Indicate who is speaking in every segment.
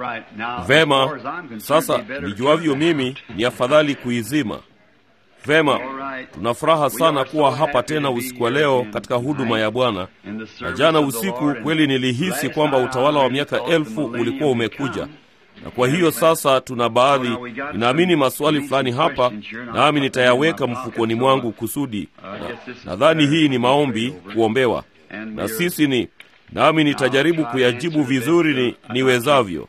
Speaker 1: Vema, sasa nijuavyo mimi ni afadhali kuizima. Vema, tuna furaha sana kuwa hapa tena usiku wa leo katika huduma ya Bwana. Na jana usiku kweli nilihisi kwamba utawala wa miaka elfu ulikuwa umekuja, na kwa hiyo sasa tuna baadhi, ninaamini maswali fulani hapa, nami nitayaweka mfukoni mwangu kusudi. Nadhani hii ni maombi kuombewa, na sisi ni nami nitajaribu kuyajibu vizuri ni niwezavyo.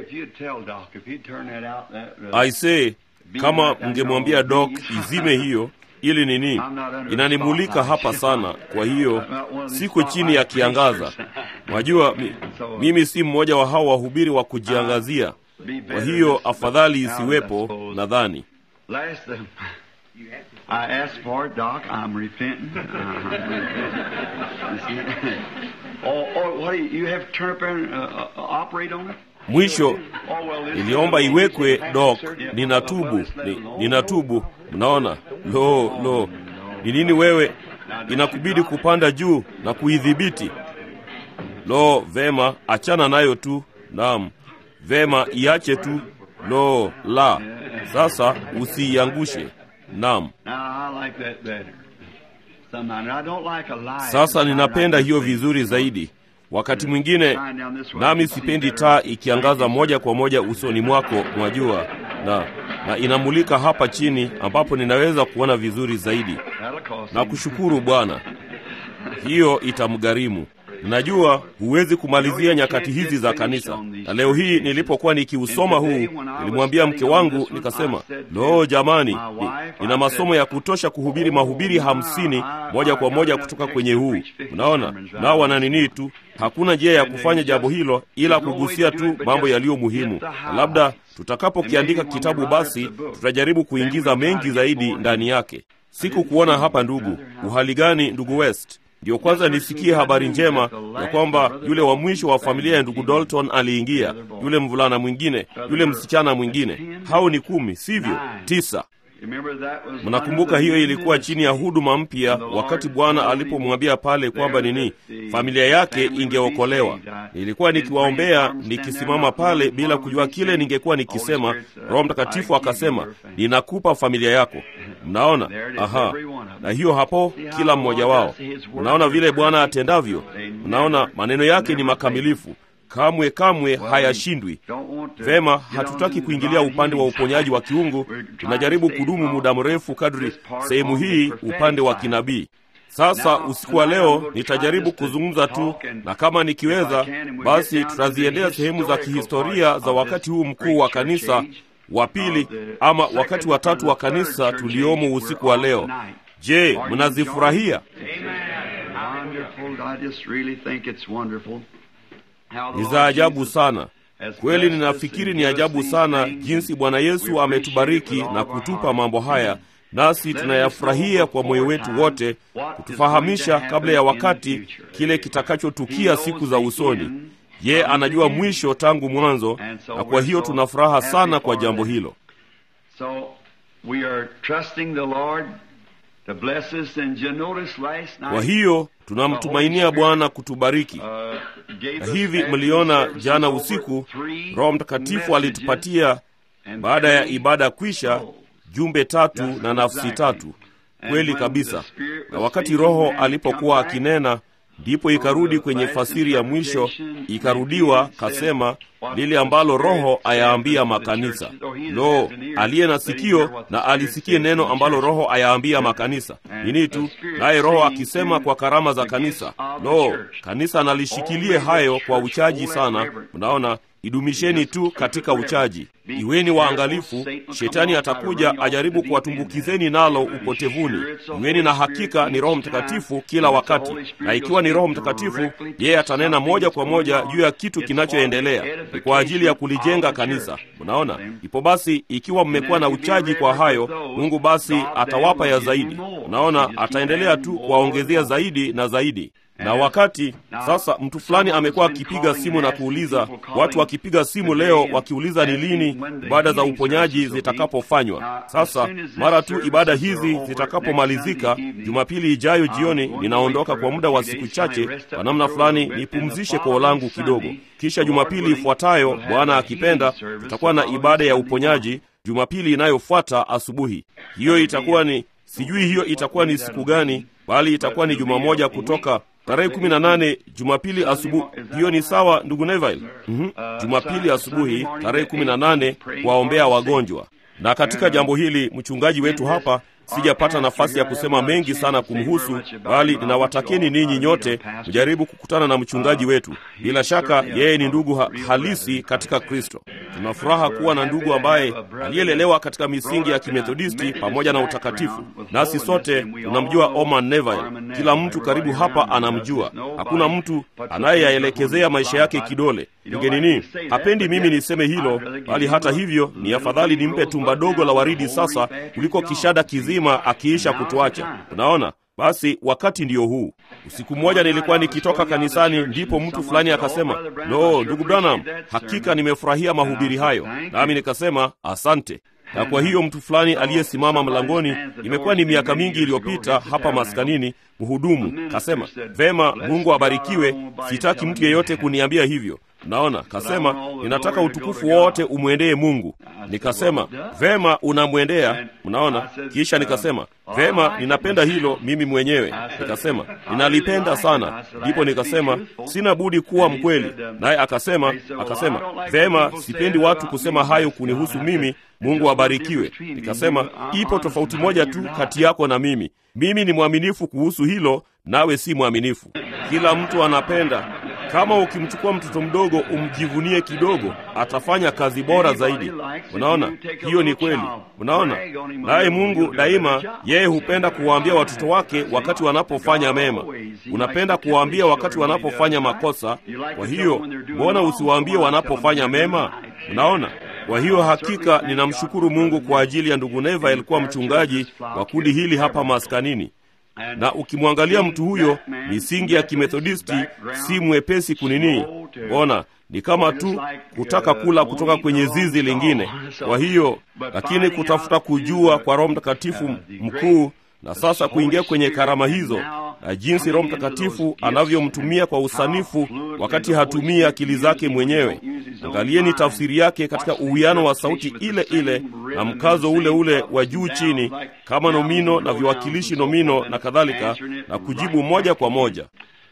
Speaker 1: Aisee, kama mngemwambia Dok izime hiyo ili nini, inanimulika hapa sana. Kwa hiyo siko chini ya kiangaza. Mwajua mi, mimi si mmoja wa hao wahubiri wa kujiangazia. Kwa hiyo afadhali isiwepo, nadhani mwisho niliomba iwekwe dok, ninatubu ni, ninatubu. Mnaona, lo lo, ni nini wewe, inakubidi kupanda juu na kuidhibiti. Lo, vema, achana nayo tu. Naam, vema, iache tu. Lo la, sasa usiiangushe. Naam. Sasa ninapenda hiyo vizuri zaidi. Wakati mwingine nami sipendi taa ikiangaza moja kwa moja usoni mwako, mwajua, na na inamulika hapa chini ambapo ninaweza kuona vizuri zaidi. Na kushukuru Bwana, hiyo itamgharimu. Ninajua huwezi kumalizia nyakati hizi za kanisa, na leo hii nilipokuwa nikiusoma huu, nilimwambia mke wangu nikasema, loo jamani, ni, nina masomo ya kutosha kuhubiri mahubiri hamsini moja kwa moja kutoka kwenye huu. Mnaona, nao wana nini tu, hakuna njia ya kufanya jambo hilo ila kugusia tu mambo yaliyo muhimu, na labda tutakapokiandika kitabu, basi tutajaribu kuingiza mengi zaidi ndani yake. Sikukuona hapa ndugu. Uhali gani ndugu West? Ndiyo kwanza nisikie habari njema ya kwamba yule wa mwisho wa familia ya ndugu Dalton aliingia, yule mvulana mwingine, yule msichana mwingine. Hao ni kumi, sivyo? Tisa. Mnakumbuka hiyo ilikuwa chini ya huduma mpya, wakati Bwana alipomwambia pale kwamba nini, familia yake ingeokolewa. Nilikuwa nikiwaombea nikisimama pale bila kujua kile ningekuwa nikisema. Roho Mtakatifu akasema, ninakupa familia yako. Mnaona? Aha, na hiyo hapo, kila mmoja wao. Mnaona vile Bwana atendavyo? Mnaona maneno yake ni makamilifu kamwe kamwe hayashindwi. Vema, hatutaki kuingilia upande wa uponyaji wa kiungu. Tunajaribu kudumu muda mrefu kadri sehemu hii upande wa kinabii. Sasa usiku wa leo nitajaribu kuzungumza tu, na kama nikiweza, basi tutaziendea sehemu za kihistoria za wakati huu mkuu wa kanisa wa pili, ama wakati wa tatu wa kanisa tuliomo usiku wa leo. Je, mnazifurahia? Ni za ajabu sana kweli. Ninafikiri ni ajabu sana jinsi Bwana Yesu ametubariki na kutupa mambo haya, nasi tunayafurahia kwa moyo wetu wote, kutufahamisha kabla ya wakati kile kitakachotukia siku za usoni. Ye anajua mwisho tangu mwanzo, na kwa hiyo tuna furaha sana kwa jambo hilo. Kwa hiyo tunamtumainia Bwana kutubariki. Na hivi mliona jana usiku, Roho Mtakatifu alitupatia baada ya ibada kwisha, jumbe tatu na nafsi tatu. Kweli kabisa. Na wakati Roho alipokuwa akinena, ndipo ikarudi kwenye fasiri ya mwisho, ikarudiwa kasema lile ambalo Roho ayaambia makanisa. Lo, aliye na sikio na alisikie neno ambalo Roho ayaambia makanisa. Nini tu naye Roho akisema kwa karama za kanisa. Lo, kanisa nalishikilie hayo kwa uchaji sana. Mnaona, idumisheni tu katika uchaji, iweni waangalifu. Shetani atakuja ajaribu kuwatumbukizeni nalo upotevuni. Iweni na hakika ni Roho Mtakatifu kila wakati, na ikiwa ni Roho Mtakatifu, yeye atanena moja kwa moja juu ya kitu kinachoendelea ni kwa ajili ya kulijenga kanisa. Mnaona, ipo basi, ikiwa mmekuwa na uchaji kwa hayo, Mungu basi atawapa ya zaidi. Mnaona, ataendelea tu kuwaongezea zaidi na zaidi. Na wakati sasa, mtu fulani amekuwa akipiga simu na kuuliza, watu wakipiga simu leo wakiuliza ni lini ibada za uponyaji zitakapofanywa. Sasa mara tu ibada hizi zitakapomalizika Jumapili ijayo jioni, ninaondoka kwa muda wa siku chache, kwa namna fulani nipumzishe koo langu kidogo, kisha Jumapili ifuatayo, Bwana akipenda, tutakuwa na ibada ya uponyaji Jumapili inayofuata asubuhi. Hiyo itakuwa ni sijui, hiyo itakuwa ni siku gani, bali itakuwa ni juma moja kutoka tarehe kumi na nane Jumapili asubuhi. Hiyo ni sawa, ndugu Neville? mm -hmm. Jumapili asubuhi tarehe kumi na nane kuwaombea wagonjwa. Na katika jambo hili mchungaji wetu hapa sijapata nafasi ya kusema mengi sana kumhusu, bali ninawatakeni ninyi nyote mjaribu kukutana na mchungaji wetu. Bila shaka yeye ni ndugu ha halisi katika Kristo. Tuna furaha kuwa na ndugu ambaye aliyelelewa katika misingi ya Kimethodisti pamoja na utakatifu, nasi sote tunamjua Oman Neville. Kila mtu karibu hapa anamjua, hakuna mtu anayeyaelekezea maisha yake kidole. Ningenini, hapendi mimi niseme hilo, bali hata hivyo ni afadhali nimpe tumba dogo la waridi sasa kuliko kishada kizima akiisha kutuacha. Unaona? Basi wakati ndiyo huu. Usiku mmoja nilikuwa nikitoka kanisani, ndipo mtu fulani akasema, lo, ndugu Branham, hakika nimefurahia mahubiri hayo. Nami nikasema asante. Na kwa hiyo mtu fulani aliyesimama mlangoni, imekuwa ni miaka mingi iliyopita hapa maskanini, mhudumu kasema, vema, Mungu abarikiwe, sitaki mtu yeyote kuniambia hivyo. Naona kasema, ninataka utukufu wote umwendee Mungu. Nikasema vema, unamwendea. Mnaona, kisha nikasema vema, ninapenda hilo mimi mwenyewe. Nikasema ninalipenda sana. Ndipo nikasema sina budi kuwa mkweli. Naye akasema akasema vema, sipendi watu kusema hayo kunihusu mimi. Mungu abarikiwe. Nikasema ipo tofauti moja tu kati yako na mimi. Mimi ni mwaminifu kuhusu hilo, nawe si mwaminifu. Kila mtu anapenda kama ukimchukua mtoto mdogo umjivunie kidogo, atafanya kazi bora zaidi. Unaona, hiyo ni kweli. Unaona, naye Mungu daima, yeye hupenda kuwaambia watoto wake wakati wanapofanya mema. Unapenda kuwaambia wakati wanapofanya makosa. Kwa hiyo mbona usiwaambie wanapofanya mema? Unaona. Kwa hiyo hakika ninamshukuru Mungu kwa ajili ya ndugu Neva, alikuwa mchungaji wa kundi hili hapa maskanini na ukimwangalia mtu huyo, misingi ya kimethodisti si mwepesi kunini. Ona, ni kama tu kutaka kula kutoka kwenye zizi lingine. Kwa hiyo, lakini kutafuta kujua kwa Roho Mtakatifu mkuu, na sasa kuingia kwenye karama hizo na jinsi Roho Mtakatifu anavyomtumia kwa usanifu wakati hatumii akili zake mwenyewe. Angalieni tafsiri yake katika uwiano wa sauti ile ile na mkazo ule ule wa juu chini, kama nomino na viwakilishi nomino na kadhalika, na kujibu moja kwa moja.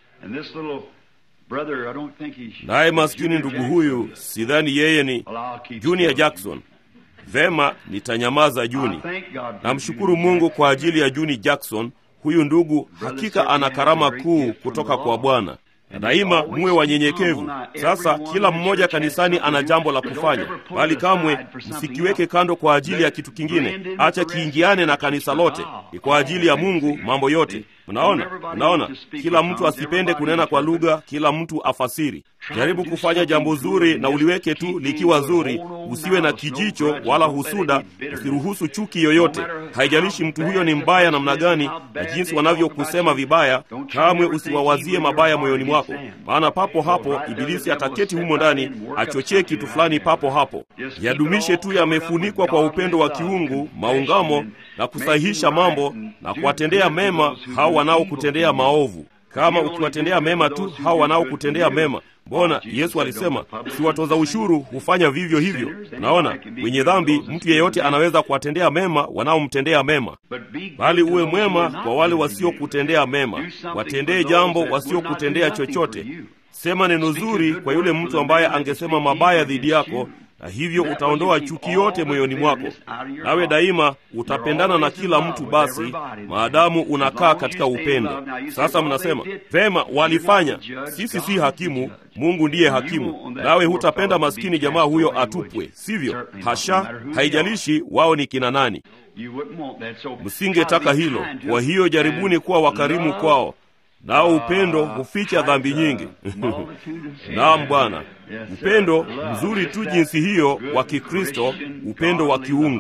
Speaker 1: Naye maskini ndugu huyu, sidhani yeye ni Junior Jackson. Vema, nitanyamaza Juni. Namshukuru Mungu kwa ajili ya Juni Jackson. Huyu ndugu hakika ana karama kuu kutoka kwa Bwana. Na daima muwe wanyenyekevu. Sasa kila mmoja kanisani ana jambo la kufanya, bali kamwe msikiweke kando kwa ajili ya kitu kingine. Acha kiingiane na kanisa lote, ni kwa ajili ya Mungu mambo yote. Mnaona, mnaona, kila mtu asipende kunena kwa lugha, kila mtu afasiri. Jaribu kufanya jambo zuri na uliweke tu likiwa zuri, usiwe na kijicho wala husuda, usiruhusu chuki yoyote. Haijalishi mtu huyo ni mbaya namna gani na jinsi wanavyokusema vibaya, kamwe usiwawazie mabaya moyoni mwako, maana papo hapo Ibilisi ataketi humo ndani achochee kitu fulani papo hapo. Yadumishe tu yamefunikwa kwa upendo wa kiungu, maungamo na kusahihisha mambo na kuwatendea mema hao wanaokutendea maovu. Kama ukiwatendea mema tu hao wanaokutendea mema Mbona Yesu alisema si watoza ushuru hufanya vivyo hivyo? Naona wenye dhambi, mtu yeyote anaweza kuwatendea mema wanaomtendea mema, bali uwe mwema kwa wale wasiokutendea mema. Watendee jambo wasiokutendea chochote. Sema neno zuri kwa yule mtu ambaye angesema mabaya dhidi yako, na hivyo utaondoa chuki yote moyoni mwako, nawe daima utapendana na kila mtu, basi maadamu unakaa katika upendo. Sasa mnasema vema, walifanya. Sisi si hakimu, Mungu ndiye hakimu. Nawe hutapenda maskini jamaa huyo atupwe, sivyo? Hasha, haijalishi wao ni kina nani, msingetaka hilo. Kwa hiyo jaribuni kuwa wakarimu kwao nao upendo huficha dhambi nyingi. Naam Bwana, upendo mzuri tu jinsi hiyo wa Kikristo, upendo wa kiungu.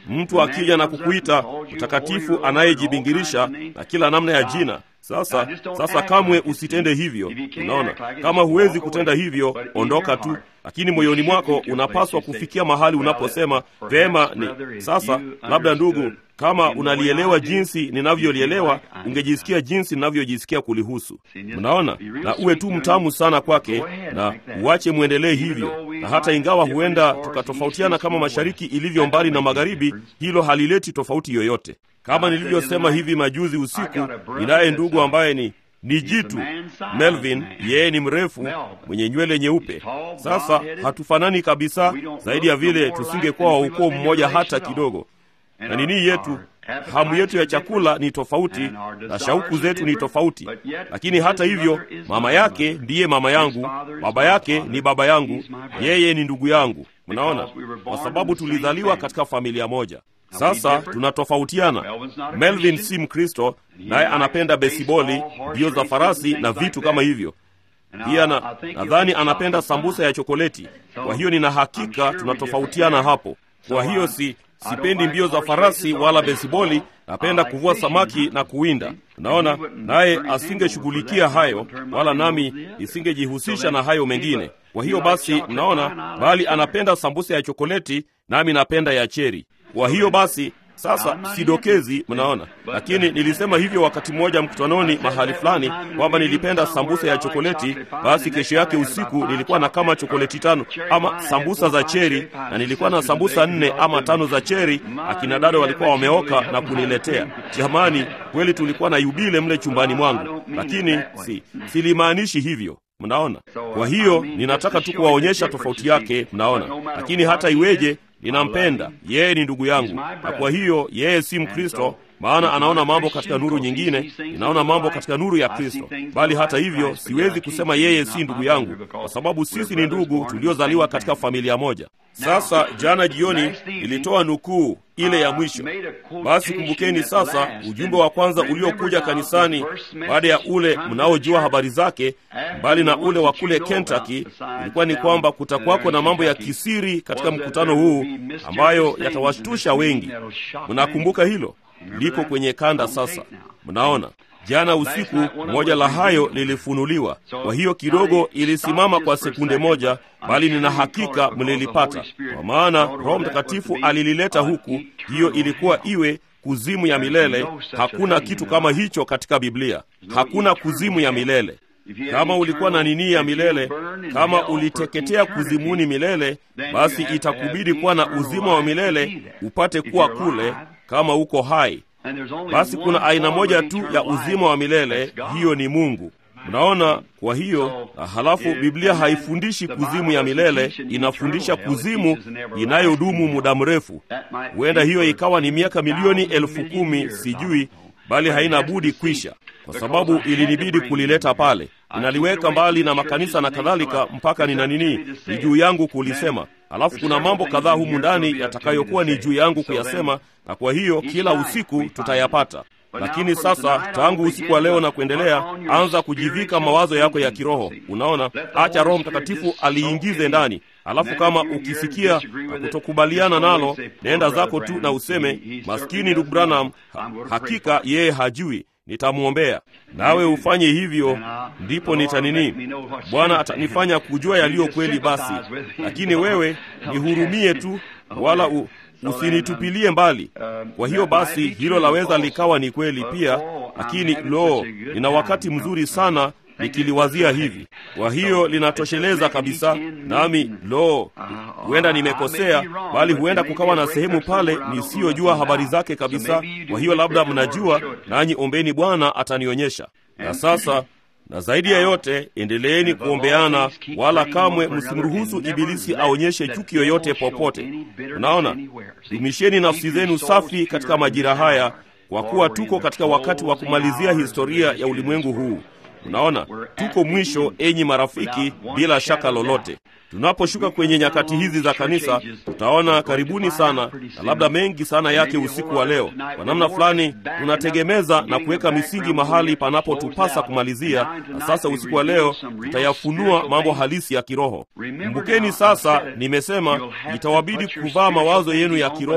Speaker 1: mtu akija na kukuita mtakatifu anayejibingirisha na kila namna ya jina sasa sasa kamwe usitende hivyo unaona kama huwezi kutenda hivyo ondoka tu lakini moyoni mwako unapaswa kufikia mahali unaposema vema ni sasa labda ndugu kama unalielewa jinsi ninavyolielewa ungejisikia jinsi ninavyojisikia kulihusu mnaona na uwe tu mtamu sana kwake na uache mwendelee hivyo na hata ingawa huenda tukatofautiana kama mashariki ilivyo mbali na magharibi hilo halileti tofauti yoyote kama nilivyosema hivi majuzi usiku ninaye ndugu ambaye ni ni jitu melvin yeye ni mrefu mwenye nywele nyeupe sasa hatufanani kabisa zaidi ya vile tusingekuwa wa ukoo mmoja hata kidogo na nini yetu hamu yetu ya chakula ni tofauti na shauku zetu ni tofauti lakini hata hivyo mama yake ndiye mama yangu baba yake ni baba yangu yeye ni ndugu yangu mnaona kwa sababu tulizaliwa katika familia moja sasa tunatofautiana melvin si mkristo naye anapenda besiboli mbio za farasi na vitu kama hivyo pia na nadhani anapenda sambusa ya chokoleti kwa hiyo nina hakika tunatofautiana hapo kwa hiyo si sipendi mbio za farasi wala besiboli napenda kuvua samaki na kuwinda unaona naye asingeshughulikia hayo wala nami nisingejihusisha na hayo mengine kwa hiyo basi mnaona bali anapenda sambusa ya chokoleti nami napenda ya cheri kwa hiyo basi sasa sidokezi mnaona lakini nilisema hivyo wakati mmoja mkutanoni mahali fulani kwamba nilipenda sambusa ya chokoleti basi kesho yake usiku nilikuwa na kama chokoleti tano ama sambusa za cheri na nilikuwa na sambusa nne ama tano za cheri akina dada walikuwa wameoka na kuniletea jamani kweli tulikuwa na yubile mle chumbani mwangu lakini si silimaanishi hivyo mnaona kwa hiyo ninataka tu kuwaonyesha tofauti yake mnaona lakini hata iweje ninampenda yeye ni ndugu yangu na kwa hiyo yeye si mkristo maana anaona mambo katika nuru nyingine ninaona mambo katika nuru ya kristo bali hata hivyo siwezi kusema yeye si ndugu yangu kwa sababu sisi ni ndugu tuliozaliwa katika familia moja sasa jana jioni nilitoa nukuu ile ya mwisho basi kumbukeni sasa ujumbe wa kwanza uliokuja kanisani baada ya ule mnaojua habari zake mbali na ule wa kule kentucky ilikuwa ni kwamba kutakwako na mambo ya kisiri katika mkutano huu ambayo yatawashtusha wengi mnakumbuka hilo liko kwenye kanda sasa mnaona jana usiku moja la hayo lilifunuliwa kwa hiyo kidogo ilisimama kwa sekunde moja bali nina hakika mlilipata kwa maana roho mtakatifu alilileta huku hiyo ilikuwa iwe kuzimu ya milele hakuna kitu kama hicho katika biblia hakuna kuzimu ya milele kama ulikuwa na nini ya milele kama uliteketea kuzimuni milele basi itakubidi kuwa na uzima wa milele upate kuwa kule kama uko hai basi kuna aina moja tu ya uzima wa milele hiyo ni mungu mnaona kwa hiyo halafu biblia haifundishi kuzimu ya milele inafundisha kuzimu inayodumu muda mrefu huenda hiyo ikawa ni miaka milioni elfu kumi sijui bali haina budi kwisha kwa sababu ilinibidi kulileta pale ninaliweka mbali na makanisa na kadhalika mpaka nina nini ni juu yangu kulisema alafu kuna mambo kadhaa humu ndani yatakayokuwa ni juu yangu kuyasema na kwa hiyo kila usiku tutayapata lakini sasa tangu usiku wa leo na kuendelea anza kujivika mawazo yako ya kiroho unaona acha roho mtakatifu aliingize ndani alafu kama ukisikia na kutokubaliana nalo nenda zako tu na useme maskini ndugu branham ha, hakika yeye hajui nitamwombea nawe ufanye hivyo ndipo nitanini bwana atanifanya kujua yaliyo kweli basi lakini wewe nihurumie tu wala u, usinitupilie mbali kwa hiyo basi hilo laweza likawa ni kweli pia lakini lo nina wakati mzuri sana nikiliwazia hivi kwa hiyo linatosheleza kabisa nami lo huenda nimekosea bali huenda kukawa na sehemu pale nisiyojua habari zake kabisa kwa hiyo labda mnajua nanyi ombeni bwana atanionyesha na sasa na zaidi ya yote endeleeni kuombeana wala kamwe msimruhusu ibilisi aonyeshe chuki yoyote popote unaona dumisheni nafsi zenu safi katika majira haya kwa kuwa tuko katika wakati wa kumalizia historia ya ulimwengu huu unaona tuko mwisho enyi marafiki bila shaka lolote tunaposhuka kwenye nyakati hizi za kanisa tutaona karibuni sana na labda mengi sana yake usiku wa leo kwa namna fulani tunategemeza na kuweka misingi mahali panapotupasa kumalizia na sasa usiku wa leo tutayafunua mambo halisi ya kiroho kumbukeni sasa nimesema itawabidi kuvaa mawazo yenu ya kiroho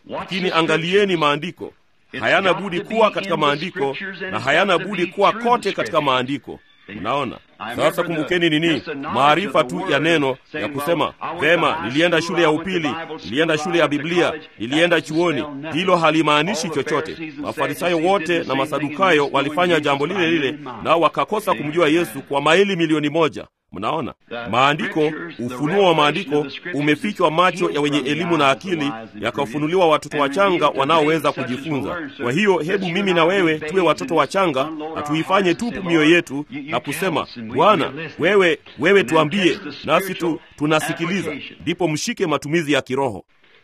Speaker 1: lakini angalieni maandiko hayana budi kuwa katika maandiko na hayana budi kuwa kote katika maandiko unaona sasa kumbukeni nini maarifa tu ya neno ya kusema vema nilienda shule ya upili nilienda shule ya biblia nilienda chuoni hilo halimaanishi chochote mafarisayo wote na masadukayo walifanya jambo lile lile nao wakakosa kumjua yesu kwa maili milioni moja mnaona maandiko ufunuo wa maandiko umefichwa macho ya wenye elimu na akili yakafunuliwa watoto wachanga wanaoweza kujifunza kwa hiyo hebu mimi na wewe tuwe watoto wachanga na tuifanye tupu mioyo yetu na kusema bwana wewe wewe tuambie nasi tu tunasikiliza ndipo mshike matumizi ya kiroho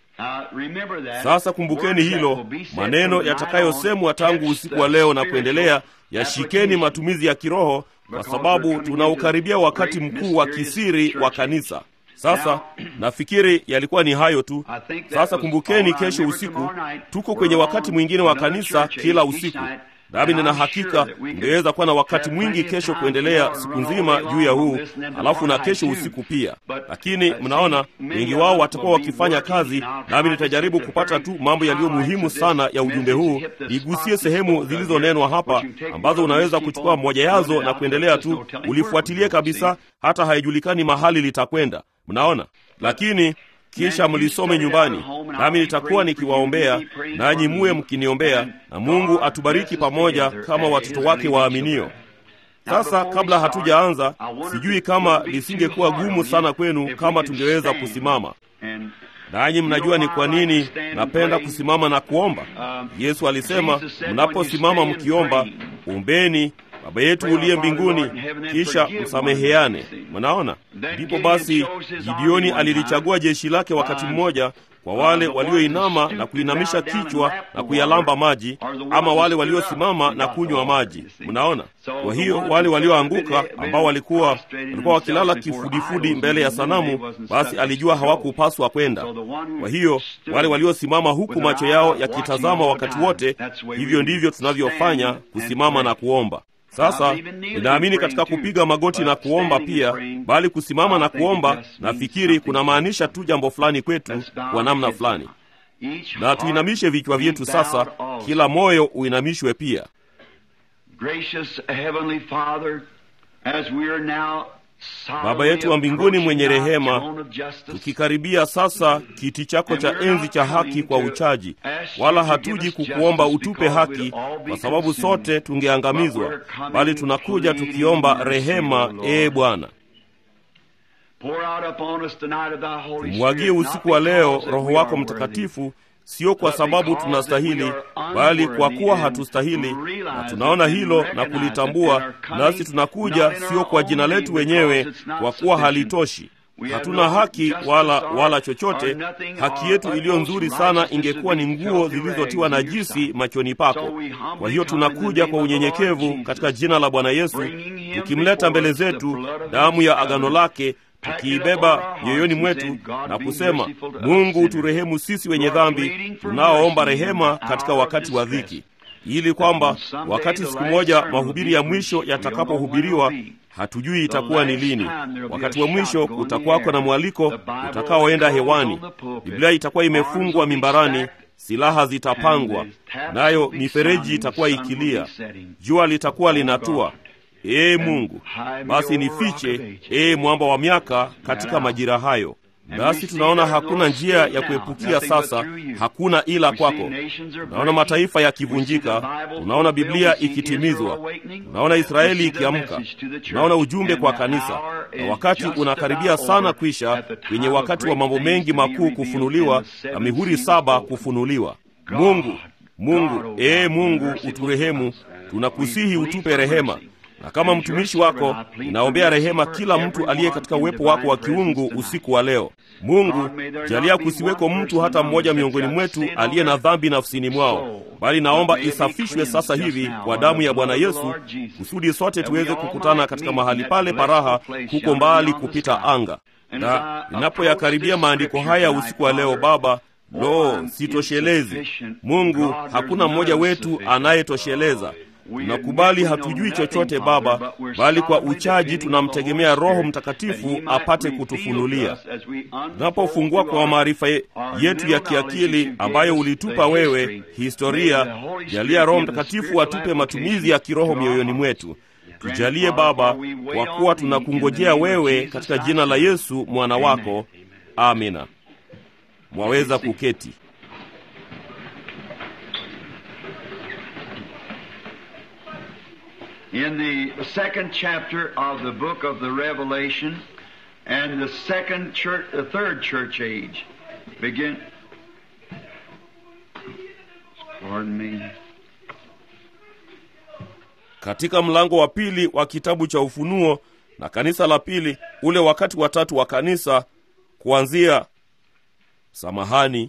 Speaker 1: sasa kumbukeni hilo maneno yatakayosemwa tangu usiku wa leo na kuendelea yashikeni matumizi ya kiroho kwa sababu tunaukaribia wakati mkuu wa kisiri wa kanisa sasa nafikiri yalikuwa ni hayo tu sasa kumbukeni kesho usiku tuko kwenye wakati mwingine wa kanisa kila usiku nami nina hakika ungeweza kuwa na wakati mwingi kesho kuendelea siku nzima juu ya huu alafu na kesho usiku pia lakini mnaona wengi wao watakuwa wakifanya kazi nami nitajaribu kupata tu mambo yaliyo muhimu sana ya ujumbe huu nigusie sehemu zilizonenwa hapa ambazo unaweza kuchukua moja yazo na kuendelea tu ulifuatilie kabisa hata haijulikani mahali litakwenda mnaona lakini kisha mlisome nyumbani nami nitakuwa nikiwaombea nanyi muwe mkiniombea na mungu atubariki pamoja kama watoto wake waaminio sasa kabla hatujaanza sijui kama lisingekuwa gumu sana kwenu kama tungeweza kusimama nanyi mnajua ni kwa nini napenda kusimama na kuomba yesu alisema mnaposimama mkiomba ombeni baba yetu uliye mbinguni kisha msameheane mnaona ndipo basi gideoni alilichagua jeshi lake wakati mmoja kwa wale walioinama na kuinamisha kichwa na kuyalamba maji ama wale waliosimama na kunywa maji mnaona kwa hiyo wale walioanguka ambao walikuwa walikuwa wakilala kifudifudi mbele ya sanamu basi alijua hawakupaswa kwenda kwa hiyo wale waliosimama huku macho yao yakitazama wakati wote hivyo ndivyo tunavyofanya kusimama na kuomba sasa ninaamini katika kupiga magoti na kuomba pia bali kusimama na kuomba nafikiri kunamaanisha tu jambo fulani kwetu kwa namna fulani na tuinamishe vichwa vyetu sasa kila moyo uinamishwe pia baba yetu wa mbinguni mwenye rehema tukikaribia sasa kiti chako cha enzi cha haki kwa uchaji wala hatuji kukuomba utupe haki kwa sababu sote tungeangamizwa bali tunakuja tukiomba rehema ee bwana tumwagie usiku wa leo roho wako mtakatifu sio kwa sababu tunastahili bali kwa kuwa hatustahili na tunaona hilo na kulitambua nasi tunakuja sio kwa jina letu wenyewe kwa kuwa halitoshi hatuna haki wala wala chochote haki yetu iliyo nzuri sana ingekuwa ni nguo zilizotiwa najisi machoni pako kwa hiyo tunakuja kwa unyenyekevu katika jina la bwana yesu tukimleta mbele zetu damu ya agano lake tukiibeba mioyoni mwetu na kusema mungu turehemu sisi wenye dhambi tunaoomba rehema katika wakati wa dhiki ili kwamba wakati siku moja mahubiri ya mwisho yatakapohubiriwa hatujui itakuwa ni lini wakati wa mwisho kutakwako na mwaliko utakaoenda hewani biblia itakuwa imefungwa mimbarani silaha zitapangwa nayo mifereji itakuwa ikilia jua litakuwa linatua ee mungu basi nifiche ee mwamba wa miaka katika majira hayo nasi tunaona hakuna njia ya kuepukia sasa hakuna ila kwako tunaona mataifa yakivunjika tunaona biblia ikitimizwa tunaona israeli ikiamka tunaona ujumbe kwa kanisa na wakati unakaribia sana kwisha kwenye wakati wa mambo mengi makuu kufunuliwa na mihuri saba kufunuliwa mungu mungu ee mungu uturehemu tunakusihi utupe rehema na kama mtumishi wako ninaombea rehema kila mtu aliye katika uwepo wako wa kiungu usiku wa leo mungu jalia kusiweko mtu hata mmoja miongoni mwetu aliye na dhambi nafsini mwao bali naomba isafishwe sasa hivi kwa damu ya bwana yesu kusudi sote tuweze kukutana katika mahali pale paraha huko mbali kupita anga na ninapoyakaribia maandiko haya usiku wa leo baba lo sitoshelezi mungu hakuna mmoja wetu anayetosheleza tunakubali hatujui chochote Baba, bali kwa uchaji tunamtegemea Roho Mtakatifu apate kutufunulia. Tunapofungua kwa maarifa yetu ya kiakili ambayo ulitupa wewe, historia, jalia Roho Mtakatifu atupe matumizi ya kiroho mioyoni mwetu. Tujalie Baba, kwa kuwa tunakungojea wewe, katika jina la Yesu mwana wako, amina. Mwaweza kuketi.
Speaker 2: in the second chapter of the book of the Revelation and the second church, the third church age. Begin. Pardon me.
Speaker 1: Katika mlango wa pili wa kitabu cha Ufunuo na kanisa la pili, ule wakati wa tatu wa kanisa, kuanzia samahani,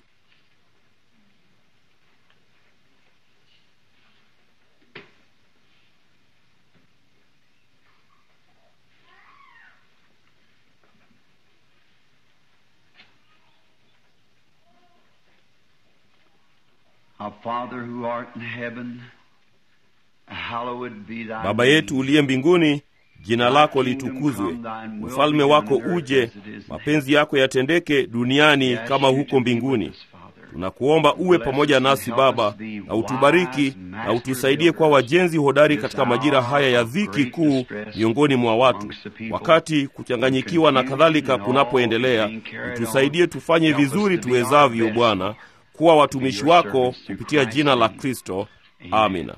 Speaker 2: Our Father who art in heaven, hallowed be thy
Speaker 1: Baba yetu uliye mbinguni, jina lako litukuzwe, ufalme wako uje, mapenzi yako yatendeke duniani kama huko mbinguni. Tunakuomba uwe pamoja nasi Baba, na utubariki na utusaidie kwa wajenzi hodari katika majira haya ya dhiki kuu miongoni mwa watu, wakati kuchanganyikiwa na kadhalika kunapoendelea. Utusaidie tufanye vizuri tuwezavyo, Bwana, kuwa watumishi wako kupitia jina la Kristo. Amina.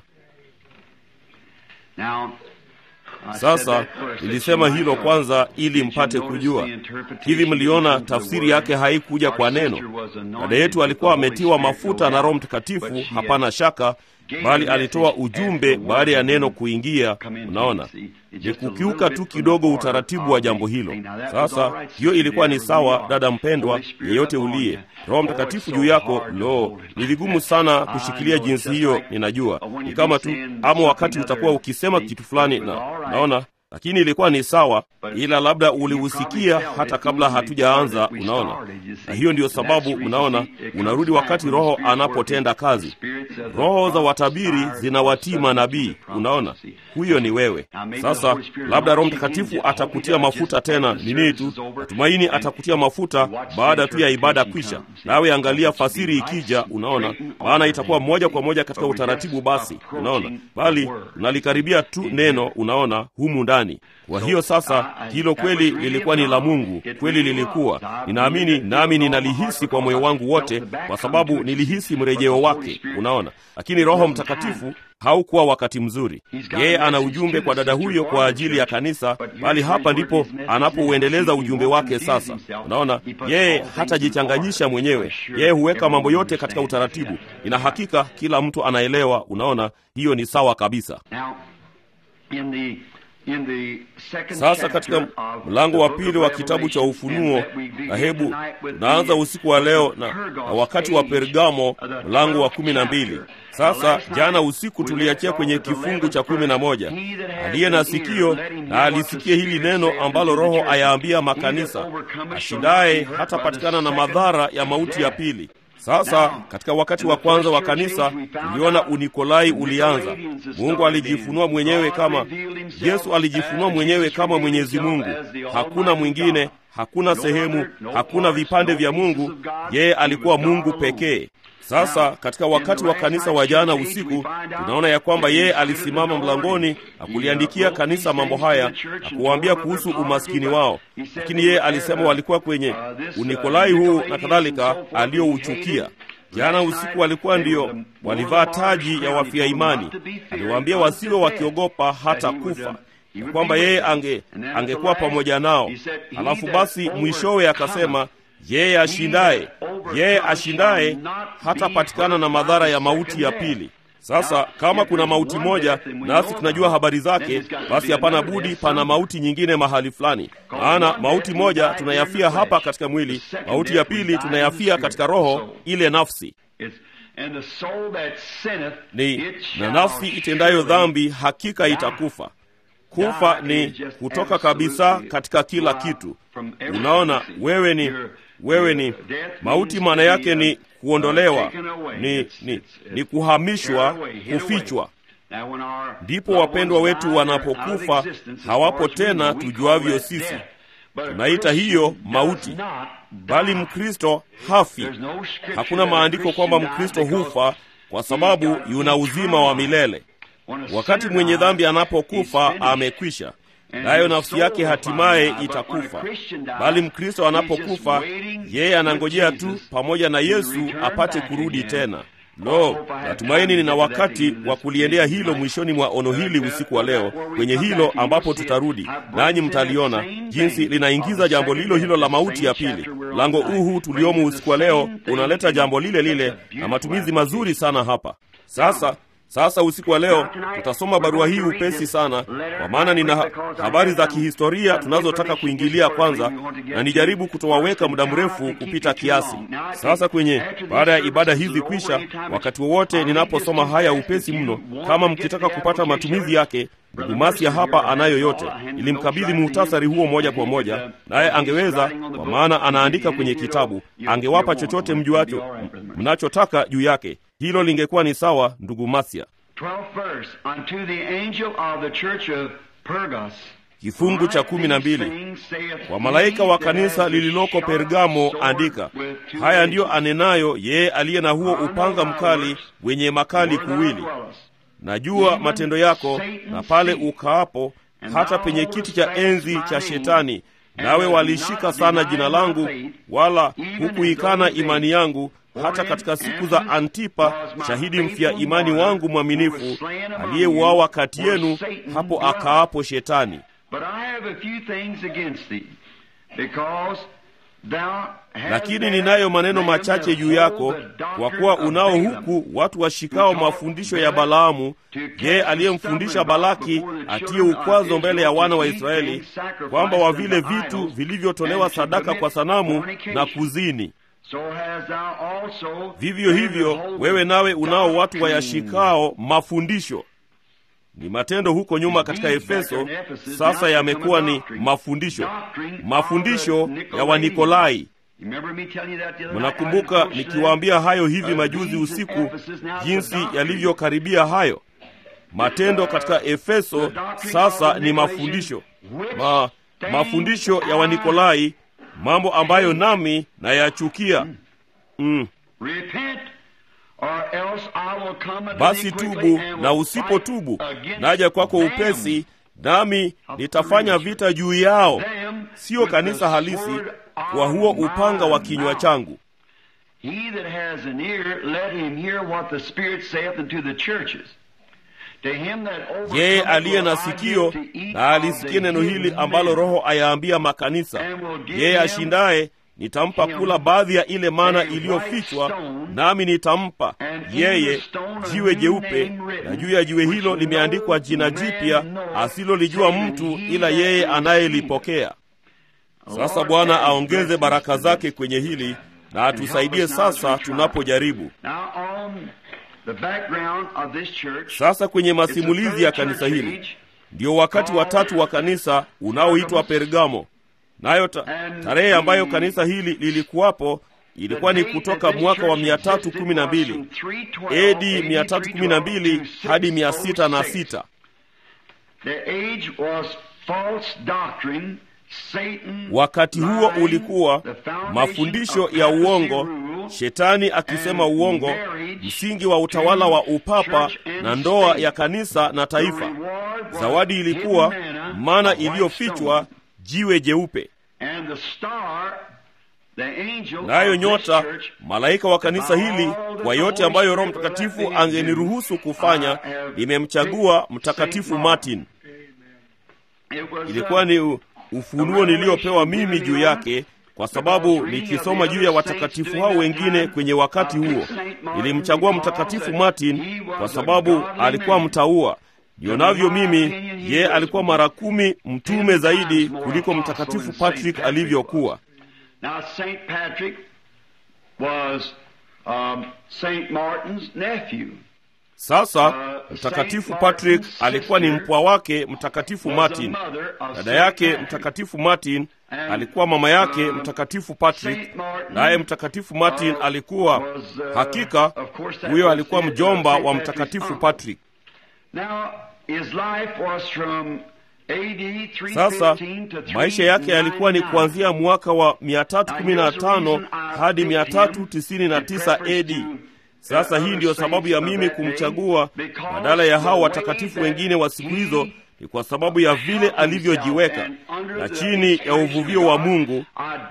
Speaker 2: Now, I said
Speaker 1: Sasa
Speaker 2: that first, that
Speaker 1: nilisema
Speaker 2: you
Speaker 1: hilo
Speaker 2: might
Speaker 1: kwanza
Speaker 2: know.
Speaker 1: ili
Speaker 2: Did you
Speaker 1: mpate
Speaker 2: notice
Speaker 1: kujua.
Speaker 2: the interpretation
Speaker 1: Hivi mliona
Speaker 2: of the
Speaker 1: tafsiri
Speaker 2: word?
Speaker 1: yake haikuja
Speaker 2: Our
Speaker 1: kwa
Speaker 2: sister
Speaker 1: neno.
Speaker 2: was anointed
Speaker 1: Dada yetu
Speaker 2: with
Speaker 1: alikuwa
Speaker 2: the Holy
Speaker 1: ametiwa
Speaker 2: Spirit,
Speaker 1: mafuta
Speaker 2: no
Speaker 1: na Roho
Speaker 2: doubt,
Speaker 1: Mtakatifu,
Speaker 2: but she
Speaker 1: hapana
Speaker 2: had
Speaker 1: shaka,
Speaker 2: gave
Speaker 1: bali
Speaker 2: the
Speaker 1: alitoa
Speaker 2: message
Speaker 1: ujumbe
Speaker 2: after the
Speaker 1: baada ya
Speaker 2: word
Speaker 1: neno
Speaker 2: had
Speaker 1: kuingia.
Speaker 2: come into
Speaker 1: Unaona,
Speaker 2: it. See, it's
Speaker 1: ni
Speaker 2: just a little
Speaker 1: kukiuka
Speaker 2: bit
Speaker 1: tu
Speaker 2: from the
Speaker 1: kidogo
Speaker 2: order
Speaker 1: utaratibu
Speaker 2: of
Speaker 1: wa
Speaker 2: the
Speaker 1: jambo
Speaker 2: thing.
Speaker 1: hilo.
Speaker 2: Now, that was
Speaker 1: Sasa
Speaker 2: all right,
Speaker 1: hiyo
Speaker 2: sister,
Speaker 1: ilikuwa ni
Speaker 2: wherever
Speaker 1: sawa,
Speaker 2: you are.
Speaker 1: dada mpendwa,
Speaker 2: Holy Spirit
Speaker 1: yeyote
Speaker 2: upon
Speaker 1: uliye
Speaker 2: you.
Speaker 1: Roho
Speaker 2: Oh,
Speaker 1: Mtakatifu
Speaker 2: it's
Speaker 1: juu
Speaker 2: so
Speaker 1: yako.
Speaker 2: hard to
Speaker 1: Lo,
Speaker 2: hold it.
Speaker 1: ni vigumu sana
Speaker 2: I
Speaker 1: kushikilia
Speaker 2: know,
Speaker 1: jinsi
Speaker 2: just
Speaker 1: hiyo,
Speaker 2: like
Speaker 1: ninajua
Speaker 2: when
Speaker 1: ni
Speaker 2: you
Speaker 1: kama
Speaker 2: be
Speaker 1: tu,
Speaker 2: saying
Speaker 1: ama wakati
Speaker 2: something
Speaker 1: utakuwa
Speaker 2: other,
Speaker 1: ukisema
Speaker 2: see,
Speaker 1: kitu fulani,
Speaker 2: it was
Speaker 1: na
Speaker 2: all right.
Speaker 1: naona lakini ilikuwa ni sawa,
Speaker 2: But
Speaker 1: ila labda
Speaker 2: you
Speaker 1: ulihusikia
Speaker 2: probably felt
Speaker 1: hata
Speaker 2: it
Speaker 1: kabla
Speaker 2: even
Speaker 1: hatujaanza.
Speaker 2: before that we
Speaker 1: Unaona,
Speaker 2: started, you see.
Speaker 1: na hiyo ndiyo
Speaker 2: And that's
Speaker 1: sababu
Speaker 2: the reason,
Speaker 1: unaona,
Speaker 2: see, it comes
Speaker 1: unarudi
Speaker 2: back
Speaker 1: wakati
Speaker 2: when the
Speaker 1: Roho
Speaker 2: Spirit's
Speaker 1: anapotenda
Speaker 2: working.
Speaker 1: kazi.
Speaker 2: The spirits of the
Speaker 1: Roho za
Speaker 2: prophets
Speaker 1: watabiri
Speaker 2: inspire
Speaker 1: zinawatii
Speaker 2: us
Speaker 1: manabii.
Speaker 2: subject to the
Speaker 1: Unaona,
Speaker 2: prophecy.
Speaker 1: huyo ni wewe.
Speaker 2: Now, maybe the
Speaker 1: Sasa
Speaker 2: Holy Spirit
Speaker 1: labda Roho
Speaker 2: launch you
Speaker 1: Mtakatifu
Speaker 2: again.
Speaker 1: atakutia
Speaker 2: Hope you
Speaker 1: mafuta
Speaker 2: just
Speaker 1: tena
Speaker 2: after the
Speaker 1: nini
Speaker 2: service
Speaker 1: tu,
Speaker 2: is over,
Speaker 1: natumaini
Speaker 2: and
Speaker 1: atakutia mafuta
Speaker 2: you watch the
Speaker 1: baada tu ya ibada
Speaker 2: interpretation
Speaker 1: kwisha,
Speaker 2: come.
Speaker 1: nawe angalia
Speaker 2: It's to be
Speaker 1: fasiri
Speaker 2: right,
Speaker 1: ikija. Unaona,
Speaker 2: straight and
Speaker 1: maana itakuwa
Speaker 2: orderly.
Speaker 1: moja kwa moja katika
Speaker 2: But we're
Speaker 1: utaratibu.
Speaker 2: just
Speaker 1: Basi unaona,
Speaker 2: approaching
Speaker 1: bali
Speaker 2: the word.
Speaker 1: tunalikaribia tu neno, unaona, humu ndani. Kwa hiyo sasa, hilo kweli lilikuwa ni la Mungu, kweli lilikuwa. Ninaamini nami ninalihisi kwa moyo wangu wote, kwa sababu nilihisi mrejeo wake. Unaona, lakini Roho Mtakatifu haukuwa wakati mzuri. Yeye ana ujumbe kwa dada huyo kwa ajili ya kanisa, bali hapa ndipo anapouendeleza ujumbe wake. Sasa unaona, yeye hatajichanganyisha mwenyewe, yeye huweka mambo yote katika utaratibu. Ina hakika kila mtu anaelewa. Unaona, hiyo ni sawa kabisa.
Speaker 2: Now, in the in the second
Speaker 1: Sasa katika
Speaker 2: chapter of
Speaker 1: mlango wa
Speaker 2: the book
Speaker 1: pili
Speaker 2: of
Speaker 1: wa kitabu cha
Speaker 2: Revelation,
Speaker 1: Ufunuo,
Speaker 2: and that we begin
Speaker 1: na hebu
Speaker 2: tonight with
Speaker 1: tunaanza
Speaker 2: the-
Speaker 1: usiku wa leo na,
Speaker 2: Pergamos
Speaker 1: na wakati wa
Speaker 2: age
Speaker 1: Pergamo,
Speaker 2: of the
Speaker 1: mlango wa
Speaker 2: 12th
Speaker 1: kumi na mbili.
Speaker 2: chapter.
Speaker 1: Sasa
Speaker 2: Last
Speaker 1: jana
Speaker 2: night
Speaker 1: usiku
Speaker 2: we
Speaker 1: tuliachia
Speaker 2: left
Speaker 1: kwenye
Speaker 2: off with the
Speaker 1: kifungu cha
Speaker 2: 11th
Speaker 1: kumi na
Speaker 2: verse.
Speaker 1: moja.
Speaker 2: He that has
Speaker 1: Aliye na
Speaker 2: an ear,
Speaker 1: sikio
Speaker 2: let him
Speaker 1: na
Speaker 2: hear what
Speaker 1: alisikie
Speaker 2: the
Speaker 1: hili
Speaker 2: Spirit
Speaker 1: neno
Speaker 2: saith
Speaker 1: ambalo
Speaker 2: unto the
Speaker 1: Roho
Speaker 2: churches.
Speaker 1: ayaambia
Speaker 2: He that
Speaker 1: makanisa,
Speaker 2: overcometh shall not
Speaker 1: ashindaye
Speaker 2: be hurt by
Speaker 1: hatapatikana
Speaker 2: the
Speaker 1: na
Speaker 2: second
Speaker 1: madhara ya mauti ya
Speaker 2: death.
Speaker 1: pili. Sasa katika wakati wa kwanza wa kanisa tuliona Unikolai ulianza. Mungu alijifunua mwenyewe kama Yesu alijifunua mwenyewe kama Mwenyezi Mungu. Hakuna mwingine, hakuna sehemu, hakuna vipande vya Mungu. Yeye alikuwa Mungu pekee. Sasa katika wakati wa kanisa wa jana usiku tunaona ya kwamba yeye alisimama mlangoni na kuliandikia kanisa mambo haya na kuwaambia kuhusu umaskini wao, lakini yeye alisema walikuwa kwenye Unikolai huu na kadhalika aliyouchukia. Jana usiku walikuwa ndio walivaa taji ya wafia imani. Aliwaambia wasiwe wakiogopa hata kufa, ya kwamba yeye ange angekuwa pamoja nao. Halafu basi mwishowe akasema yeye ashindaye, yeye ashindaye hatapatikana na madhara ya mauti ya pili. Sasa kama kuna mauti moja nasi tunajua habari zake, basi hapana budi pana mauti nyingine mahali fulani. Maana mauti moja tunayafia hapa katika mwili, mauti ya pili tunayafia katika roho, ile nafsi ni na nafsi itendayo dhambi hakika itakufa. Kufa ni kutoka kabisa katika kila kitu. Unaona, wewe ni wewe ni mauti, maana yake ni kuondolewa, ni, ni, ni kuhamishwa, kufichwa. ndipo wapendwa wetu wanapokufa hawapo tena tujuavyo sisi tunaita hiyo mauti bali mkristo hafi hakuna maandiko kwamba mkristo hufa kwa sababu yuna uzima wa milele wakati mwenye dhambi anapokufa amekwisha nayo nafsi yake hatimaye itakufa bali mkristo anapokufa yeye anangojea tu pamoja na yesu apate kurudi tena lo natumaini nina wakati wa kuliendea hilo mwishoni mwa ono hili usiku wa leo kwenye hilo ambapo tutarudi nanyi mtaliona jinsi linaingiza jambo lilo hilo la mauti ya pili mlango huu huu tuliomo usiku wa leo unaleta jambo lile lile na matumizi mazuri sana hapa sasa sasa usiku wa leo tutasoma barua hii upesi sana kwa maana nina habari za kihistoria tunazotaka kuingilia kwanza na nijaribu kutowaweka muda mrefu kupita kiasi sasa kwenye baada ya ibada hizi kwisha wakati wowote ninaposoma haya upesi mno kama mkitaka kupata matumizi yake ndugu masia hapa anayo yote ilimkabidhi muhtasari huo moja kwa moja naye angeweza kwa maana anaandika kwenye kitabu angewapa chochote mjuacho mnachotaka juu yake hilo lingekuwa ni sawa ndugu masia kifungu cha kumi na mbili kwa malaika wa kanisa lililoko pergamo andika haya ndiyo anenayo yeye aliye na huo upanga mkali wenye makali kuwili najua matendo yako na pale ukaapo hata penye kiti cha enzi cha shetani nawe walishika sana jina langu wala hukuikana imani yangu hata katika siku za antipa shahidi mfia imani wangu mwaminifu aliyeuawa kati yenu hapo akaapo shetani lakini ninayo maneno machache juu yako kwa kuwa unao huku watu washikao mafundisho ya balaamu yeye aliyemfundisha balaki atie ukwazo mbele ya wana wa israeli kwamba wa vile vitu vilivyotolewa sadaka kwa sanamu na kuzini vivyo hivyo wewe nawe unao watu wayashikao mafundisho ni matendo huko nyuma katika efeso sasa yamekuwa ni mafundisho mafundisho ya wanikolai mnakumbuka nikiwaambia hayo hivi majuzi usiku jinsi yalivyokaribia hayo matendo katika efeso sasa ni mafundisho Ma, mafundisho ya wanikolai mambo ambayo nami nayachukia mm. basi tubu na usipotubu naja kwako upesi nami nitafanya vita juu yao siyo kanisa halisi kwa huo upanga wa kinywa changu yeye aliye na sikio na alisikie neno hili ambalo roho ayaambia makanisa yeye ashindaye nitampa kula baadhi ya ile mana iliyofichwa nami nitampa yeye jiwe jeupe na juu ya jiwe hilo limeandikwa jina jipya asilolijua mtu ila yeye anayelipokea sasa bwana aongeze baraka zake kwenye hili na atusaidie sasa tunapojaribu sasa kwenye masimulizi ya kanisa hili ndio wakati watatu wa kanisa unaoitwa pergamo nayo ta, tarehe ambayo kanisa hili lilikuwapo ilikuwa ni kutoka mwaka wa 312 ad 312 hadi 606 wakati huo ulikuwa mafundisho ya uongo shetani akisema uongo msingi wa utawala wa upapa na ndoa ya kanisa na taifa zawadi ilikuwa mana iliyofichwa jiwe jeupe nayo nyota malaika wa kanisa hili kwa yote ambayo roho mtakatifu angeniruhusu kufanya nimemchagua mtakatifu martin ilikuwa ni ufunuo niliyopewa mimi juu yake kwa sababu nikisoma juu ya watakatifu hao wengine kwenye wakati huo nilimchagua mtakatifu martin kwa sababu alikuwa mtaua nionavyo mimi ye alikuwa mara kumi mtume zaidi kuliko mtakatifu patrick alivyokuwa
Speaker 2: Now, St. Patrick was um, St. Martin's nephew.
Speaker 1: sasa mtakatifu patrick alikuwa ni mpwa wake mtakatifu martin dada yake mtakatifu martin alikuwa mama yake mtakatifu patrick naye mtakatifu martin alikuwa hakika huyo alikuwa mjomba wa mtakatifu patrick
Speaker 2: Now, his life was from AD
Speaker 1: Sasa
Speaker 2: 315 to
Speaker 1: maisha yake yalikuwa ni
Speaker 2: 399.
Speaker 1: kuanzia mwaka wa 315 hadi 399 AD. Sasa hii ndiyo sababu ya mimi kumchagua badala ya hao watakatifu wengine wa siku hizo, ni kwa sababu ya vile alivyojiweka na chini ya uvuvio wa Mungu.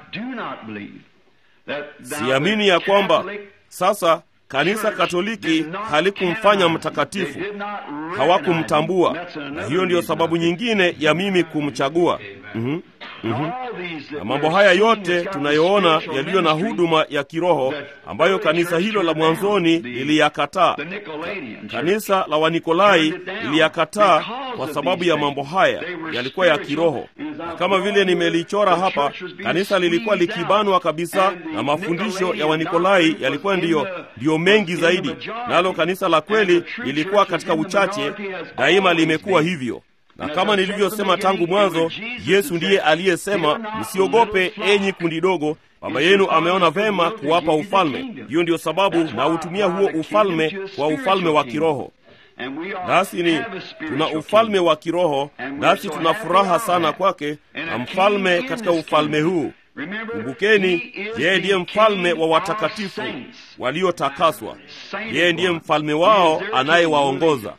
Speaker 1: Siamini ya kwamba sasa kanisa Katoliki halikumfanya mtakatifu, hawakumtambua, na hiyo ndiyo sababu nyingine ya mimi kumchagua. Mhm, mhm. Na mambo haya yote tunayoona yaliyo na huduma ya kiroho ambayo kanisa hilo la mwanzoni liliyakataa. Kanisa la Wanikolai liliyakataa kwa sababu ya mambo haya yalikuwa ya kiroho, na kama vile nimelichora hapa, kanisa lilikuwa likibanwa kabisa, na mafundisho ya Wanikolai yalikuwa ndiyo, ndiyo mengi zaidi, nalo kanisa la kweli lilikuwa katika uchache. Daima limekuwa hivyo na kama nilivyosema tangu mwanzo, Yesu ndiye aliyesema, msiogope enyi kundi dogo, Baba yenu ameona vema kuwapa ufalme. Hiyo ndiyo sababu nautumia huo ufalme kwa ufalme wa kiroho. Nasi ni tuna ufalme wa kiroho, nasi tuna furaha sana kwake na mfalme katika ufalme huu. Kumbukeni, yeye ndiye mfalme wa watakatifu waliotakaswa. Yeye ndiye mfalme wao anayewaongoza.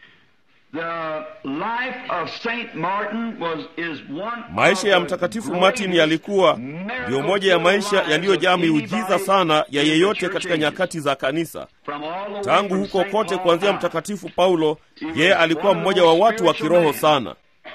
Speaker 1: Maisha ya Mtakatifu Martin yalikuwa ndiyo moja ya maisha yaliyojaa miujiza sana ya yeyote katika nyakati za kanisa. Tangu huko kote, kuanzia Mtakatifu Paulo, yeye alikuwa mmoja wa watu wa kiroho sana.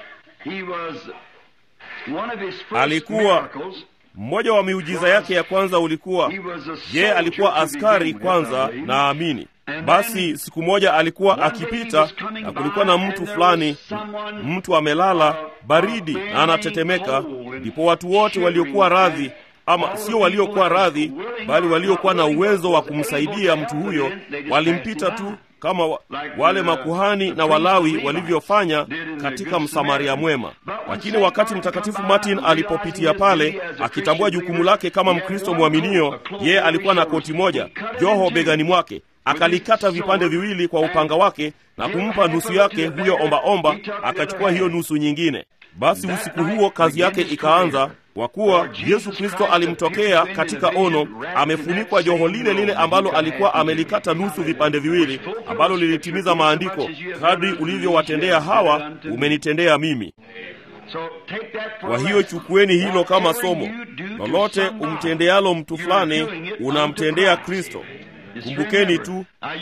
Speaker 1: Alikuwa mmoja wa miujiza yake ya kwanza ulikuwa yeye alikuwa askari kwanza, naamini basi siku moja alikuwa akipita na kulikuwa na mtu fulani, mtu amelala baridi na anatetemeka. Ndipo watu wote waliokuwa radhi, ama sio waliokuwa radhi, bali waliokuwa na uwezo wa kumsaidia mtu huyo, walimpita tu kama wa, wale makuhani na Walawi walivyofanya katika Msamaria Mwema. Lakini wakati Mtakatifu Martin alipopitia pale, akitambua jukumu lake kama Mkristo mwaminio, yeye alikuwa na koti moja, joho begani mwake akalikata vipande viwili kwa upanga wake na kumpa nusu yake huyo ombaomba, akachukua hiyo nusu nyingine. Basi usiku huo kazi yake ikaanza, kwa kuwa Yesu Kristo alimtokea katika ono, amefunikwa joho lile lile ambalo alikuwa amelikata nusu vipande viwili, ambalo lilitimiza maandiko, kadri ulivyowatendea hawa umenitendea mimi. Kwa hiyo chukueni hilo kama somo. Lolote umtendealo mtu fulani, unamtendea Kristo. Kumbukeni tu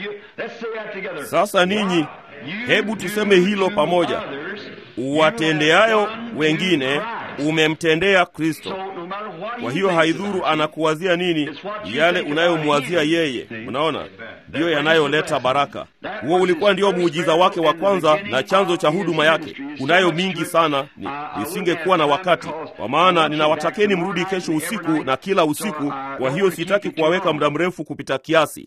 Speaker 1: sasa, ninyi, hebu tuseme hilo pamoja: uwatendeayo wengine umemtendea Kristo. Kwa hiyo haidhuru anakuwazia nini, yale unayomwazia yeye, unaona, ndiyo yanayoleta baraka. Huo ulikuwa ndio muujiza wake wa kwanza na chanzo cha huduma yake. Kunayo mingi sana, ni nisingekuwa na wakati, kwa maana ninawatakeni mrudi kesho usiku na kila usiku. Kwa hiyo sitaki kuwaweka muda mrefu kupita kiasi.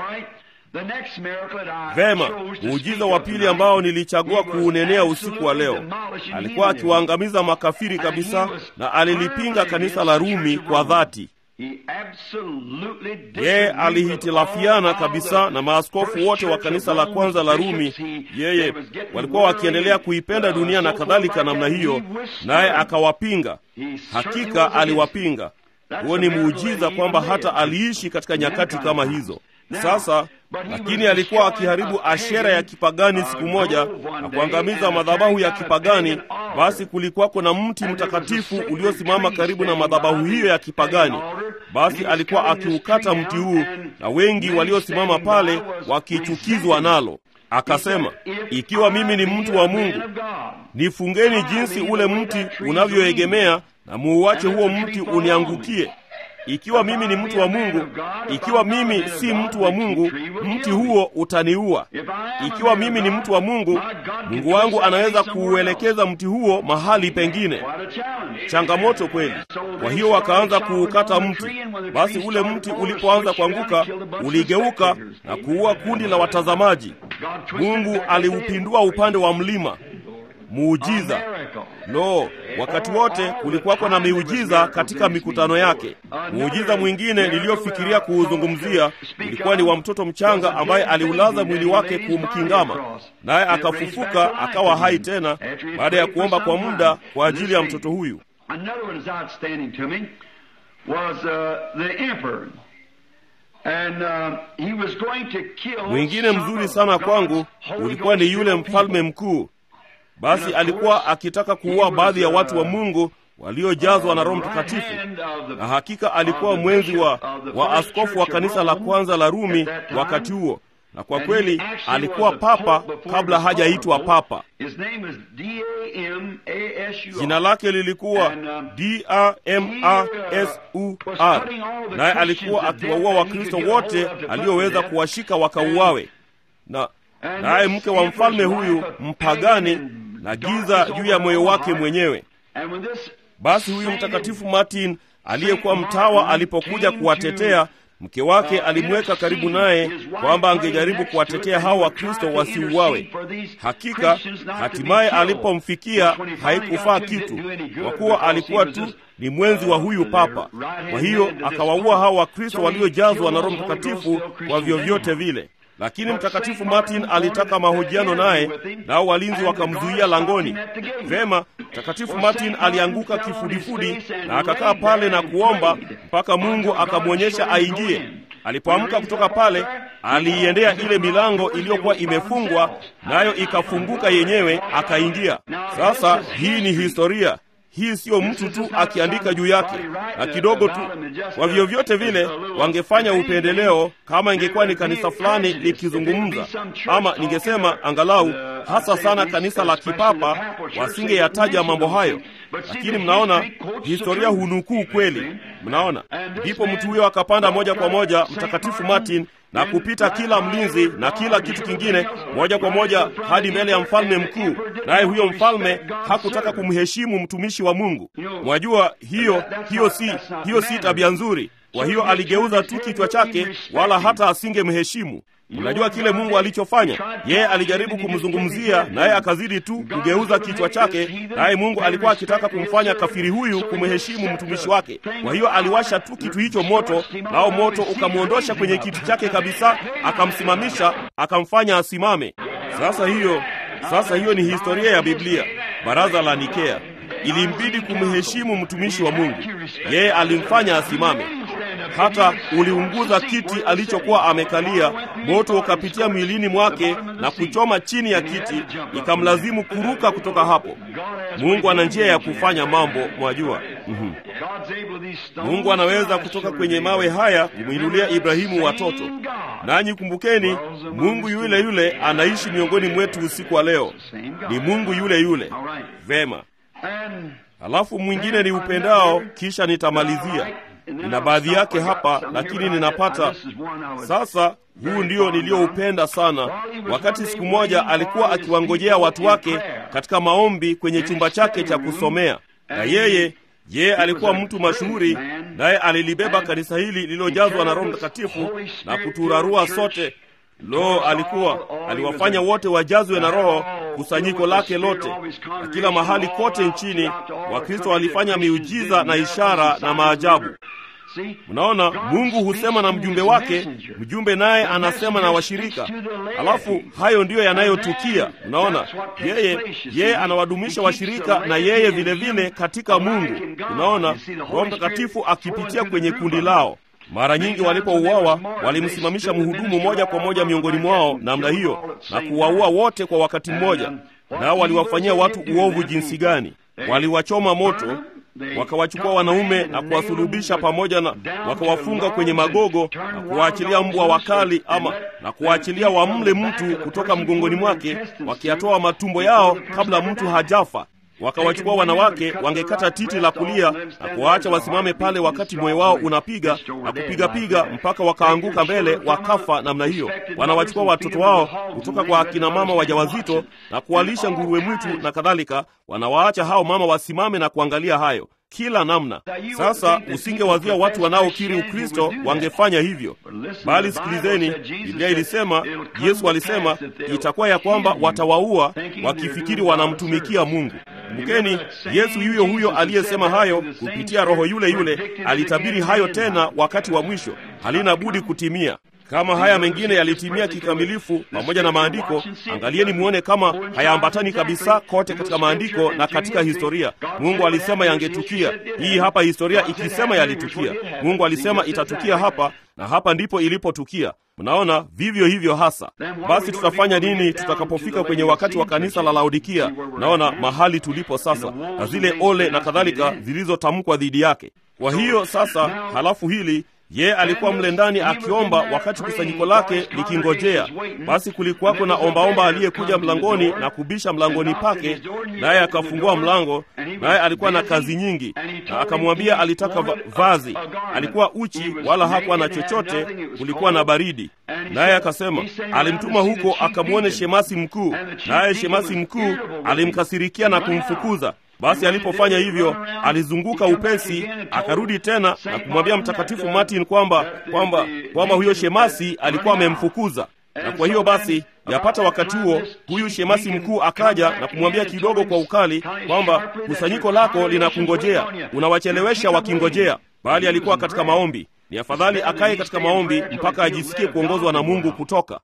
Speaker 1: Vema, muujiza wa pili ambao nilichagua kuunenea usiku wa leo, alikuwa akiwaangamiza makafiri kabisa, na alilipinga kanisa la Rumi kwa dhati. Yeye alihitilafiana kabisa na maaskofu wote wa kanisa la kwanza la Rumi. Yeye walikuwa wakiendelea kuipenda dunia na kadhalika namna hiyo, naye akawapinga. Hakika aliwapinga. Huo ni muujiza kwamba hata aliishi katika nyakati kama hizo. Sasa lakini alikuwa akiharibu ashera ya kipagani siku moja na kuangamiza madhabahu ya kipagani. Basi kulikuwako na mti mtakatifu uliosimama karibu na madhabahu hiyo ya kipagani. Basi alikuwa akiukata mti huu, na wengi waliosimama pale wakichukizwa nalo. Akasema, ikiwa mimi ni mtu wa Mungu, nifungeni jinsi ule mti unavyoegemea na muuache huo mti uniangukie. Ikiwa mimi ni mtu wa Mungu, ikiwa mimi si mtu wa Mungu, mti huo utaniua. Ikiwa mimi ni mtu wa Mungu, Mungu wangu anaweza kuuelekeza mti huo mahali pengine. Changamoto kweli. Kwa hiyo wakaanza kuukata mti. Basi ule mti ulipoanza kuanguka, uligeuka na kuua kundi la watazamaji. Mungu aliupindua upande wa mlima. muujiza. Lo, wakati wote kulikuwako na miujiza katika mikutano yake. Muujiza mwingine niliyofikiria kuuzungumzia ulikuwa ni wa mtoto mchanga ambaye aliulaza mwili wake kumkingama, naye akafufuka akawa hai tena baada ya kuomba kwa muda kwa ajili ya mtoto huyu. Mwingine mzuri sana kwangu ulikuwa ni yule mfalme mkuu. Basi alikuwa akitaka kuua baadhi ya watu wa Mungu waliojazwa na Roho Mtakatifu, na hakika alikuwa mwenzi wa, wa askofu wa kanisa la kwanza la Rumi wakati huo, na kwa kweli alikuwa papa kabla hajaitwa papa. Jina lake lilikuwa D-A-M-A-S-U-R, naye alikuwa akiwaua Wakristo wote alioweza kuwashika wakauawe, na naye mke wa mfalme huyu mpagani na giza juu ya moyo wake mwenyewe. Basi huyu mtakatifu Martin aliyekuwa mtawa alipokuja kuwatetea mke wake alimweka karibu naye kwamba angejaribu kuwatetea hao Wakristo wasiuawe. Hakika hatimaye alipomfikia haikufaa kitu, kwa kuwa alikuwa tu ni mwenzi wa huyu papa. Kwa hiyo akawaua hao Wakristo waliojazwa na Roho Mtakatifu kwa vyovyote vile. Lakini mtakatifu Martin alitaka mahojiano naye, nao walinzi wakamzuia langoni. Vema, mtakatifu Martin alianguka kifudifudi na akakaa pale na kuomba mpaka Mungu akamwonyesha aingie. Alipoamka kutoka pale, aliiendea ile milango iliyokuwa imefungwa, nayo ikafunguka yenyewe, akaingia. Sasa hii ni historia hii siyo mtu tu akiandika juu yake na kidogo tu. Kwa vyovyote vile wangefanya upendeleo kama ingekuwa ni kanisa fulani likizungumza, ama ningesema angalau hasa sana kanisa la kipapa, wasingeyataja mambo hayo. Lakini mnaona historia hunukuu kweli, mnaona. Ndipo mtu huyo akapanda moja kwa moja mtakatifu Martin na kupita kila mlinzi na kila kitu kingine moja kwa moja hadi mbele ya mfalme mkuu, naye huyo mfalme hakutaka kumheshimu mtumishi wa Mungu. Mwajua hiyo hiyo si hiyo si tabia nzuri. Kwa hiyo aligeuza tu kichwa chake, wala hata asingemheshimu. Unajua kile Mungu alichofanya? Yeye alijaribu kumzungumzia, naye akazidi tu kugeuza kichwa chake, naye Mungu alikuwa akitaka kumfanya kafiri huyu kumheshimu mtumishi wake. Kwa hiyo aliwasha tu kitu hicho moto, nao moto ukamwondosha kwenye kiti chake kabisa, akamsimamisha, akamfanya asimame. Sasa hiyo sasa hiyo ni historia ya Biblia. Baraza la Nikea ilimbidi kumheshimu mtumishi wa Mungu. Yeye alimfanya asimame hata uliunguza kiti alichokuwa amekalia. Moto ukapitia mwilini mwake na kuchoma chini ya kiti, ikamlazimu kuruka kutoka hapo. Mungu ana njia ya kufanya mambo, mwajua. mm-hmm. Mungu anaweza kutoka kwenye mawe haya kumwinulia Ibrahimu watoto. Nanyi kumbukeni, Mungu yule yule anaishi miongoni mwetu usiku wa leo, ni Mungu yule yule. Vema, halafu mwingine ni upendao, kisha nitamalizia nina baadhi yake hapa lakini ninapata sasa. Huu ndio niliyoupenda sana. Wakati siku moja alikuwa akiwangojea watu wake katika maombi kwenye chumba chake cha kusomea, na yeye yeye alikuwa mtu mashuhuri, naye alilibeba kanisa hili lililojazwa na Roho Mtakatifu na kuturarua sote. Lo, alikuwa aliwafanya wote wajazwe na Roho, kusanyiko lake lote, na kila mahali kote nchini Wakristo walifanya miujiza na ishara na maajabu. Mnaona, Mungu husema na mjumbe wake, mjumbe naye anasema na washirika, alafu hayo ndiyo yanayotukia. Mnaona, yeye yeye anawadumisha washirika na yeye vile vile katika Mungu. Unaona, Roho Mtakatifu akipitia kwenye kundi lao. Mara nyingi walipouawa walimsimamisha mhudumu moja kwa moja miongoni mwao namna hiyo na kuwaua wote kwa wakati mmoja. Nao waliwafanyia watu uovu jinsi gani! Waliwachoma moto, wakawachukua wanaume na kuwasulubisha pamoja na wakawafunga kwenye magogo na kuwaachilia mbwa wakali, ama na kuwaachilia wamle mtu kutoka mgongoni mwake, wakiyatoa matumbo yao kabla mtu hajafa wakawachukua wanawake, wangekata titi la kulia na kuwaacha wasimame pale wakati moyo wao unapiga na kupigapiga mpaka wakaanguka mbele, wakafa namna hiyo. Wanawachukua watoto wao kutoka kwa akina mama wajawazito na kuwalisha nguruwe mwitu na kadhalika. Wanawaacha hao mama wasimame na kuangalia hayo, kila namna. Sasa usingewazia watu wanaokiri Ukristo wangefanya hivyo, bali sikilizeni, Biblia ilisema, Yesu alisema itakuwa ya kwamba watawaua wakifikiri wanamtumikia Mungu. Kumbukeni, Yesu yuyo huyo aliyesema hayo kupitia Roho yule yule alitabiri hayo tena wakati wa mwisho, halina budi kutimia. Kama haya mengine yalitimia kikamilifu pamoja na maandiko, angalieni muone kama hayaambatani kabisa kote katika maandiko na katika historia. Mungu alisema yangetukia. Hii hapa historia ikisema yalitukia. Mungu alisema itatukia hapa, na hapa ndipo ilipotukia. Mnaona, vivyo hivyo hasa. Basi tutafanya nini tutakapofika kwenye wakati wa kanisa la Laodikia? Mnaona mahali tulipo sasa, na zile ole na kadhalika zilizotamkwa dhidi yake. Kwa hiyo sasa, halafu hili ye alikuwa mle ndani akiomba wakati kusanyiko lake likingojea. Basi kulikuwako na ombaomba aliyekuja mlangoni na kubisha mlangoni pake, naye akafungua mlango, naye alikuwa na kazi nyingi, na akamwambia alitaka va vazi. Alikuwa uchi, wala hakuwa na chochote, kulikuwa na baridi. Naye akasema alimtuma huko akamwone shemasi mkuu, naye shemasi mkuu alimkasirikia na kumfukuza. Basi alipofanya hivyo, alizunguka upesi, akarudi tena na kumwambia Mtakatifu Martin kwamba kwamba kwamba huyo shemasi alikuwa amemfukuza. Na kwa hiyo basi, yapata wakati huo, huyu shemasi mkuu akaja na kumwambia kidogo kwa ukali kwamba kusanyiko lako linakungojea, unawachelewesha wakingojea. Bali alikuwa katika maombi. Ni afadhali akaye katika maombi mpaka ajisikie kuongozwa na Mungu kutoka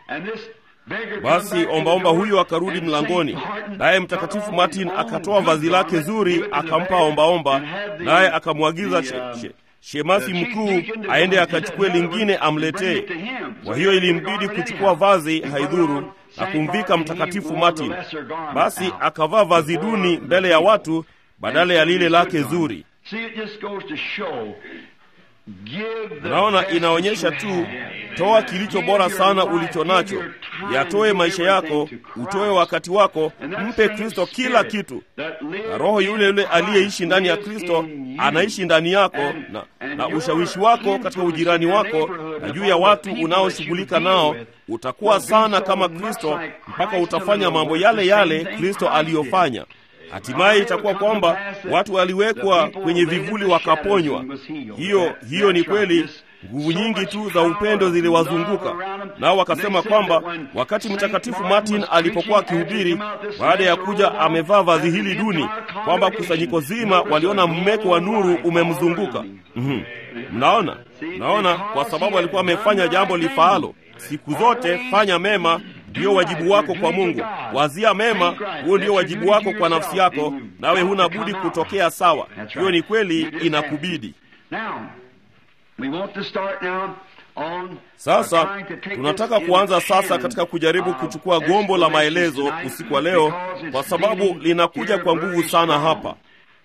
Speaker 1: basi ombaomba huyo akarudi mlangoni, naye Mtakatifu Martin akatoa vazi lake zuri akampa ombaomba, naye akamwagiza she, she, shemasi mkuu aende akachukue lingine amletee. Kwa hiyo ilimbidi kuchukua vazi haidhuru na kumvika Mtakatifu Martin. Basi akavaa vazi duni mbele ya watu badala ya lile lake zuri. Unaona, inaonyesha tu, toa kilicho bora sana ulicho nacho, yatoe maisha yako, utoe wakati wako, mpe Kristo kila kitu, na Roho yule yule aliyeishi ndani ya Kristo anaishi ndani yako, na, na ushawishi wako katika ujirani wako na juu ya watu unaoshughulika nao utakuwa sana kama Kristo, mpaka utafanya mambo yale yale Kristo aliyofanya. Hatimaye itakuwa kwamba watu waliwekwa kwenye vivuli wakaponywa. Hiyo hiyo ni kweli. Nguvu nyingi tu za upendo ziliwazunguka nao, wakasema kwamba wakati Mtakatifu Martin alipokuwa akihubiri, baada ya kuja amevaa vazi hili duni, kwamba kusanyiko zima waliona mmeko wa nuru umemzunguka. Mm-hmm. Mnaona, mnaona, kwa sababu alikuwa amefanya jambo lifaalo. Siku zote fanya mema ndiyo wajibu wako kwa Mungu. Wazia mema, huo ndio wajibu wako kwa nafsi yako, nawe huna budi kutokea sawa. Hiyo ni kweli, inakubidi. Sasa tunataka kuanza sasa katika kujaribu kuchukua gombo la maelezo usiku wa leo, kwa sababu linakuja kwa nguvu sana hapa.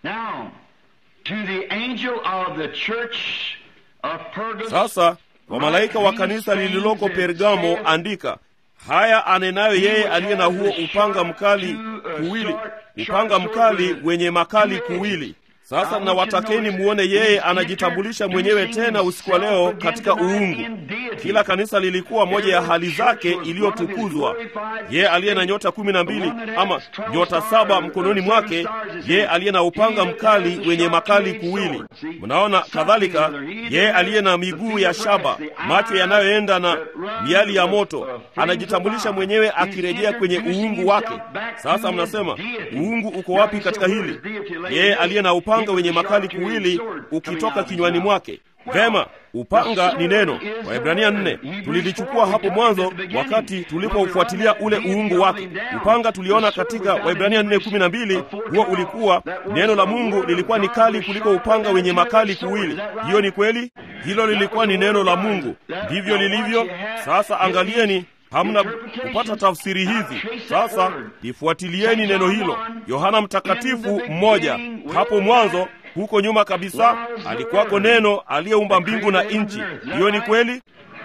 Speaker 1: Sasa kwa malaika wa kanisa lililoko Pergamo andika haya anenayo yeye aliye na huo upanga mkali kuwili, upanga mkali wenye makali kuwili. Sasa nawatakeni muone yeye anajitambulisha mwenyewe tena usiku wa leo katika uungu. Kila kanisa lilikuwa moja ya hali zake iliyotukuzwa. Yeye aliye na nyota kumi na mbili ama nyota saba mkononi mwake, yeye aliye na upanga mkali wenye makali kuwili. Mnaona, kadhalika yeye aliye na miguu ya shaba, macho yanayoenda na miali ya moto, anajitambulisha mwenyewe akirejea kwenye uungu wake. Sasa mnasema uungu uko wapi katika hili? Yeye aliye na upanga wenye makali kuwili ukitoka kinywani mwake. Vema, upanga ni neno. Waebrania nne tulilichukua hapo mwanzo wakati tulipoufuatilia ule uungu wake. Upanga tuliona katika Waebrania nne kumi na mbili. Huo ulikuwa neno la Mungu, lilikuwa ni kali kuliko upanga wenye makali kuwili. Hiyo ni kweli, hilo lilikuwa ni neno la Mungu, ndivyo lilivyo. Sasa angalieni hamna kupata tafsiri hizi. Sasa lifuatilieni neno hilo. Yohana Mtakatifu mmoja hapo mwanzo, huko nyuma kabisa, alikuwako neno aliyeumba mbingu na nchi. Hiyo ni kweli.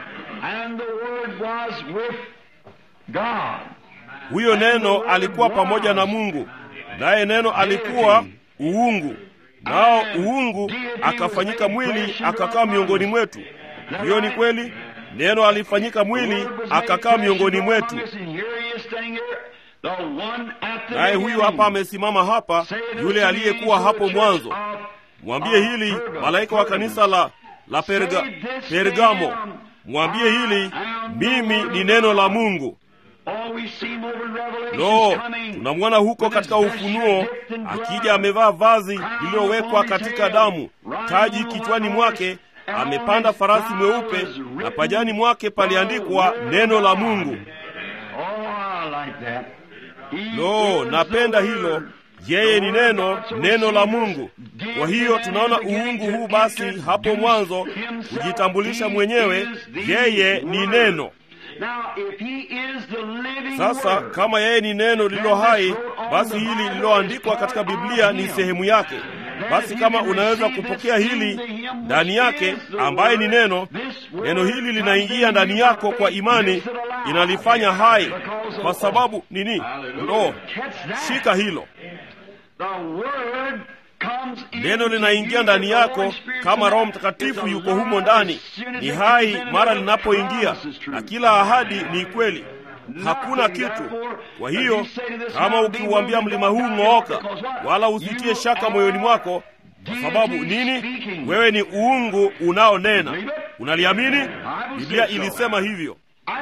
Speaker 1: Huyo neno alikuwa pamoja na Mungu, naye neno alikuwa uungu, nao uungu akafanyika mwili akakaa miongoni mwetu. Hiyo ni kweli. Neno alifanyika mwili akakaa miongoni mwetu. Naye huyu hapa amesimama hapa, yule aliyekuwa hapo mwanzo. mwambie hili malaika wa kanisa la la Perga, Pergamo, mwambie hili, mimi ni neno la Mungu. Lo, tunamwona huko katika Ufunuo akija amevaa vazi lililowekwa katika damu, taji kichwani mwake, amepanda farasi mweupe, na pajani mwake paliandikwa neno la Mungu. Lo, napenda hilo. Yeye ni neno, neno la Mungu. Kwa hiyo tunaona uungu huu basi hapo mwanzo kujitambulisha mwenyewe, yeye ni neno. Sasa kama yeye ni neno lililo hai, basi hili lililoandikwa katika Biblia ni sehemu yake. Basi kama unaweza kupokea hili ndani yake, ambaye ni neno, neno hili linaingia ndani yako kwa imani, inalifanya hai. Kwa sababu nini? Lo, shika hilo neno linaingia ndani yako kama Roho Mtakatifu yuko humo ndani, ni hai mara linapoingia, na kila ahadi ni kweli, hakuna kitu. Kwa hiyo kama ukiuambia mlima huu ng'ooka, wala usitie shaka moyoni mwako. Kwa sababu nini? Wewe ni uungu unaonena. Unaliamini? Biblia ilisema hivyo,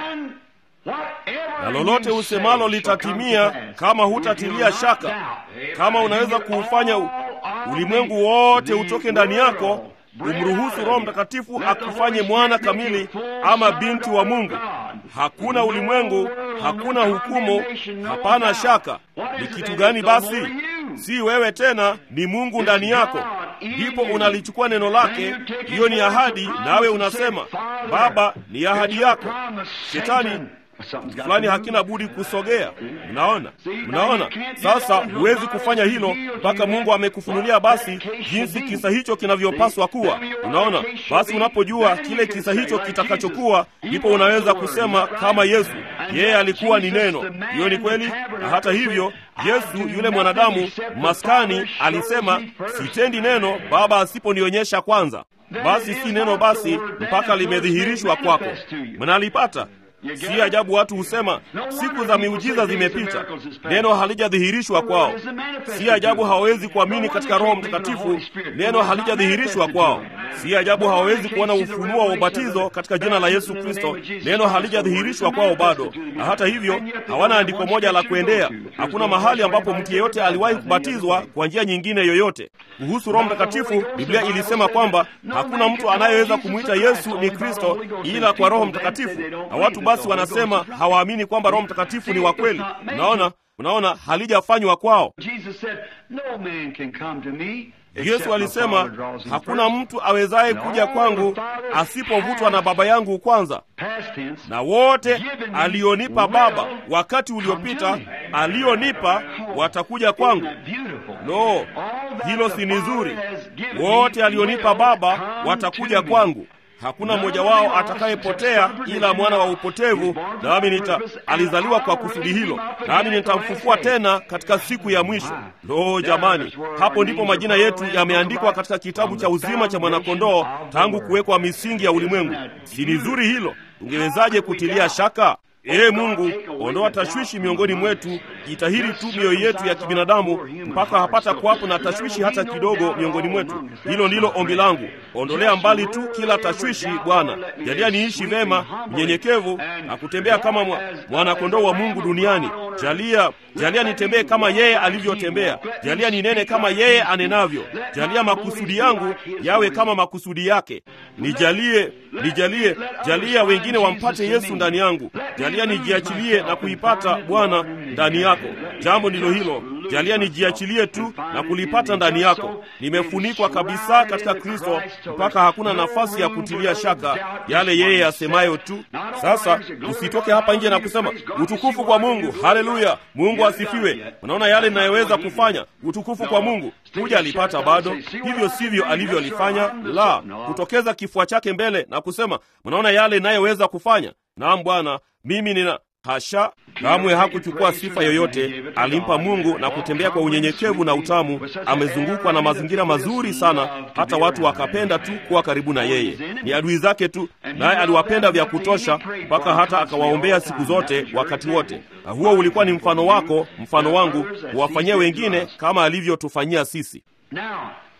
Speaker 1: na lolote usemalo litatimia kama hutatilia shaka. Kama unaweza kuufanya ulimwengu wote utoke ndani yako, umruhusu Roho Mtakatifu akufanye mwana kamili ama binti wa Mungu. Hakuna ulimwengu, hakuna hukumu, hapana shaka. Ni kitu gani basi? Si wewe tena, ni Mungu ndani yako. Ndipo unalichukua neno lake, hiyo ni ahadi, nawe unasema Baba, ni ahadi yako. Shetani kitu fulani hakina budi kusogea. Mnaona, mnaona sasa. Huwezi kufanya hilo mpaka Mungu amekufunulia basi jinsi kisa hicho kinavyopaswa kuwa. Unaona, basi unapojua kile kisa hicho kitakachokuwa, ndipo unaweza kusema kama Yesu, yeye alikuwa ni neno. Hiyo ni kweli. Na hata hivyo, Yesu yule mwanadamu maskani alisema, sitendi neno Baba asiponionyesha kwanza. Basi si neno basi mpaka limedhihirishwa kwako. Mnalipata? Si ajabu watu husema siku za miujiza zimepita, neno halijadhihirishwa kwao. Si ajabu hawawezi kuamini katika Roho Mtakatifu, neno halijadhihirishwa kwao. Si ajabu hawawezi kuona ufunuo wa ubatizo katika jina la Yesu Kristo, neno halijadhihirishwa kwao bado. Na hata hivyo hawana andiko moja la kuendea. Hakuna mahali ambapo mtu yeyote aliwahi kubatizwa kwa njia nyingine yoyote. Kuhusu Roho Mtakatifu, Biblia ilisema kwamba hakuna mtu anayeweza kumwita Yesu ni Kristo ila kwa Roho Mtakatifu, na watu basi wanasema hawaamini kwamba Roho Mtakatifu ni wa kweli. Unaona, unaona halijafanywa kwao. Yesu alisema hakuna mtu awezaye kuja kwangu asipovutwa na Baba yangu kwanza, na wote alionipa Baba wakati uliopita alionipa watakuja kwangu. Lo, hilo si ni zuri? Wote alionipa Baba watakuja kwangu hakuna mmoja wao atakayepotea ila mwana wa upotevu, nami nita alizaliwa kwa kusudi hilo, nami nitamfufua tena katika siku ya mwisho. Lo, jamani, hapo ndipo majina yetu yameandikwa katika kitabu cha uzima cha mwanakondoo tangu kuwekwa misingi ya ulimwengu. Si ni zuri hilo? Ungewezaje kutilia shaka? Ee Mungu, ondoa tashwishi miongoni mwetu, jitahiri tu mioyo yetu ya kibinadamu mpaka hapata kuwapo na tashwishi hata kidogo miongoni mwetu. Hilo ndilo ombi langu. Ondolea mbali tu kila tashwishi, Bwana. Jalia niishi vema, mnyenyekevu na kutembea kama mwanakondoo wa Mungu duniani. Jalia, jalia nitembee kama yeye alivyotembea. Jalia ninene kama yeye anenavyo. Jalia makusudi yangu yawe kama makusudi yake. Nijalie, nijalie, jalia wengine wampate Yesu ndani yangu. Jalia nijiachilie na kuipata Bwana ndani yako. Jambo ndilo hilo. Jalia nijiachilie tu na kulipata ndani yako. Nimefunikwa kabisa katika Kristo mpaka hakuna nafasi ya kutilia shaka yale yeye asemayo tu. Sasa usitoke hapa nje na kusema utukufu kwa Mungu, haleluya, Mungu asifiwe. Unaona yale ninayoweza kufanya, utukufu kwa Mungu. Huja alipata bado, hivyo sivyo alivyolifanya. La, kutokeza kifua chake mbele na kusema, mnaona yale ninayoweza kufanya. Naam Bwana, mimi nina Hasha! Kamwe hakuchukua sifa yoyote, alimpa Mungu na kutembea kwa unyenyekevu na utamu. Amezungukwa na mazingira mazuri sana, hata watu wakapenda tu kuwa karibu na yeye. Ni adui zake tu, naye aliwapenda vya kutosha, mpaka hata akawaombea siku zote, wakati wote. Na huo ulikuwa ni mfano wako, mfano wangu, kuwafanyia wengine kama alivyotufanyia sisi.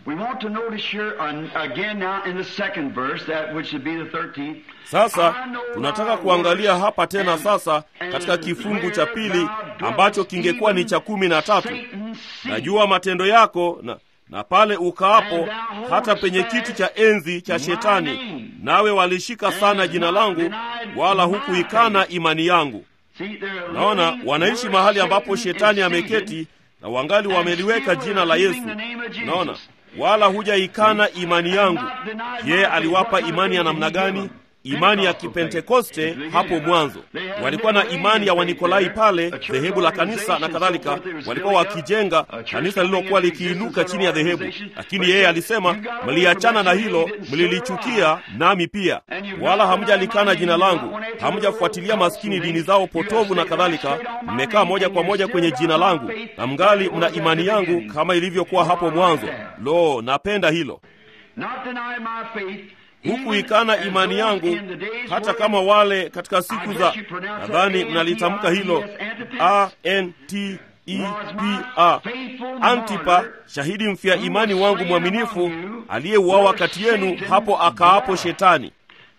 Speaker 2: We want to notice here uh, again now in the second verse, that which would be the 13th.
Speaker 1: Sasa tunataka kuangalia hapa tena sasa katika kifungu cha pili ambacho kingekuwa ni cha kumi na tatu. Najua matendo yako na, na pale ukaapo hata penye kiti cha enzi cha Shetani, nawe walishika sana jina langu, wala hukuikana imani yangu. Naona wanaishi mahali ambapo Shetani ameketi na wangali wameliweka jina la Yesu. Naona wala hujaikana imani yangu. Je, aliwapa imani ya namna gani? Imani ya Kipentekoste hapo mwanzo. Walikuwa na imani ya Wanikolai pale, dhehebu la kanisa na kadhalika. Walikuwa wakijenga kanisa lililokuwa likiinuka chini ya dhehebu, lakini yeye alisema, mliachana na hilo, mlilichukia nami pia, wala hamjalikana jina langu, hamjafuatilia maskini dini zao potovu na kadhalika. Mmekaa moja kwa moja kwenye jina langu na mngali mna imani yangu kama ilivyokuwa hapo mwanzo. Lo, napenda hilo hukuikana imani yangu, hata kama wale katika siku za, nadhani mnalitamka hilo a n t e p a, Antipa, shahidi mfia imani wangu mwaminifu, aliyeuawa kati yenu hapo akaapo Shetani.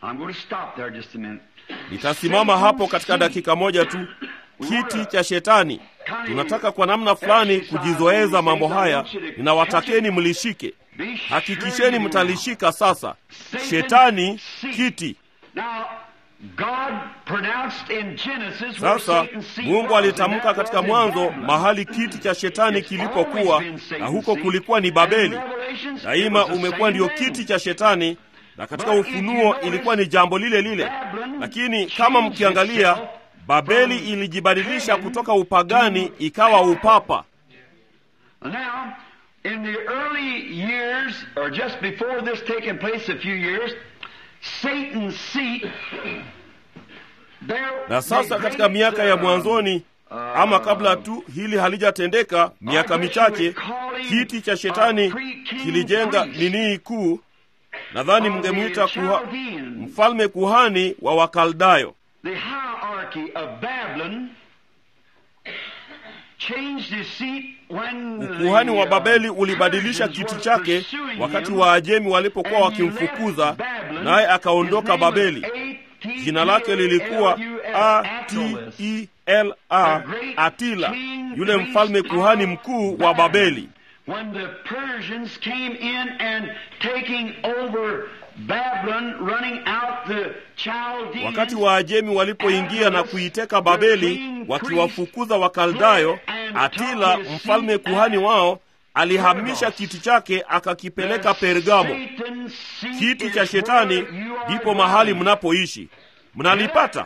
Speaker 1: Nitasimama hapo katika dakika moja tu. Kiti cha Shetani. Tunataka kwa namna fulani kujizoeza mambo haya. Ninawatakeni mlishike, hakikisheni mtalishika. Sasa Shetani, kiti. Sasa Mungu alitamka katika Mwanzo mahali kiti cha Shetani kilipokuwa, na huko kulikuwa ni Babeli. Daima umekuwa ndio kiti cha Shetani, na katika Ufunuo ilikuwa ni jambo lile lile, lakini kama mkiangalia Babeli ilijibadilisha kutoka upagani ikawa upapa. Na sasa katika miaka ya mwanzoni ama kabla tu hili halijatendeka, miaka michache, kiti cha Shetani kilijenga nini kuu, nadhani mngemwita kuha, mfalme kuhani wa Wakaldayo.
Speaker 2: The hierarchy of Babylon changed his seat when
Speaker 1: Ukuhani wa Babeli ulibadilisha kiti chake wakati Waajemi walipokuwa wakimfukuza, naye akaondoka Babeli. Jina lake lilikuwa A-T-E-L-A, Atila, yule mfalme kuhani mkuu wa Babeli.
Speaker 2: When the Persians came in and taking over Babylon, running out the Chaldeans,
Speaker 1: Wakati Waajemi walipoingia na kuiteka Babeli wakiwafukuza Wakaldayo, Atila mfalme kuhani wao alihamisha kiti chake akakipeleka Pergamo. Kiti cha Shetani ndipo mahali mnapoishi. Mnalipata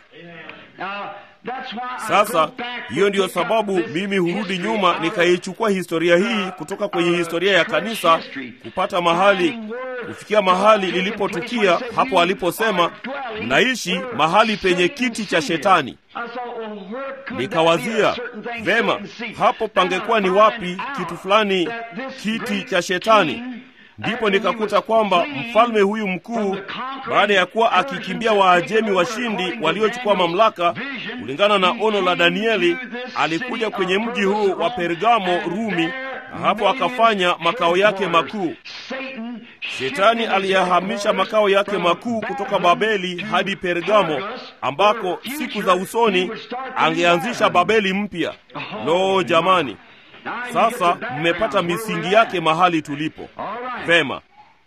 Speaker 1: sasa? Hiyo ndiyo sababu mimi hurudi nyuma nikaichukua historia hii kutoka kwenye historia ya kanisa kupata mahali kufikia mahali lilipotukia hapo aliposema mnaishi mahali penye kiti cha Shetani. Nikawazia vema, hapo pangekuwa ni wapi kitu fulani, kiti cha Shetani. Ndipo nikakuta kwamba mfalme huyu mkuu, baada ya kuwa akikimbia Waajemi washindi waliochukua mamlaka, kulingana na ono la Danieli, alikuja kwenye mji huu wa Pergamo, Rumi, na hapo akafanya makao yake makuu. Shetani aliyahamisha makao yake makuu kutoka Babeli hadi Pergamo, ambako siku za usoni angeanzisha Babeli mpya. Lo, jamani! Sasa mmepata misingi yake mahali tulipo. Vema.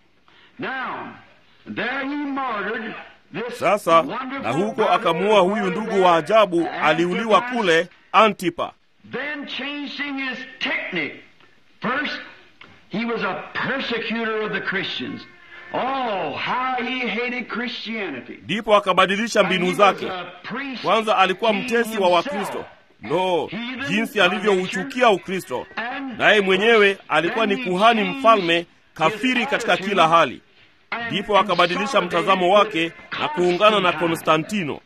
Speaker 1: Sasa na huko akamuua huyu ndugu wa ajabu, aliuliwa kule Antipa.
Speaker 2: Then changing his technique. First, he was a persecutor of the Christians. Oh, how he hated Christianity.
Speaker 1: Ndipo akabadilisha mbinu zake. Kwanza alikuwa mtesi wa Wakristo. Lo, jinsi alivyouchukia Ukristo! Naye mwenyewe alikuwa ni kuhani mfalme kafiri katika kila hali. Ndipo akabadilisha mtazamo wake na kuungana na Konstantino.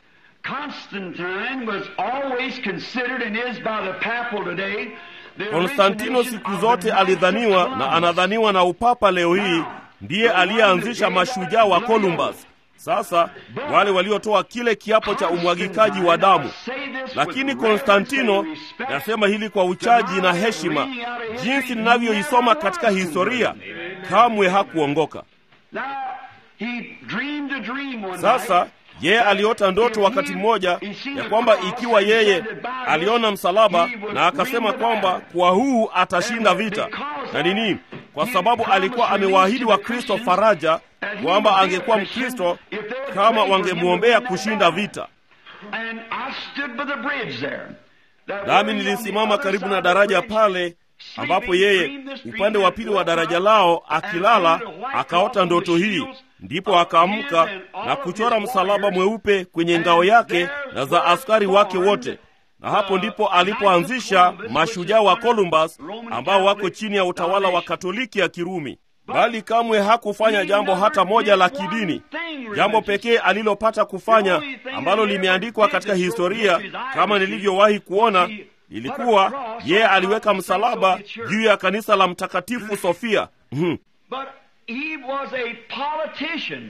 Speaker 1: Konstantino siku zote alidhaniwa na anadhaniwa na upapa leo hii ndiye aliyeanzisha mashujaa wa Columbus. Sasa wale waliotoa kile kiapo cha umwagikaji wa damu. Lakini Konstantino, nasema hili kwa uchaji na heshima, jinsi ninavyoisoma katika historia, kamwe hakuongoka.
Speaker 2: Now, he dreamed a dream one
Speaker 1: Sasa
Speaker 2: night.
Speaker 1: yeye aliota ndoto wakati mmoja ya kwamba ikiwa yeye aliona msalaba na akasema kwamba kwa huu atashinda vita. Na nini? Kwa sababu alikuwa amewaahidi wa Kristo faraja kwamba angekuwa Mkristo kama wangemwombea kushinda vita.
Speaker 2: And I stood by the bridge there. That
Speaker 1: Nami
Speaker 2: way on
Speaker 1: nilisimama
Speaker 2: the
Speaker 1: karibu
Speaker 2: other
Speaker 1: na
Speaker 2: side of the
Speaker 1: daraja
Speaker 2: bridge,
Speaker 1: pale ambapo yeye upande wa pili wa daraja lao akilala akaota ndoto hii. Ndipo akaamka na kuchora msalaba mweupe kwenye ngao yake na za askari wake wote, na hapo ndipo alipoanzisha mashujaa wa Columbus ambao wako chini ya utawala wa Katoliki ya Kirumi. Bali kamwe hakufanya jambo hata moja la kidini. Jambo pekee alilopata kufanya ambalo limeandikwa katika historia kama nilivyowahi kuona ilikuwa yeye aliweka msalaba juu ya kanisa la Mtakatifu Sofia. Mhm.
Speaker 2: But he was a politician.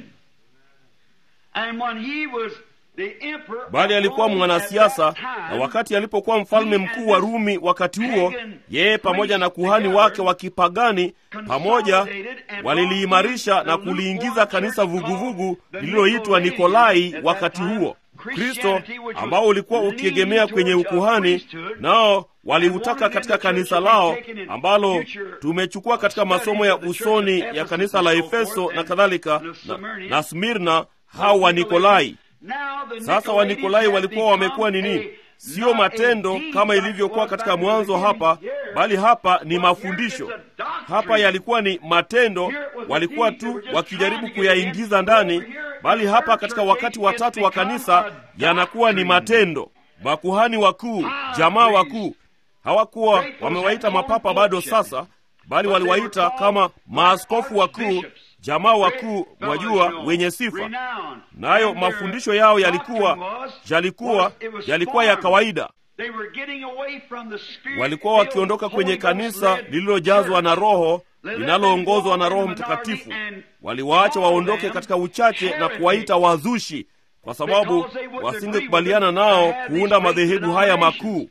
Speaker 2: And when he was the emperor
Speaker 1: Bali alikuwa
Speaker 2: of Rome
Speaker 1: mwanasiasa,
Speaker 2: at that
Speaker 1: na
Speaker 2: time,
Speaker 1: wakati alipokuwa mfalme mkuu wa Rumi wakati huo, yeye pamoja na kuhani wake wa kipagani pamoja waliliimarisha na kuliingiza kanisa vuguvugu lililoitwa Nikolai wakati huo. Kristo ambao ulikuwa ukiegemea kwenye ukuhani, nao waliutaka katika kanisa lao ambalo tumechukua katika masomo ya usoni ya kanisa la Efeso na kadhalika na, na Smirna, hao wa Nikolai. Sasa Wanikolai walikuwa wamekuwa nini? Sio matendo kama ilivyokuwa katika mwanzo hapa, bali hapa ni mafundisho. Hapa yalikuwa ni matendo, walikuwa tu wakijaribu kuyaingiza ndani, bali hapa katika wakati wa tatu wa kanisa yanakuwa ni matendo. Makuhani wakuu, jamaa wakuu, hawakuwa wamewaita mapapa bado sasa, bali waliwaita kama maaskofu wakuu, jamaa wakuu, mwajua, wenye sifa nayo mafundisho yao yalikuwa yalikuwa yalikuwa ya kawaida. Walikuwa wakiondoka kwenye kanisa lililojazwa na Roho, linaloongozwa na Roho Mtakatifu. Waliwaacha waondoke katika uchache na kuwaita wazushi, kwa sababu wasingekubaliana nao kuunda madhehebu haya makuu.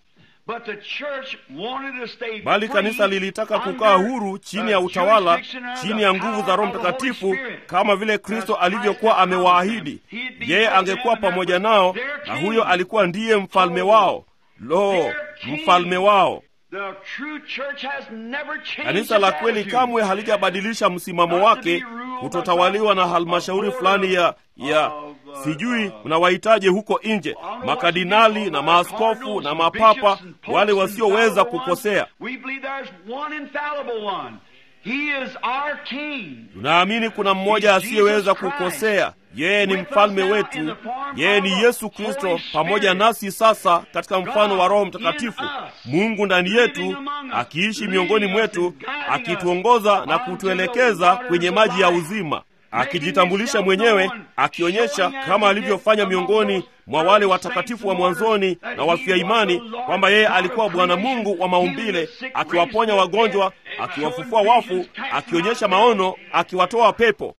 Speaker 1: Bali kanisa lilitaka kukaa huru chini ya utawala, chini ya nguvu za Roho Mtakatifu, kama vile Kristo alivyokuwa amewaahidi. Yeye angekuwa pamoja nao, na huyo alikuwa ndiye mfalme wao. Lo, mfalme wao! Kanisa la kweli kamwe halijabadilisha msimamo wake kutotawaliwa na halmashauri fulani ya ya sijui mnawahitaje huko nje, makardinali na maaskofu na mapapa, wale wasioweza kukosea. Tunaamini kuna mmoja asiyeweza kukosea. Yeye ni mfalme wetu, yeye ni Yesu Kristo pamoja nasi sasa katika mfano wa Roho Mtakatifu, Mungu ndani yetu, akiishi miongoni mwetu, akituongoza na kutuelekeza kwenye maji ya uzima, akijitambulisha mwenyewe, akionyesha kama alivyofanya miongoni mwa wale watakatifu wa mwanzoni na wafia imani kwamba yeye alikuwa Bwana Mungu wa maumbile, akiwaponya wagonjwa, akiwafufua wafu, akionyesha maono, akiwatoa pepo.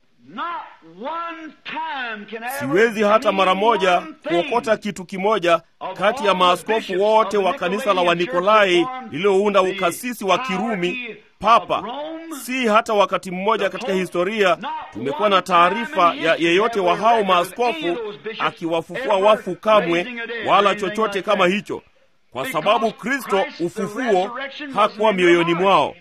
Speaker 1: Siwezi hata mara moja kuokota kitu kimoja kati ya maaskofu wote wa kanisa la Wanikolai lililounda ukasisi wa Kirumi papa. Si hata wakati mmoja katika historia tumekuwa na taarifa ya yeyote wa hao maaskofu akiwafufua wafu kamwe, wala chochote kama hicho, kwa sababu Kristo ufufuo hakuwa mioyoni mwao.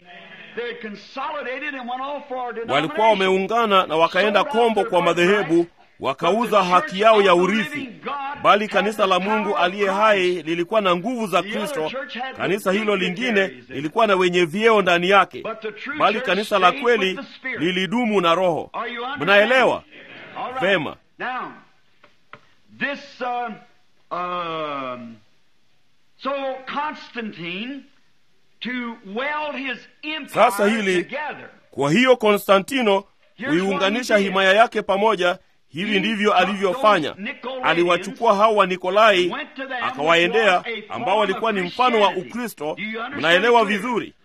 Speaker 1: Walikuwa wameungana na wakaenda kombo kwa madhehebu, wakauza haki yao ya urithi. Bali kanisa la Mungu aliye hai lilikuwa na nguvu za Kristo. Kanisa hilo lingine lilikuwa na wenye vyeo ndani yake, bali kanisa la kweli lilidumu na Roho. Mnaelewa vema? Sasa hili, kwa hiyo Konstantino kuiunganisha himaya yake pamoja Hivi ndivyo alivyofanya. Aliwachukua hao wa Nikolai akawaendea, ambao walikuwa ni mfano wa Ukristo. Mnaelewa vizuri,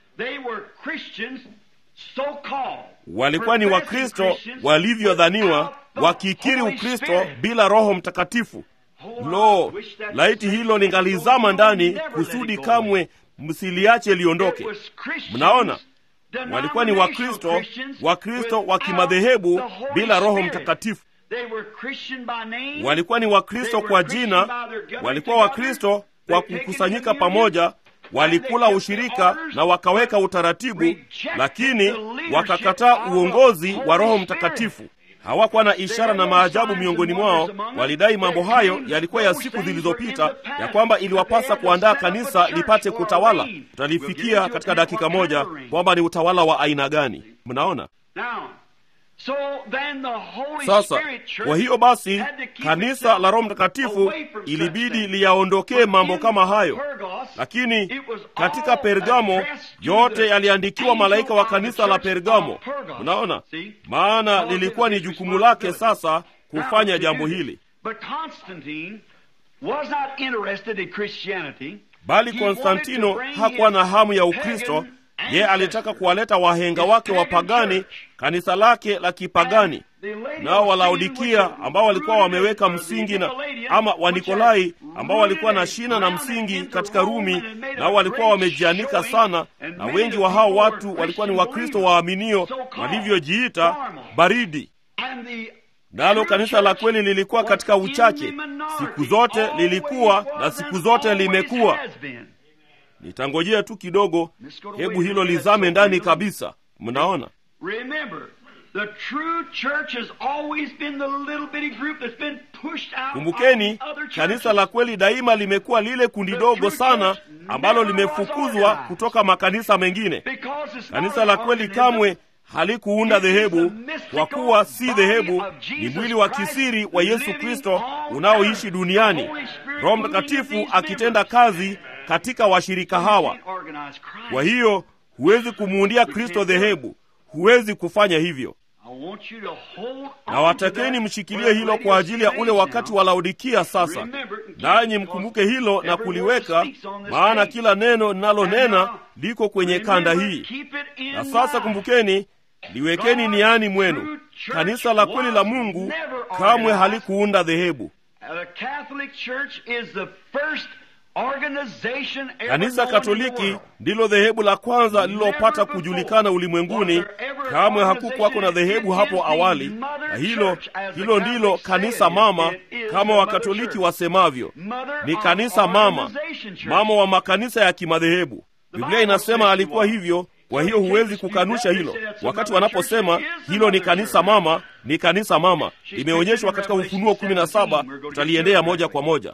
Speaker 1: walikuwa ni Wakristo walivyodhaniwa, wakikiri Ukristo bila Roho Mtakatifu. Lo, laiti hilo lingalizama ndani kusudi kamwe msiliache liondoke. Mnaona, walikuwa ni Wakristo, Wakristo wa kimadhehebu bila Roho Mtakatifu. Walikuwa ni Wakristo kwa jina, walikuwa Wakristo kwa kukusanyika pamoja, walikula ushirika na wakaweka utaratibu, lakini wakakataa uongozi wa Roho Mtakatifu. Hawakuwa na ishara na maajabu miongoni mwao. Walidai mambo hayo yalikuwa ya siku zilizopita, ya kwamba iliwapasa kuandaa kanisa lipate kutawala. Tutalifikia katika dakika moja kwamba ni utawala wa aina gani. Mnaona sasa. Kwa hiyo basi, kanisa la Roho Mtakatifu ilibidi liyaondokee mambo kama hayo, lakini katika Pergamo yote yaliandikiwa malaika wa kanisa la Pergamo. Mnaona, maana lilikuwa ni jukumu lake sasa kufanya jambo hili. Bali Konstantino hakuwa na hamu ya Ukristo. Ye alitaka kuwaleta wahenga wake wapagani, kanisa lake la kipagani. Nao Walaodikia ambao walikuwa wameweka msingi na ama Wanikolai ambao walikuwa na shina na msingi katika Rumi, nao walikuwa wamejianika sana, na wengi wa hao watu walikuwa ni Wakristo waaminio walivyojiita baridi. Nalo kanisa la kweli lilikuwa katika uchache, siku zote lilikuwa na siku zote limekuwa Nitangojea tu kidogo, hebu hilo lizame ndani kabisa. Mnaona, kumbukeni, kanisa la kweli daima limekuwa lile kundi dogo sana ambalo limefukuzwa kutoka makanisa mengine. Kanisa la kweli kamwe halikuunda dhehebu, kwa kuwa si dhehebu, ni mwili wa kisiri wa Yesu Kristo unaoishi duniani, Roho Mtakatifu akitenda kazi katika washirika hawa. Kwa hiyo huwezi kumuundia Kristo dhehebu, huwezi kufanya hivyo. Na watakeni mshikilie hilo kwa ajili ya ule wakati wa Laodikia. Sasa nanyi mkumbuke hilo na kuliweka, maana kila neno ninalonena liko kwenye kanda hii. Na sasa kumbukeni, liwekeni niani mwenu, kanisa la kweli la Mungu kamwe halikuunda dhehebu. Kanisa Katoliki ndilo dhehebu la kwanza lililopata kujulikana ulimwenguni. Kamwe hakukuwako na dhehebu hapo awali, na hilo hilo ndilo kanisa mama, kama Wakatoliki wasemavyo, ni kanisa mama, mama wa makanisa ya kimadhehebu. Biblia inasema alikuwa hivyo. Kwa hiyo huwezi kukanusha hilo. Wakati wanaposema hilo ni kanisa mama, ni kanisa mama, limeonyeshwa katika Ufunuo kumi na saba. Tutaliendea moja kwa moja.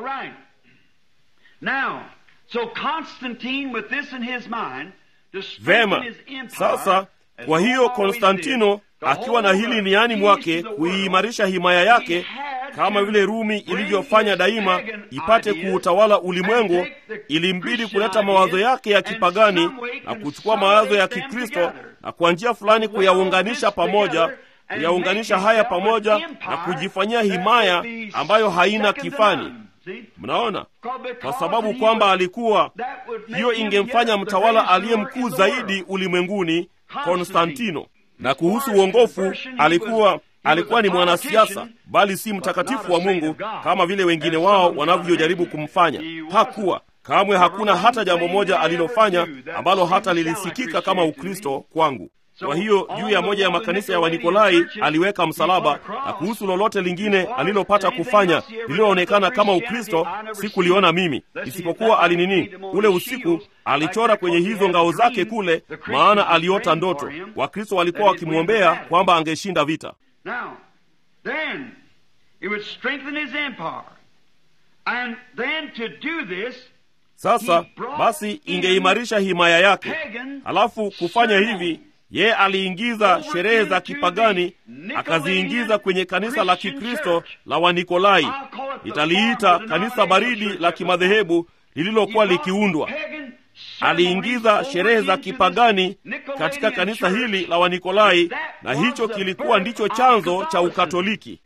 Speaker 2: Now, so Constantine with this in his mind, to
Speaker 1: Vema,
Speaker 2: strengthen his empire,
Speaker 1: sasa
Speaker 2: as
Speaker 1: kwa hiyo
Speaker 2: always
Speaker 1: Konstantino
Speaker 2: did, the
Speaker 1: akiwa na
Speaker 2: whole
Speaker 1: hili
Speaker 2: of
Speaker 1: niani
Speaker 2: the
Speaker 1: mwake
Speaker 2: east of the world,
Speaker 1: kuiimarisha himaya yake
Speaker 2: he had
Speaker 1: kama
Speaker 2: to
Speaker 1: vile Rumi
Speaker 2: bring
Speaker 1: ilivyofanya
Speaker 2: his
Speaker 1: daima
Speaker 2: pagan
Speaker 1: ipate
Speaker 2: ideas
Speaker 1: kuutawala ulimwengu,
Speaker 2: and take the
Speaker 1: ilimbidi
Speaker 2: Christian
Speaker 1: kuleta mawazo
Speaker 2: ideas
Speaker 1: yake ya
Speaker 2: and
Speaker 1: kipagani
Speaker 2: some way
Speaker 1: na kuchukua mawazo ya
Speaker 2: consolidate them
Speaker 1: Kikristo
Speaker 2: together.
Speaker 1: na kwa njia fulani kuyaunganisha pamoja, kuyaunganisha haya pamoja na kujifanyia himaya ambayo haina kifani. Mnaona, kwa sababu kwamba alikuwa hiyo ingemfanya mtawala aliye mkuu zaidi ulimwenguni Konstantino. Na kuhusu uongofu, alikuwa alikuwa ni mwanasiasa, bali si mtakatifu wa Mungu kama vile wengine wao wanavyojaribu kumfanya. Hakuwa kamwe, hakuna hata jambo moja alilofanya ambalo hata lilisikika kama Ukristo kwangu. Kwa hiyo juu ya moja ya makanisa ya Wanikolai aliweka msalaba, na kuhusu lolote lingine alilopata kufanya lililoonekana kama Ukristo sikuliona mimi, isipokuwa alinini, ule usiku alichora kwenye hizo ngao zake kule, maana aliota ndoto. Wakristo walikuwa wakimwombea kwamba angeshinda vita.
Speaker 2: Now, then, it would strengthen his empire. And then to do this,
Speaker 1: Sasa basi ingeimarisha himaya yake. Halafu kufanya hivi, ye aliingiza sherehe za kipagani akaziingiza kwenye kanisa la Kikristo la Wanikolai. Nitaliita kanisa baridi la kimadhehebu lililokuwa likiundwa. Aliingiza sherehe za kipagani katika kanisa hili la Wanikolai, na hicho kilikuwa ndicho chanzo cha Ukatoliki.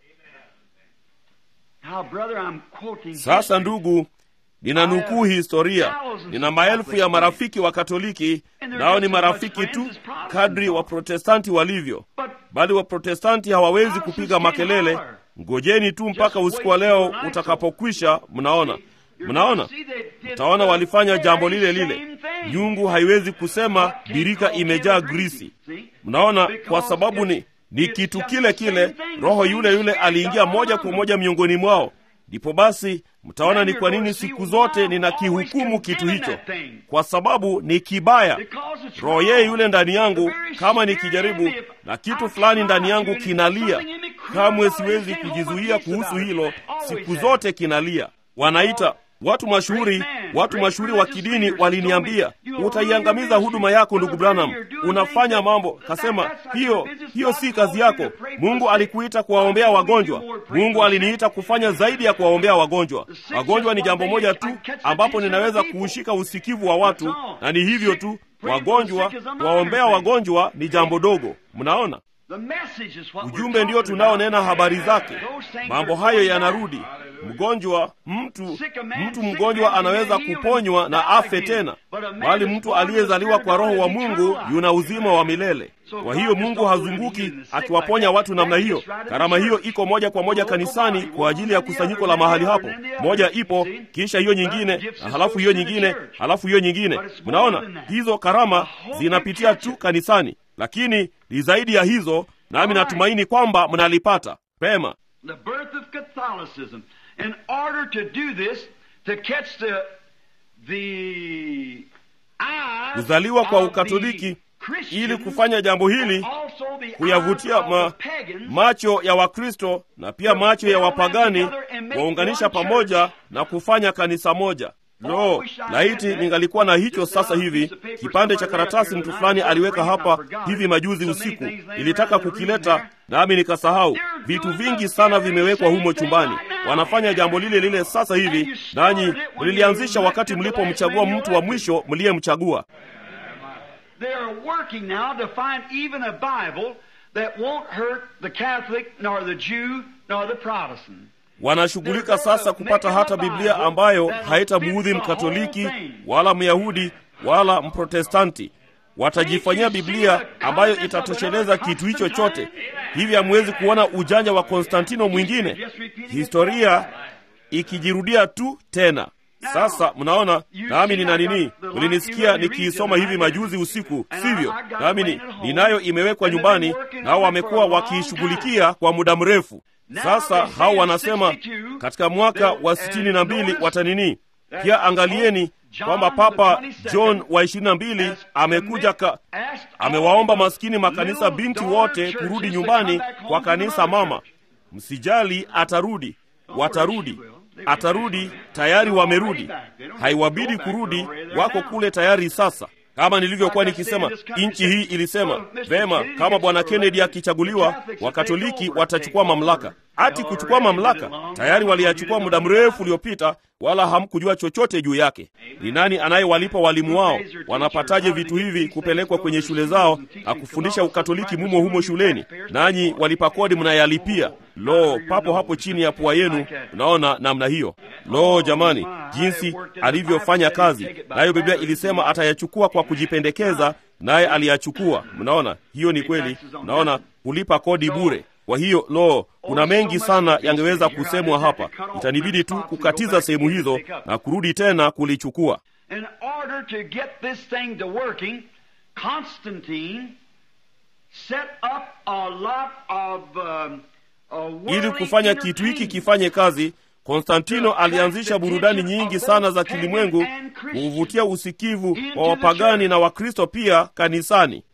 Speaker 2: Now, brother, I'm quoting
Speaker 1: Sasa ndugu, ninanukuu historia. Nina maelfu ya marafiki wa Katoliki, nao ni marafiki tu kadri Waprotestanti walivyo, bali Waprotestanti hawawezi kupiga makelele. Ngojeni tu mpaka usiku wa leo utakapokwisha. Mnaona, mnaona, mtaona walifanya jambo lile lile. nyungu haiwezi kusema birika imejaa grisi. Mnaona, kwa sababu ni ni kitu kile kile, roho yule yule aliingia moja kwa moja miongoni mwao. Ndipo basi mtaona ni kwa nini siku zote ninakihukumu kitu hicho, kwa sababu ni kibaya. Roho yeye yule ndani yangu, kama nikijaribu na kitu fulani ndani yangu kinalia, kamwe siwezi kujizuia kuhusu hilo, siku zote kinalia. Wanaita watu mashuhuri, watu mashuhuri wa kidini waliniambia, utaiangamiza huduma yako ndugu Branham, unafanya mambo. Kasema hiyo hiyo si kazi yako. Mungu alikuita kuwaombea wagonjwa. Mungu aliniita kufanya zaidi ya kuwaombea wagonjwa. Wagonjwa ni jambo moja tu ambapo ninaweza kuushika usikivu wa watu, na ni hivyo tu. Wagonjwa, kuwaombea wagonjwa ni jambo dogo. Mnaona, ujumbe ndio tunaonena habari zake. Mambo hayo yanarudi Mgonjwa, mtu mtu mgonjwa anaweza kuponywa na afe tena, bali mtu aliyezaliwa kwa Roho wa Mungu yuna uzima wa milele. Kwa hiyo Mungu hazunguki akiwaponya watu namna hiyo. Karama hiyo iko moja kwa moja kanisani kwa ajili ya kusanyiko la mahali hapo. Moja ipo, kisha hiyo nyingine, na halafu hiyo nyingine, halafu hiyo nyingine. Mnaona, hizo karama zinapitia tu kanisani, lakini ni zaidi ya hizo, nami natumaini kwamba mnalipata pema.
Speaker 2: In order to do this, to catch the, the
Speaker 1: kuzaliwa kwa Ukatoliki ili kufanya jambo hili, kuyavutia ma, macho ya Wakristo na pia macho ya wapagani, waunganisha pamoja na kufanya kanisa moja. Lo, laiti ningalikuwa na hicho sasa hivi. Kipande cha karatasi mtu fulani aliweka hapa hivi majuzi usiku, nilitaka kukileta nami nikasahau. Vitu vingi sana vimewekwa humo chumbani. Wanafanya jambo lile lile sasa hivi, nanyi mlilianzisha wakati mlipomchagua mtu wa mwisho mliyemchagua. Wanashughulika sasa kupata hata Biblia ambayo haitamuudhi Mkatoliki wala Myahudi wala Mprotestanti. Watajifanyia Biblia ambayo itatosheleza kitu hicho chote. Hivi hamwezi kuona ujanja wa Konstantino mwingine, historia ikijirudia tu tena. Sasa mnaona, nami nina nini? Mlinisikia nikiisoma hivi majuzi usiku, sivyo? Nami ni ninayo imewekwa nyumbani, nao wamekuwa wakiishughulikia kwa muda mrefu. Sasa hao wanasema katika mwaka wa sitini na mbili watanini. Pia angalieni kwamba Papa John wa ishirini na mbili amekuja ka, amewaomba maskini makanisa binti wote kurudi nyumbani kwa kanisa mama. Msijali, atarudi, watarudi, atarudi. Tayari wamerudi, haiwabidi kurudi, wako kule tayari sasa. Kama nilivyokuwa nikisema, nchi hii ilisema vema, kama bwana Kennedy akichaguliwa, wakatoliki watachukua mamlaka. Ati kuchukua mamlaka, tayari waliyachukua muda mrefu uliopita, wala hamkujua chochote juu yake. Ni nani anayewalipa walimu wao? Wanapataje vitu hivi kupelekwa kwenye shule zao na kufundisha ukatoliki mumo humo shuleni? Nanyi walipa kodi mnayalipia. Lo, papo hapo chini ya pua yenu, unaona namna hiyo. Lo jamani, jinsi alivyofanya kazi nayo. Biblia ilisema atayachukua kwa kujipendekeza, naye aliyachukua. Mnaona, hiyo ni kweli. Mnaona, kulipa kodi bure. Kwa hiyo lo, kuna mengi sana yangeweza kusemwa hapa. Itanibidi tu kukatiza sehemu hizo na kurudi tena kulichukua. Ili kufanya kitu hiki kifanye kazi, Konstantino alianzisha burudani nyingi sana za kilimwengu kuvutia usikivu wa wapagani na Wakristo pia kanisani.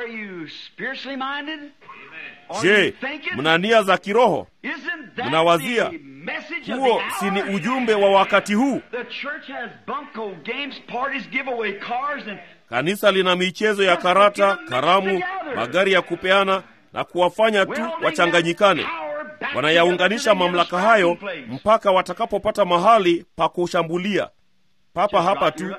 Speaker 1: Je, mna nia za kiroho? Mnawazia huo si ni ujumbe wa wakati huu? Kanisa lina michezo ya karata, karamu, magari ya kupeana na kuwafanya tu wachanganyikane. Wanayaunganisha mamlaka hayo mpaka watakapopata mahali pa kushambulia. Papa hapa tu.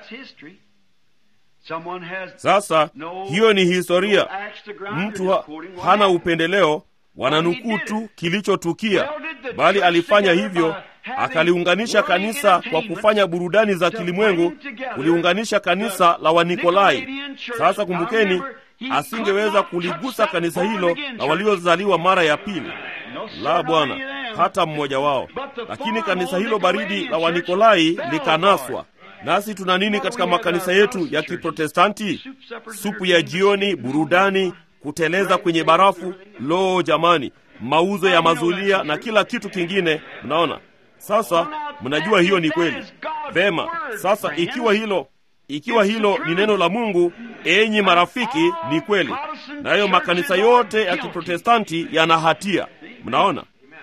Speaker 1: Sasa hiyo ni historia. Mtu ha, hana upendeleo, wananukuu tu kilichotukia, bali alifanya hivyo, akaliunganisha kanisa kwa kufanya burudani za kilimwengu, kuliunganisha kanisa la Wanikolai. Sasa kumbukeni, asingeweza kuligusa kanisa hilo la waliozaliwa mara ya pili, la Bwana, hata mmoja wao. Lakini kanisa hilo baridi la Wanikolai likanaswa nasi tuna nini katika makanisa yetu ya Kiprotestanti? Supu ya jioni, burudani, kuteleza kwenye barafu. Lo jamani, mauzo ya mazulia na kila kitu kingine. Mnaona sasa, mnajua hiyo ni kweli. Vema, sasa ikiwa hilo ikiwa hilo ni neno la Mungu, enyi marafiki, ni kweli, nayo makanisa yote ya Kiprotestanti yana hatia. Mnaona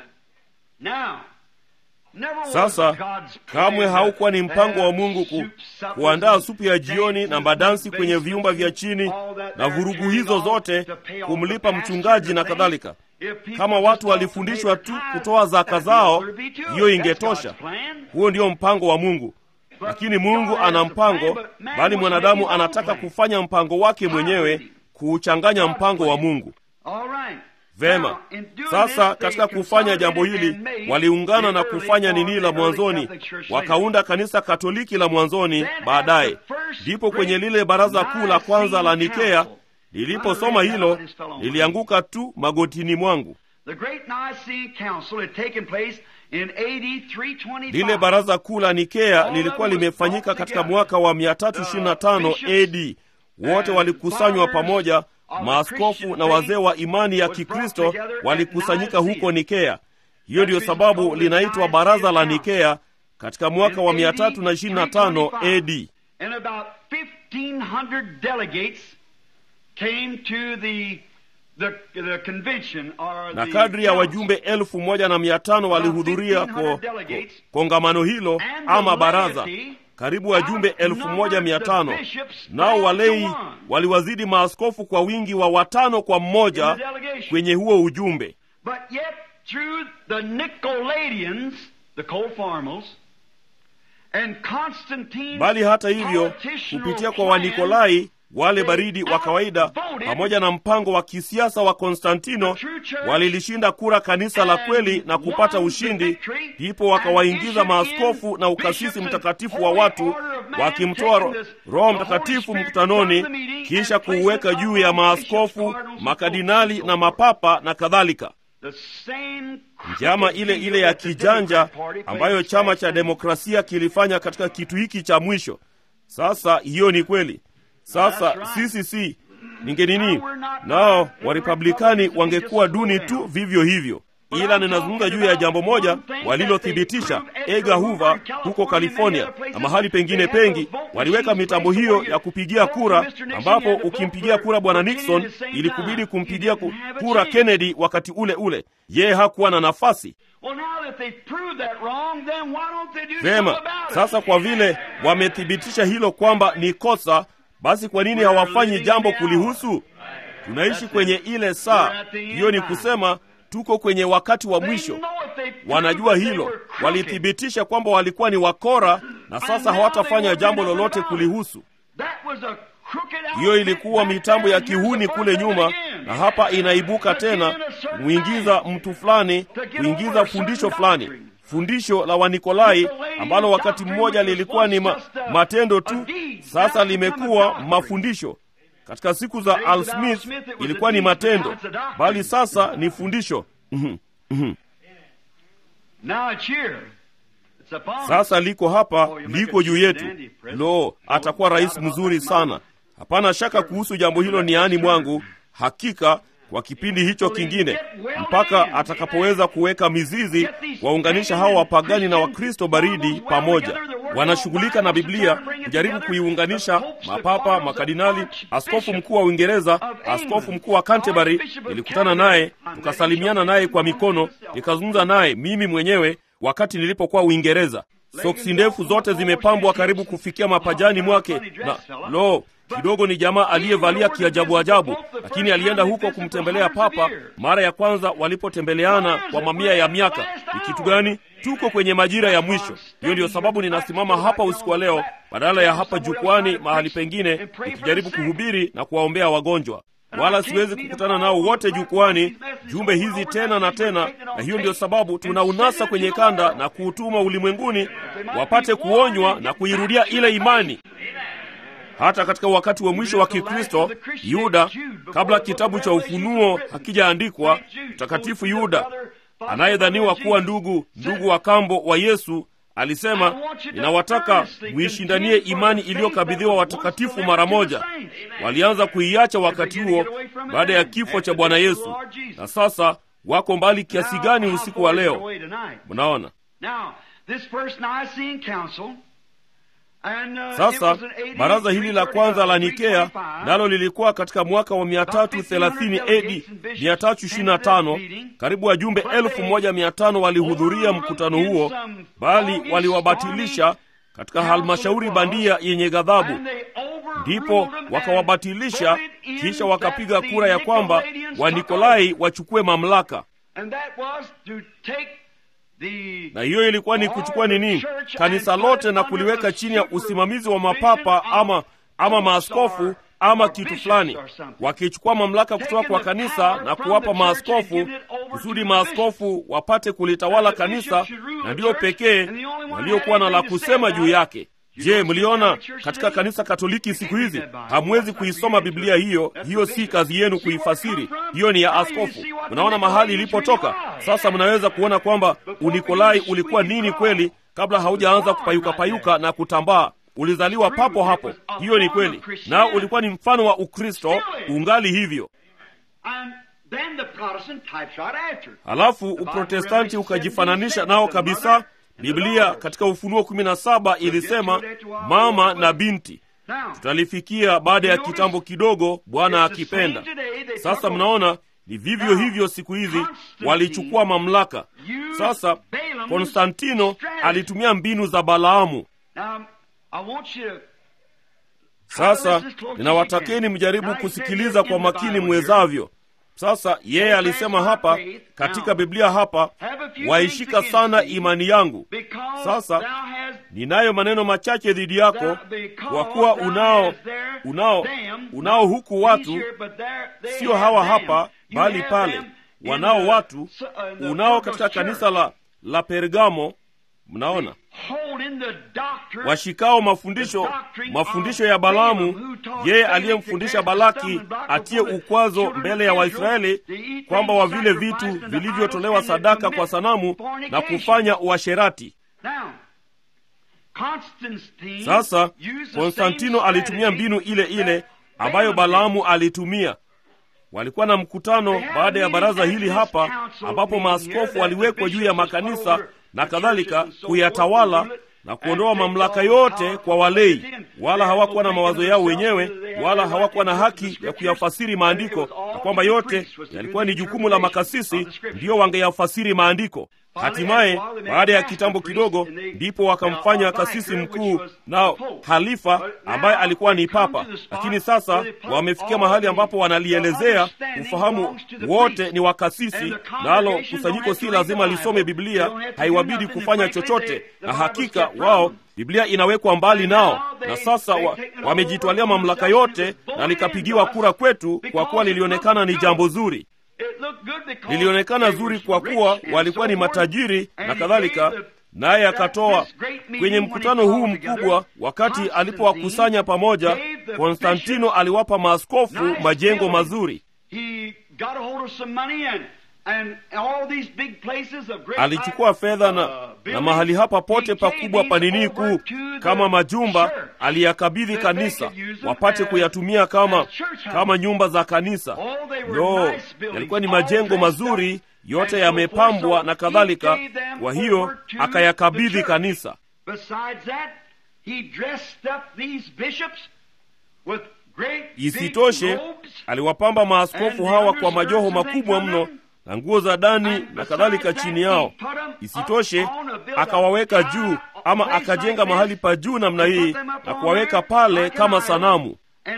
Speaker 1: sasa, kamwe haukuwa ni mpango wa Mungu ku, kuandaa supu ya jioni na madansi kwenye viumba vya chini na vurugu hizo zote, kumlipa mchungaji na kadhalika. Kama watu walifundishwa tu kutoa zaka zao, hiyo ingetosha. Huo ndio mpango wa Mungu. Lakini Mungu ana mpango, bali mwanadamu anataka kufanya mpango wake mwenyewe, kuuchanganya mpango wa Mungu. Vema, sasa katika kufanya jambo hili waliungana na kufanya nini la mwanzoni, wakaunda kanisa Katoliki la mwanzoni. Baadaye ndipo kwenye lile baraza kuu la kwanza la Nikea liliposoma hilo, lilianguka tu magotini mwangu. Lile baraza kuu la Nikea lilikuwa limefanyika katika mwaka wa 325 AD. Wote walikusanywa pamoja, maaskofu na wazee wa imani ya Kikristo walikusanyika huko Nikea. Hiyo ndiyo sababu linaitwa baraza la Nikea katika mwaka wa 325 AD. na kadri ya wajumbe elfu moja na mia tano walihudhuria ko, ko, kongamano hilo ama baraza karibu wajumbe elfu moja mia tano nao walei waliwazidi maaskofu kwa wingi wa watano kwa mmoja kwenye huo ujumbe
Speaker 2: But yet, through the Nicolaitans, the Cold-Formals, and Constantine,
Speaker 1: bali hata hivyo kupitia kwa wanikolai wale baridi wa kawaida pamoja na mpango wa kisiasa wa konstantino walilishinda kura kanisa la kweli na kupata ushindi ndipo wakawaingiza maaskofu na ukasisi mtakatifu wa watu wakimtoa ro, roho mtakatifu mkutanoni kisha kuuweka juu ya maaskofu makadinali na mapapa na kadhalika
Speaker 2: the same
Speaker 1: njama ile ile ya kijanja ambayo chama cha demokrasia kilifanya katika kitu hiki cha mwisho sasa hiyo ni kweli sasa sisi si ningenini nao warepublikani wangekuwa duni tu vivyo hivyo ila ninazungumza juu ya jambo moja walilothibitisha ega huva huko california na mahali pengine pengi waliweka mitambo hiyo ya kupigia kura ambapo ukimpigia kura bwana nixon ilikubidi kumpigia ku- kura kennedy wakati ule ule yeye hakuwa na nafasi
Speaker 2: Well, now that they've proved that wrong, then why don't they do something
Speaker 1: vema
Speaker 2: about it?
Speaker 1: sasa kwa vile wamethibitisha hilo kwamba ni kosa basi kwa nini hawafanyi jambo kulihusu tunaishi kwenye ile saa hiyo ni kusema tuko kwenye wakati wa
Speaker 2: They
Speaker 1: mwisho
Speaker 2: know if they proved
Speaker 1: wanajua
Speaker 2: that they
Speaker 1: hilo
Speaker 2: were crooked,
Speaker 1: walithibitisha kwamba walikuwa ni wakora na sasa hawatafanya jambo lolote kulihusu
Speaker 2: that was a crooked
Speaker 1: hiyo
Speaker 2: outfit
Speaker 1: ilikuwa
Speaker 2: back
Speaker 1: mitambo ya
Speaker 2: there, and
Speaker 1: kihuni
Speaker 2: here's the
Speaker 1: kule
Speaker 2: first
Speaker 1: nyuma
Speaker 2: again.
Speaker 1: na hapa inaibuka tena kuingiza mtu fulani kuingiza fundisho fulani fundisho la wanikolai ambalo wakati mmoja lilikuwa ni ma, matendo tu sasa limekuwa mafundisho katika siku za al smith ilikuwa ni matendo bali sasa ni fundisho Mhm, mhm.
Speaker 2: Now it's here. It's upon us.
Speaker 1: sasa liko hapa liko juu yetu lo atakuwa rais mzuri sana hapana shaka kuhusu jambo hilo ni ani mwangu hakika kwa kipindi hicho kingine mpaka atakapoweza kuweka mizizi waunganisha hawa wapagani na wakristo baridi pamoja wanashughulika na biblia kujaribu kuiunganisha mapapa makardinali askofu mkuu wa uingereza askofu mkuu wa canterbury nilikutana naye tukasalimiana naye kwa mikono nikazungumza naye mimi mwenyewe wakati nilipokuwa uingereza soksi ndefu zote zimepambwa karibu kufikia mapajani mwake na lo kidogo ni jamaa aliyevalia kiajabu ajabu lakini alienda huko kumtembelea papa mara ya kwanza walipotembeleana kwa mamia ya miaka ni kitu gani tuko kwenye majira ya mwisho hiyo ndiyo sababu ninasimama hapa usiku wa leo badala ya hapa jukwani mahali pengine nikijaribu kuhubiri na kuwaombea wagonjwa wala siwezi kukutana nao wote jukwani jumbe hizi tena na tena na hiyo ndiyo sababu tunaunasa kwenye kanda na kuutuma ulimwenguni wapate kuonywa na kuirudia ile imani hata katika wakati wa mwisho wa kikristo yuda kabla kitabu cha ufunuo hakijaandikwa mtakatifu yuda anayedhaniwa kuwa ndugu ndugu wa kambo wa yesu alisema ninawataka muishindanie imani iliyokabidhiwa watakatifu mara moja. Walianza kuiacha wakati huo baada ya kifo cha Bwana Yesu, na sasa wako mbali kiasi gani usiku wa leo? Mnaona sasa baraza hili la kwanza la Nikea nalo lilikuwa katika mwaka wa 330 AD 325. Karibu wajumbe elfu moja mia tano walihudhuria mkutano huo, bali waliwabatilisha katika halmashauri bandia yenye ghadhabu. Ndipo wakawabatilisha, kisha wakapiga kura ya kwamba Wanikolai wachukue mamlaka na hiyo ilikuwa ni kuchukua nini kanisa lote na kuliweka chini ya usimamizi wa mapapa ama ama maaskofu ama kitu fulani, wakichukua mamlaka kutoka kwa kanisa na kuwapa maaskofu kusudi maaskofu wapate kulitawala kanisa, na ndiyo pekee waliokuwa na la kusema juu yake. Je, mliona katika kanisa Katoliki siku hizi hamwezi kuisoma Biblia hiyo? Hiyo si kazi yenu kuifasiri, hiyo ni ya askofu. Mnaona mahali ilipotoka. Sasa mnaweza kuona kwamba Unikolai ulikuwa nini kweli, kabla haujaanza kupayuka-payuka na kutambaa. Ulizaliwa papo hapo, hiyo ni kweli, nao ulikuwa ni mfano wa Ukristo, ungali hivyo. Halafu Uprotestanti ukajifananisha nao kabisa. Biblia katika Ufunuo 17 ilisema mama na binti. Tutalifikia baada ya kitambo kidogo, Bwana akipenda. Sasa mnaona ni vivyo hivyo siku hizi, walichukua mamlaka. Sasa Konstantino alitumia mbinu za Balaamu. Sasa ninawatakeni mjaribu kusikiliza kwa makini mwezavyo. Sasa yeye alisema hapa katika Biblia hapa, waishika sana imani yangu. Sasa ninayo maneno machache dhidi yako, kwa kuwa unao unao unao huku watu, sio hawa hapa, bali pale wanao watu, unao katika kanisa la la Pergamo. Mnaona washikao mafundisho mafundisho ya Balaamu, yeye aliyemfundisha Balaki atie ukwazo mbele ya Waisraeli kwamba wavile vitu vilivyotolewa sadaka kwa sanamu na kufanya uasherati. Sasa Konstantino alitumia mbinu ile ile ambayo Balaamu alitumia. Walikuwa na mkutano baada ya baraza hili hapa, ambapo maaskofu waliwekwa juu ya makanisa na kadhalika kuyatawala na kuondoa mamlaka yote kwa walei. Wala hawakuwa na mawazo yao wenyewe, wala hawakuwa na haki ya kuyafasiri maandiko, na kwamba yote yalikuwa ni jukumu la makasisi, ndiyo wangeyafasiri maandiko. Hatimaye baada ya kitambo kidogo, ndipo wakamfanya kasisi mkuu nao halifa, ambaye alikuwa ni papa. Lakini sasa wamefikia mahali ambapo wanalielezea ufahamu wote ni wakasisi, nalo kusanyiko si lazima lisome Biblia, haiwabidi kufanya chochote, na hakika wao Biblia inawekwa mbali nao, na sasa wa, wamejitwalia mamlaka yote, na likapigiwa kura kwetu, kwa kuwa lilionekana ni jambo zuri lilionekana zuri kwa kuwa walikuwa ni matajiri na kadhalika. Naye akatoa kwenye mkutano huu mkubwa, wakati alipowakusanya pamoja, Konstantino aliwapa maaskofu majengo mazuri. Alichukua fedha na, na mahali hapa pote pakubwa panini kuu kama majumba aliyakabidhi kanisa wapate kuyatumia kama kama nyumba za kanisa. No, yalikuwa ni majengo mazuri, yote yamepambwa na kadhalika. Kwa hiyo akayakabidhi kanisa. Isitoshe, aliwapamba maaskofu hawa kwa majoho makubwa mno na nguo za dani na kadhalika chini yao. Isitoshe, akawaweka juu ama akajenga mahali pa juu namna hii na kuwaweka pale kama sanamu,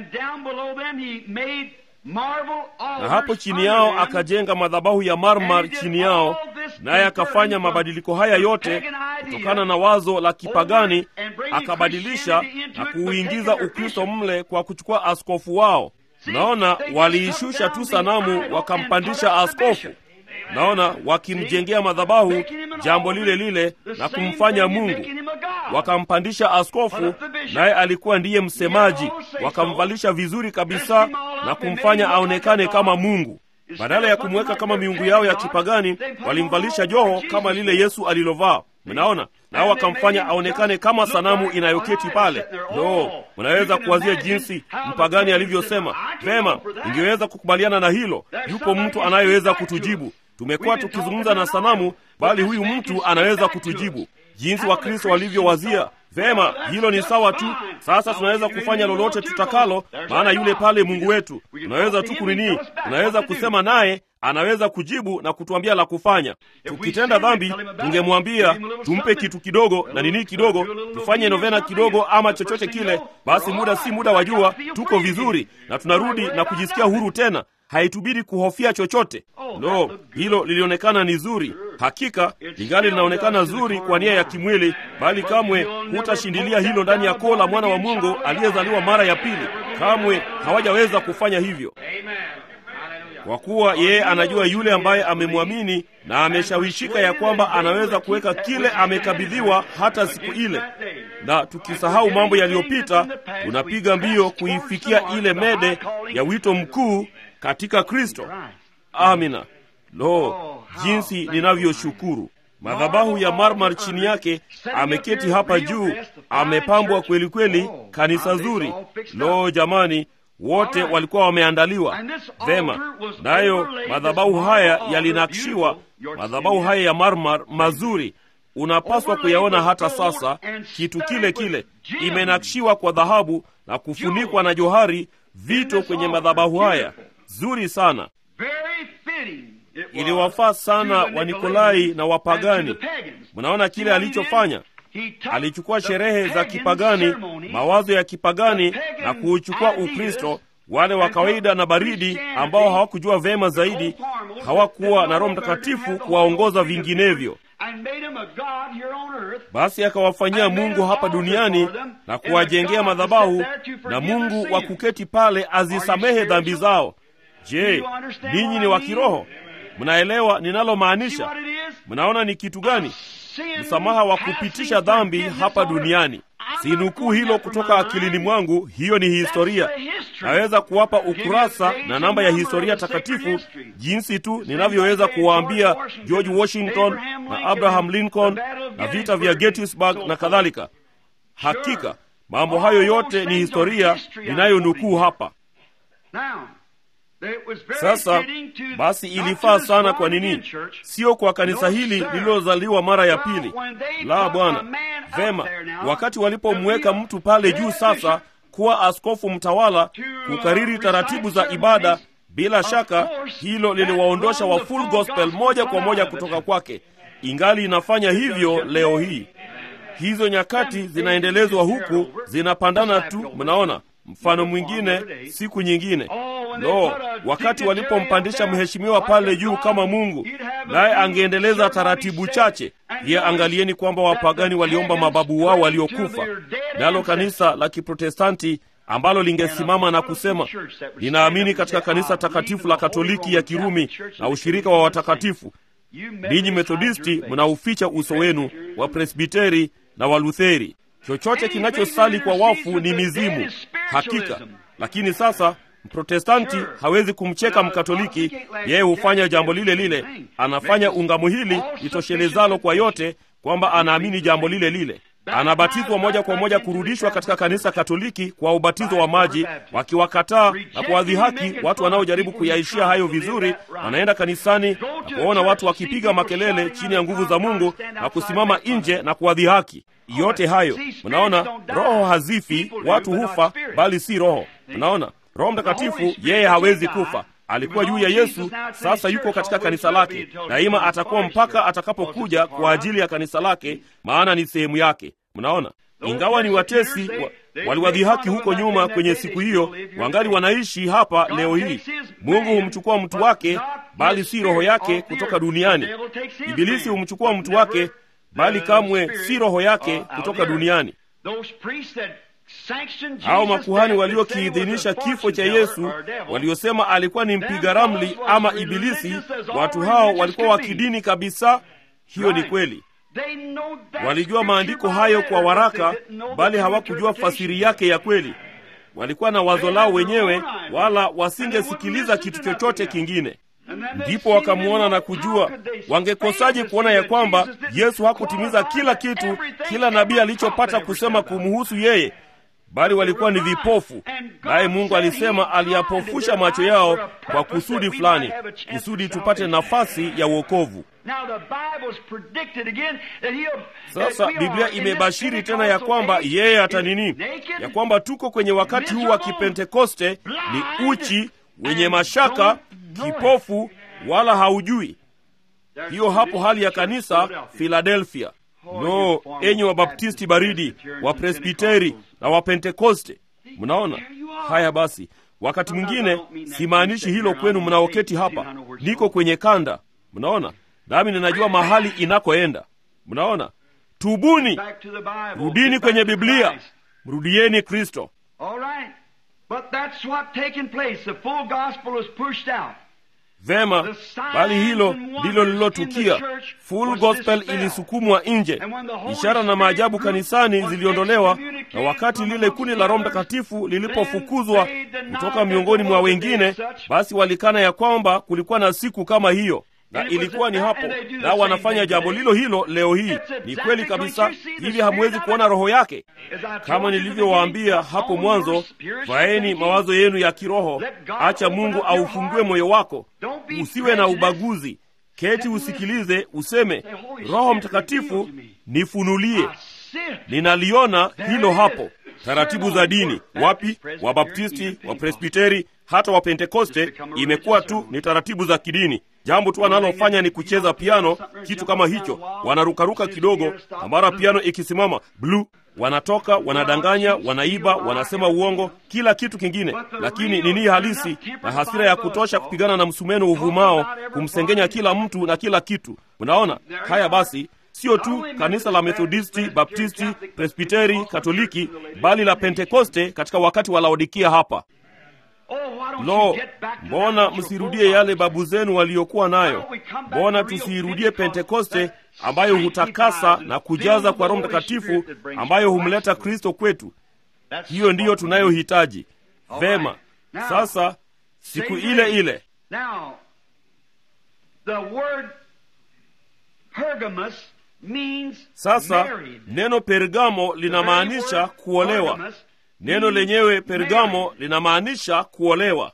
Speaker 1: na hapo chini yao akajenga madhabahu ya marmar chini yao, naye akafanya mabadiliko haya yote kutokana na wazo la kipagani, akabadilisha na kuuingiza Ukristo mle kwa kuchukua askofu wao. Naona waliishusha tu sanamu wakampandisha askofu. Naona wakimjengea madhabahu jambo lile lile na kumfanya Mungu. Wakampandisha askofu, naye alikuwa ndiye msemaji. Wakamvalisha vizuri kabisa na kumfanya aonekane kama Mungu. Badala ya kumweka kama miungu yao ya kipagani, walimvalisha joho kama lile Yesu alilovaa. mnaona nao wakamfanya aonekane kama sanamu inayoketi pale no mnaweza kuwazia jinsi mpagani alivyosema vema ingeweza kukubaliana na hilo yupo mtu anayeweza kutujibu tumekuwa tukizungumza na sanamu bali huyu mtu anaweza kutujibu jinsi wakristo walivyowazia vema hilo ni sawa tu sasa tunaweza kufanya lolote tutakalo maana yule pale mungu wetu tunaweza tu kunini tunaweza kusema naye anaweza kujibu na kutuambia la kufanya tukitenda dhambi tungemwambia tumpe kitu kidogo na nini kidogo tufanye novena kidogo ama chochote kile basi muda si muda wa jua tuko vizuri na tunarudi na kujisikia huru tena haitubidi kuhofia chochote lo hilo lilionekana ni zuri hakika lingali linaonekana zuri kwa nia ya kimwili bali kamwe hutashindilia hilo ndani ya koo la mwana wa mungu aliyezaliwa mara ya pili kamwe hawajaweza kufanya hivyo kwa kuwa yeye anajua yule ambaye amemwamini na ameshawishika ya kwamba anaweza kuweka kile amekabidhiwa hata siku ile na tukisahau mambo yaliyopita tunapiga mbio kuifikia ile mede ya wito mkuu katika kristo amina lo jinsi ninavyoshukuru madhabahu ya marmar chini yake ameketi hapa juu amepambwa kweli kweli kanisa zuri lo jamani wote walikuwa wameandaliwa vema nayo madhabahu haya yalinakshiwa madhabahu haya ya marmar mazuri unapaswa kuyaona hata sasa kitu kile kile imenakshiwa kwa dhahabu na kufunikwa na johari vito kwenye madhabahu haya zuri sana iliwafaa sana wanikolai na wapagani mnaona kile alichofanya alichukua sherehe za kipagani mawazo ya kipagani na kuuchukua ukristo wale wa kawaida na baridi ambao hawakujua vema zaidi hawakuwa na roho mtakatifu kuwaongoza vinginevyo basi akawafanyia mungu hapa duniani na kuwajengea madhabahu na mungu wa kuketi pale azisamehe dhambi zao je ninyi ni wa kiroho mnaelewa ninalomaanisha mnaona ni kitu gani msamaha wa kupitisha dhambi hapa duniani sinukuu hilo kutoka akilini mwangu hiyo ni historia naweza kuwapa ukurasa na namba ya historia takatifu jinsi tu ninavyoweza kuwaambia george washington na abraham lincoln na vita vya gettysburg na kadhalika hakika mambo hayo yote ni historia ninayonukuu hapa sasa basi ilifaa sana kwa nini sio kwa kanisa hili lililozaliwa mara ya pili la bwana vema wakati walipomweka mtu pale juu sasa kuwa askofu mtawala kukariri taratibu za ibada bila shaka hilo liliwaondosha wa full gospel moja kwa moja kutoka kwake ingali inafanya hivyo leo hii hizo nyakati zinaendelezwa huku zinapandana tu mnaona mfano mwingine siku nyingine lo wakati walipompandisha mheshimiwa pale juu kama mungu naye angeendeleza taratibu chache pia angalieni kwamba wapagani waliomba mababu wao waliokufa nalo kanisa la kiprotestanti ambalo lingesimama na kusema linaamini katika kanisa takatifu la katoliki ya kirumi na ushirika wa watakatifu ninyi methodisti mnauficha uso wenu wa presbiteri na walutheri chochote kinachosali kwa wafu ni mizimu hakika lakini sasa mprotestanti hawezi kumcheka mkatoliki yeye hufanya jambo lile lile anafanya ungamo hili litoshelezalo kwa yote kwamba anaamini jambo lile lile anabatizwa moja kwa moja kurudishwa katika kanisa katoliki kwa ubatizo wa maji wakiwakataa na kuwadhihaki watu wanaojaribu kuyaishia hayo vizuri wanaenda kanisani na kuwaona watu wakipiga makelele chini ya nguvu za mungu na kusimama nje na kuwadhihaki yote hayo mnaona roho hazifi watu hufa bali si roho mnaona roho mtakatifu yeye hawezi kufa alikuwa juu ya yesu sasa yuko katika kanisa lake daima atakuwa mpaka atakapokuja kwa ajili ya kanisa lake maana ni sehemu yake mnaona ingawa ni watesi wa, waliwadhihaki huko nyuma kwenye siku hiyo wangali wanaishi hapa leo hii mungu humchukua mtu wake bali si roho yake kutoka duniani ibilisi humchukua mtu wake bali kamwe si roho yake kutoka duniani hao makuhani waliokiidhinisha kifo cha yesu waliosema alikuwa ni mpiga ramli ama ibilisi watu hao walikuwa wa kidini kabisa hiyo ni kweli walijua maandiko hayo kwa waraka bali hawakujua fasiri yake ya kweli walikuwa na wazo lao wenyewe wala wasingesikiliza kitu chochote kingine ndipo wakamwona na kujua. Wangekosaje kuona ya kwamba Yesu hakutimiza kila kitu kila nabii alichopata kusema kumhusu yeye, bali walikuwa ni vipofu, naye Mungu alisema aliyapofusha macho yao kwa kusudi fulani, kusudi tupate nafasi ya wokovu. Sasa Biblia imebashiri tena ya kwamba yeye hata nini, ya kwamba tuko kwenye wakati huu wa Kipentekoste, ni uchi, wenye mashaka, kipofu, wala haujui. Hiyo hapo hali ya kanisa Filadelfia. No, enyi Wabaptisti baridi, Wapresbiteri na Wapentekoste, mnaona haya? Basi wakati mwingine simaanishi hilo kwenu mnaoketi hapa, niko kwenye kanda, mnaona, nami ninajua mahali inakoenda, mnaona. Tubuni, rudini kwenye Biblia, mrudieni Kristo. Vema, bali hilo ndilo lililotukia. Full gospel ilisukumwa nje, ishara na maajabu kanisani ziliondolewa, na wakati lile kundi la Roho Mtakatifu lilipofukuzwa kutoka miongoni mwa wengine, basi walikana ya kwamba kulikuwa na siku kama hiyo na ilikuwa ni hapo, na wanafanya jambo lilo hilo leo hii. Ni kweli kabisa. Hivi hamwezi kuona roho yake? Kama nilivyowaambia hapo mwanzo, vaeni mawazo yenu ya kiroho. Acha Mungu aufungue moyo wako, usiwe na ubaguzi. Keti usikilize, useme, Roho Mtakatifu nifunulie. Ninaliona hilo hapo. Taratibu za dini wapi? Wabaptisti, Wapresbiteri, hata Wapentekoste, imekuwa tu ni taratibu za kidini. Jambo tu wanalofanya ni kucheza piano, kitu kama hicho, wanarukaruka kidogo, na mara piano ikisimama bluu, wanatoka wanadanganya, wanaiba, wanasema uongo, kila kitu kingine. Lakini nini halisi na hasira ya kutosha kupigana na msumeno uvumao, kumsengenya kila mtu na kila kitu. Unaona haya? Basi sio tu kanisa la Methodisti, Baptisti, Presbiteri, Katoliki, bali la Pentekoste katika wakati wa Laodikia hapa. Lo, mbona msirudie yale babu zenu waliokuwa nayo? Mbona tusiirudie Pentekoste ambayo hutakasa na kujaza kwa Roho Mtakatifu, ambayo humleta Kristo kwetu? Hiyo ndiyo tunayohitaji. Vema, sasa siku ile ile sasa neno Pergamo linamaanisha kuolewa. Neno lenyewe Pergamo linamaanisha kuolewa.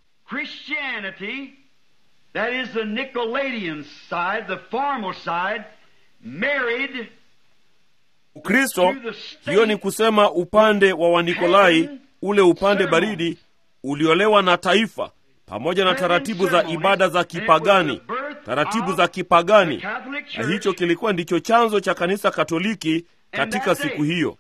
Speaker 1: Ukristo, hiyo ni kusema upande wa Wanikolai, ule upande baridi, uliolewa na taifa pamoja na taratibu za ibada za kipagani, taratibu za kipagani, na hicho kilikuwa ndicho chanzo cha kanisa Katoliki katika siku hiyo.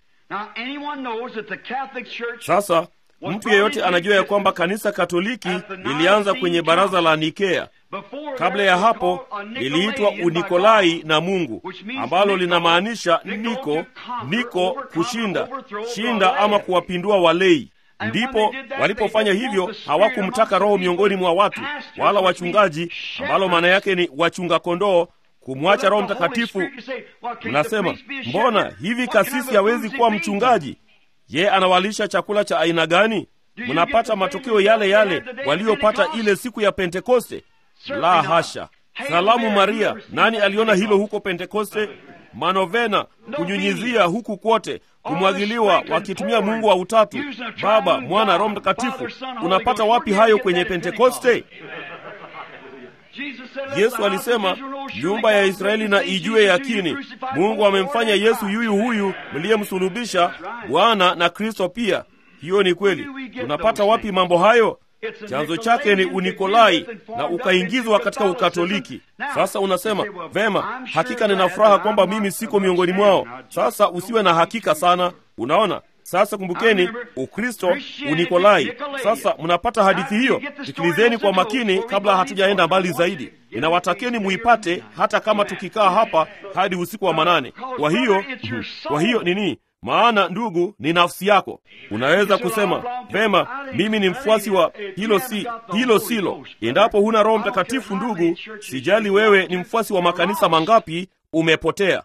Speaker 1: Sasa mtu yeyote anajua ya kwamba kanisa Katoliki lilianza kwenye baraza la Nikea. Kabla ya hapo liliitwa Unikolai na Mungu, ambalo linamaanisha niko niko, kushinda shinda, ama kuwapindua walei. Ndipo walipofanya hivyo, hawakumtaka Roho miongoni mwa watu wala wachungaji, ambalo maana yake ni wachunga kondoo kumwacha Roho Mtakatifu. Mnasema, mbona hivi kasisi hawezi kuwa mchungaji? Ye anawalisha chakula cha aina gani? Mnapata matokeo yale yale waliopata ile siku ya Pentekoste? La hasha! Salamu Maria, nani aliona hilo huko Pentekoste? Manovena, kunyunyizia huku kwote, kumwagiliwa, wakitumia Mungu wa utatu, Baba, Mwana, Roho Mtakatifu. Unapata wapi hayo kwenye Pentekoste? Yesu alisema nyumba ya Israeli na ijue yakini, Mungu amemfanya Yesu yuyu huyu mliyemsulubisha Bwana na Kristo pia. Hiyo ni kweli. Tunapata wapi mambo hayo? Chanzo chake ni Unikolai na ukaingizwa katika Ukatoliki. Sasa unasema vema, hakika nina furaha kwamba mimi siko miongoni mwao. Sasa usiwe na hakika sana. Unaona, sasa kumbukeni, Ukristo Unikolai. Sasa mnapata hadithi hiyo, sikilizeni kwa makini kabla hatujaenda mbali zaidi. Ninawatakeni muipate, hata kama tukikaa hapa hadi usiku wa manane. Kwa hiyo kwa hiyo nini maana ndugu, ni nafsi yako. Unaweza kusema vema, mimi ni mfuasi wa hilo, si hilo silo. Endapo huna Roho Mtakatifu, ndugu, sijali wewe ni mfuasi wa makanisa mangapi, umepotea.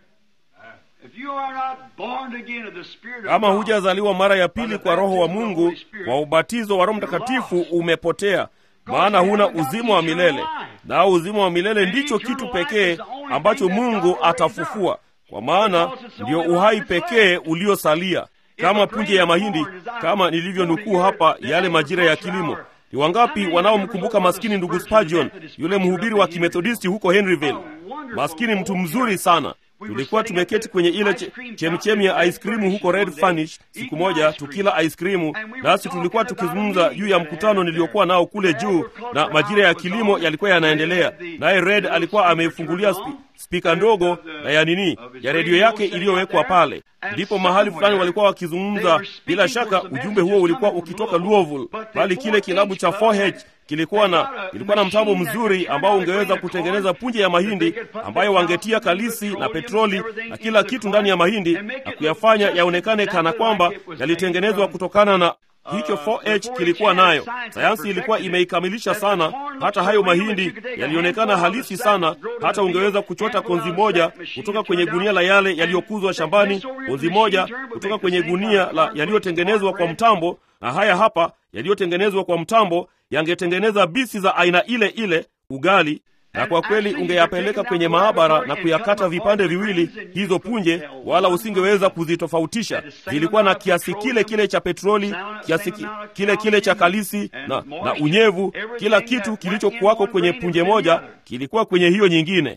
Speaker 1: Kama hujazaliwa mara ya pili kwa Roho wa Mungu, kwa ubatizo wa Roho Mtakatifu, umepotea. maana huna uzima wa milele, nao uzima wa milele ndicho kitu pekee ambacho Mungu atafufua, kwa maana ndio uhai pekee uliosalia, kama punje ya mahindi, kama nilivyonukuu hapa yale majira ya kilimo. Ni wangapi wanaomkumbuka maskini ndugu Spurgeon, yule mhubiri wa kimethodisti huko Henryville? Maskini mtu mzuri sana. Tulikuwa tumeketi kwenye ile chemchemi ya ice cream huko Red Furnish siku moja tukila ice cream, nasi tulikuwa tukizungumza juu ya mkutano niliokuwa nao kule juu, na majira ya kilimo yalikuwa yanaendelea, naye Red alikuwa ameifungulia spi, spika ndogo na ya nini ya redio yake iliyowekwa pale. Ndipo mahali fulani walikuwa wakizungumza. Bila shaka ujumbe huo ulikuwa ukitoka Louisville, bali kile kilabu cha 4H kilikuwa na kilikuwa na mtambo mzuri ambao ungeweza kutengeneza punje ya mahindi ambayo wangetia kalisi na petroli na kila kitu ndani ya mahindi na kuyafanya yaonekane kana kwamba yalitengenezwa kutokana na hicho 4H kilikuwa nayo. Sayansi ilikuwa imeikamilisha sana, hata hayo mahindi yalionekana halisi sana, hata ungeweza kuchota konzi moja kutoka kwenye gunia la yale yaliyokuzwa shambani, konzi moja kutoka kwenye gunia la yaliyotengenezwa kwa mtambo, na haya hapa yaliyotengenezwa kwa mtambo yangetengeneza bisi za aina ile ile, ugali na kwa kweli ungeyapeleka kwenye maabara na kuyakata vipande viwili hizo punje, wala usingeweza kuzitofautisha. Zilikuwa na kiasi kile kile cha petroli, kiasi kile kile cha kalisi na, na unyevu. Kila kitu kilichokuwako kwenye punje moja kilikuwa kwenye hiyo nyingine.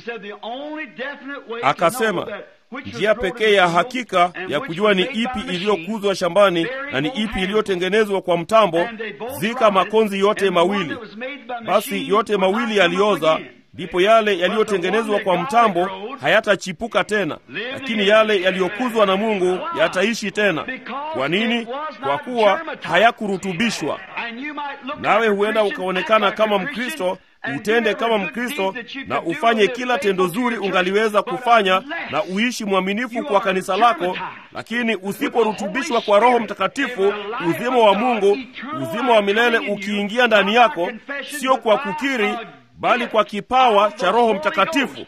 Speaker 1: Akasema njia pekee ya hakika ya kujua ni ipi iliyokuzwa shambani na ni ipi iliyotengenezwa kwa mtambo, zika makonzi yote mawili. Basi yote mawili yalioza, ndipo yale yaliyotengenezwa kwa mtambo hayatachipuka tena, lakini yale yaliyokuzwa na Mungu yataishi tena. Kwa nini? Kwa kuwa hayakurutubishwa. Nawe huenda ukaonekana kama Mkristo utende kama Mkristo na ufanye kila tendo zuri ungaliweza kufanya na uishi mwaminifu kwa kanisa lako, lakini usiporutubishwa kwa Roho Mtakatifu, uzima wa Mungu, uzima wa milele ukiingia ndani yako, sio kwa kukiri, bali kwa kipawa cha Roho Mtakatifu.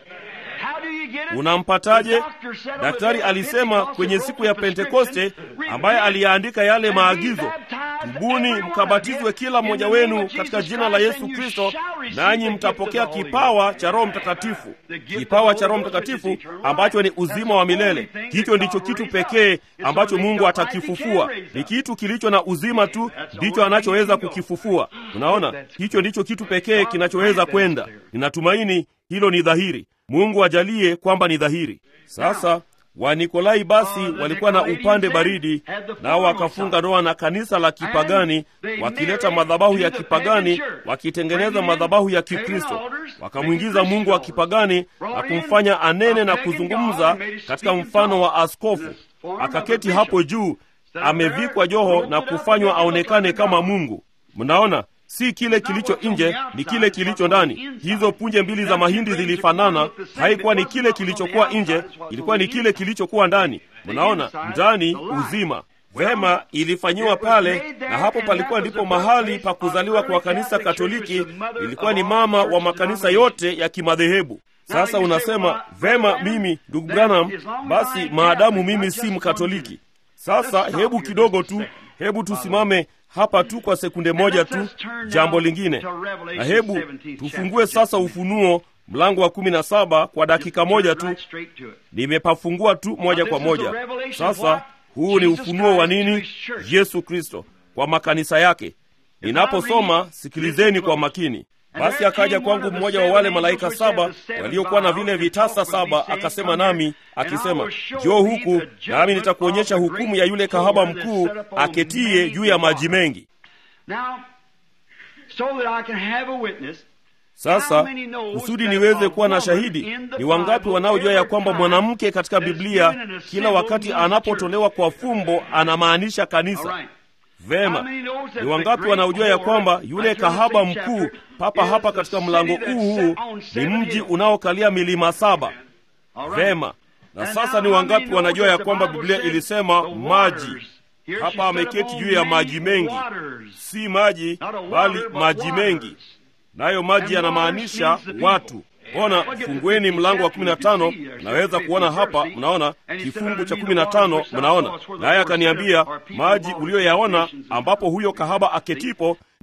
Speaker 1: Unampataje? Daktari alisema kwenye siku ya Pentekoste, ambaye aliyaandika yale maagizo, tubuni mkabatizwe kila mmoja wenu katika jina la Yesu Kristo, nanyi mtapokea kipawa cha Roho Mtakatifu. Kipawa cha Roho Mtakatifu ambacho ni uzima wa milele. Hicho ndicho kitu pekee ambacho Mungu atakifufua. Ni kitu kilicho na uzima tu ndicho anachoweza kukifufua. Unaona, hicho ndicho kitu pekee kinachoweza kwenda. Ninatumaini hilo ni dhahiri. Mungu ajalie kwamba ni dhahiri. Sasa Wanikolai basi walikuwa na upande baridi, nao wakafunga ndoa na kanisa la kipagani, wakileta madhabahu ya kipagani, wakitengeneza madhabahu ya Kikristo. Wakamwingiza Mungu wa kipagani na kumfanya anene na kuzungumza katika mfano wa askofu. Akaketi hapo juu, amevikwa joho na kufanywa aonekane kama Mungu. Mnaona, si kile kilicho nje, ni kile kilicho ndani. Hizo punje mbili za mahindi zilifanana. Haikuwa ni kile kilichokuwa nje, ilikuwa ni kile kilichokuwa ndani. Mnaona, ndani uzima. Vema, ilifanyiwa pale, na hapo palikuwa ndipo mahali pa kuzaliwa kwa kanisa Katoliki. Ilikuwa ni mama wa makanisa yote ya kimadhehebu. Sasa unasema vema, mimi ndugu Branham, basi maadamu mimi si Mkatoliki. Sasa hebu kidogo tu, hebu tusimame hapa tu kwa sekunde moja tu. Jambo lingine, na hebu tufungue sasa Ufunuo mlango wa kumi na saba kwa dakika moja tu. Nimepafungua tu moja kwa moja. Sasa huu ni ufunuo wa nini? Yesu Kristo kwa makanisa yake. Ninaposoma, sikilizeni kwa makini. Basi akaja kwangu mmoja wa wale malaika saba waliokuwa na vile vitasa saba, akasema nami akisema, njoo huku, nami nitakuonyesha hukumu ya yule kahaba mkuu aketie juu ya maji mengi. Sasa kusudi niweze kuwa na shahidi, ni wangapi wanaojua ya kwamba mwanamke katika Biblia kila wakati anapotolewa kwa fumbo anamaanisha kanisa? Vema, ni wangapi wanaojua ya kwamba yule kahaba mkuu papa hapa katika mlango huu huu ni mji unaokalia milima saba? Vema, na sasa ni wangapi wanajua ya kwamba Biblia ilisema maji? Hapa ameketi juu ya maji mengi, si maji bali maji mengi, nayo maji yanamaanisha watu. Ona, fungueni mlango wa kumi na tano. Mnaweza kuona hapa, mnaona kifungu cha kumi na tano. Mnaona, naye akaniambia maji uliyoyaona ambapo huyo kahaba aketipo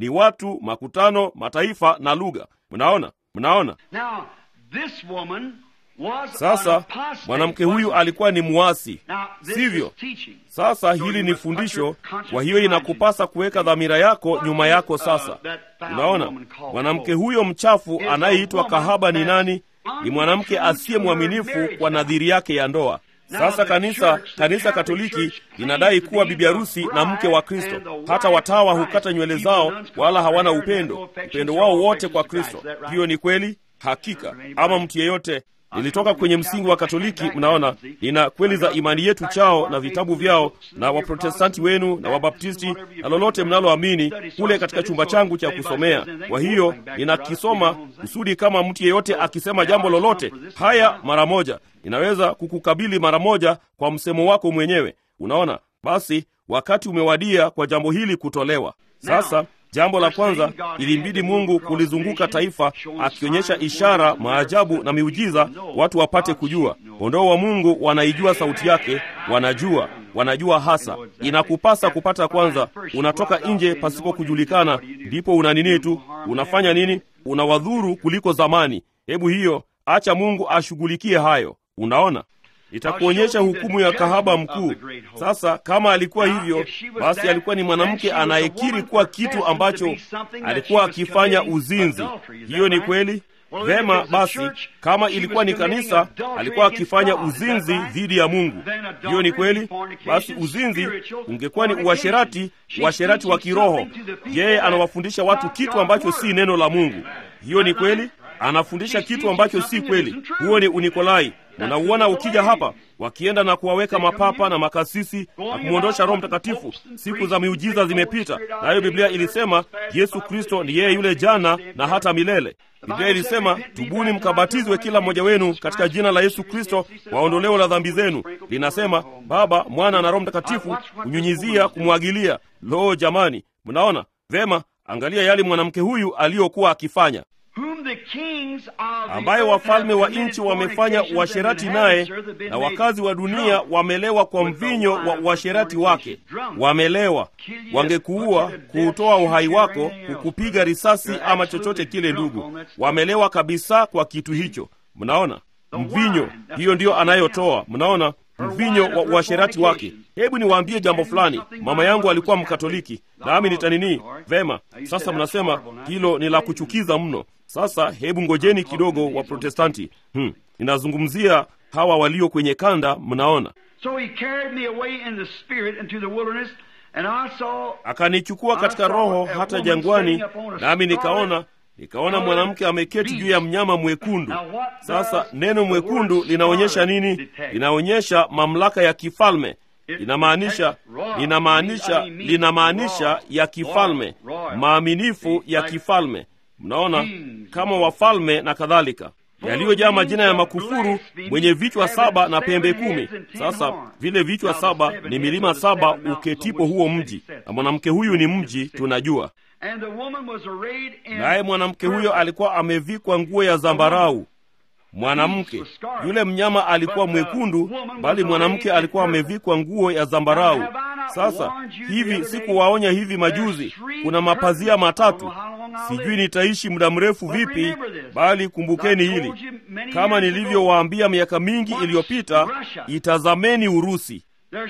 Speaker 1: ni watu, makutano, mataifa na lugha. Mnaona, mnaona.
Speaker 2: Now, this woman was an
Speaker 1: Sasa
Speaker 2: apostate,
Speaker 1: mwanamke huyu
Speaker 2: wasn't
Speaker 1: alikuwa ni mwasi,
Speaker 2: she? Now, this
Speaker 1: sivyo?
Speaker 2: is teaching.
Speaker 1: Sasa
Speaker 2: So
Speaker 1: hili
Speaker 2: you
Speaker 1: ni
Speaker 2: must put
Speaker 1: fundisho,
Speaker 2: your conscience
Speaker 1: kwa hiyo
Speaker 2: behind you.
Speaker 1: inakupasa kuweka dhamira yako nyuma yako. Sasa unaona, mwanamke huyo mchafu anayeitwa kahaba ni nani? Ni mwanamke asiye mwaminifu kwa nadhiri yake ya ndoa. Sasa kanisa kanisa Katoliki linadai kuwa bibi harusi na mke wa Kristo. Hata watawa hukata nywele zao, wala hawana upendo, upendo wao wote kwa Kristo. Hiyo ni kweli? Hakika. Ama mtu yeyote Nilitoka kwenye msingi wa Katoliki. Mnaona, nina kweli za imani yetu chao na vitabu vyao na Waprotestanti wenu na Wabaptisti na lolote mnaloamini kule katika chumba changu cha kusomea. Kwa hiyo ninakisoma kusudi kama mtu yeyote akisema jambo lolote haya mara moja, ninaweza kukukabili mara moja kwa msemo wako mwenyewe. Unaona, basi wakati umewadia kwa jambo hili kutolewa sasa. Jambo la kwanza, ilimbidi Mungu kulizunguka taifa akionyesha ishara, maajabu na miujiza, watu wapate kujua. Kondoo wa Mungu wanaijua sauti yake, wanajua, wanajua hasa. Inakupasa kupata kwanza, unatoka nje pasipo kujulikana, ndipo una nini tu, unafanya nini, unawadhuru kuliko zamani. Hebu hiyo, acha Mungu ashughulikie hayo. Unaona, itakuonyesha hukumu ya kahaba mkuu. Sasa kama alikuwa hivyo, basi alikuwa ni mwanamke anayekiri kuwa kitu ambacho alikuwa akifanya uzinzi. Hiyo ni kweli. Vema, basi kama ilikuwa ni kanisa, alikuwa akifanya uzinzi dhidi ya Mungu. Hiyo ni kweli. Basi uzinzi ungekuwa ni uasherati, uasherati wa kiroho. Yeye anawafundisha watu kitu ambacho si neno la Mungu. Hiyo ni kweli. Anafundisha kitu ambacho si kweli. Huo ni Unikolai. Unauona ukija hapa, wakienda na kuwaweka mapapa na makasisi na kumwondosha Roho Mtakatifu. Siku za miujiza zimepita, nayo Biblia ilisema Yesu Kristo ni yeye yule jana na hata milele. Biblia ilisema tubuni, mkabatizwe kila mmoja wenu katika jina la Yesu Kristo kwa ondoleo la dhambi zenu. Linasema Baba, Mwana na Roho Mtakatifu, kunyunyizia, kumwagilia. Lo, jamani, mnaona vema? Angalia yale mwanamke huyu aliyokuwa akifanya ambaye wafalme wa nchi wamefanya uasherati naye, na wakazi wa dunia wamelewa kwa mvinyo wa uasherati wake. Wamelewa, wangekuua, kuutoa uhai wako, kukupiga risasi ama chochote kile. Ndugu, wamelewa kabisa kwa kitu hicho. Mnaona mvinyo, hiyo ndiyo anayotoa. Mnaona mvinyo wa uasherati wake. Hebu niwaambie jambo fulani. Mama yangu alikuwa Mkatoliki, nami nitanini vema. Sasa mnasema hilo ni la kuchukiza mno. Sasa hebu ngojeni kidogo, wa Protestanti. Hmm, ninazungumzia hawa walio kwenye kanda. Mnaona, akanichukua katika roho hata jangwani, nami nikaona nikaona mwanamke ameketi juu ya mnyama mwekundu. Sasa neno mwekundu linaonyesha nini? Linaonyesha mamlaka ya kifalme. Linamaanisha linamaanisha linamaanisha ya kifalme, maaminifu ya kifalme. Mnaona, kama wafalme na kadhalika, yaliyojaa majina ya makufuru, mwenye vichwa saba na pembe kumi. Sasa vile vichwa saba ni milima saba uketipo huo mji, na mwanamke huyu ni mji, tunajua naye mwanamke huyo alikuwa amevikwa nguo ya zambarau. Mwanamke yule mnyama alikuwa mwekundu, bali mwanamke alikuwa amevikwa nguo ya zambarau. Sasa hivi sikuwaonya hivi majuzi, kuna mapazia matatu. Sijui nitaishi muda mrefu vipi, bali kumbukeni hili, kama nilivyowaambia miaka mingi iliyopita, itazameni Urusi.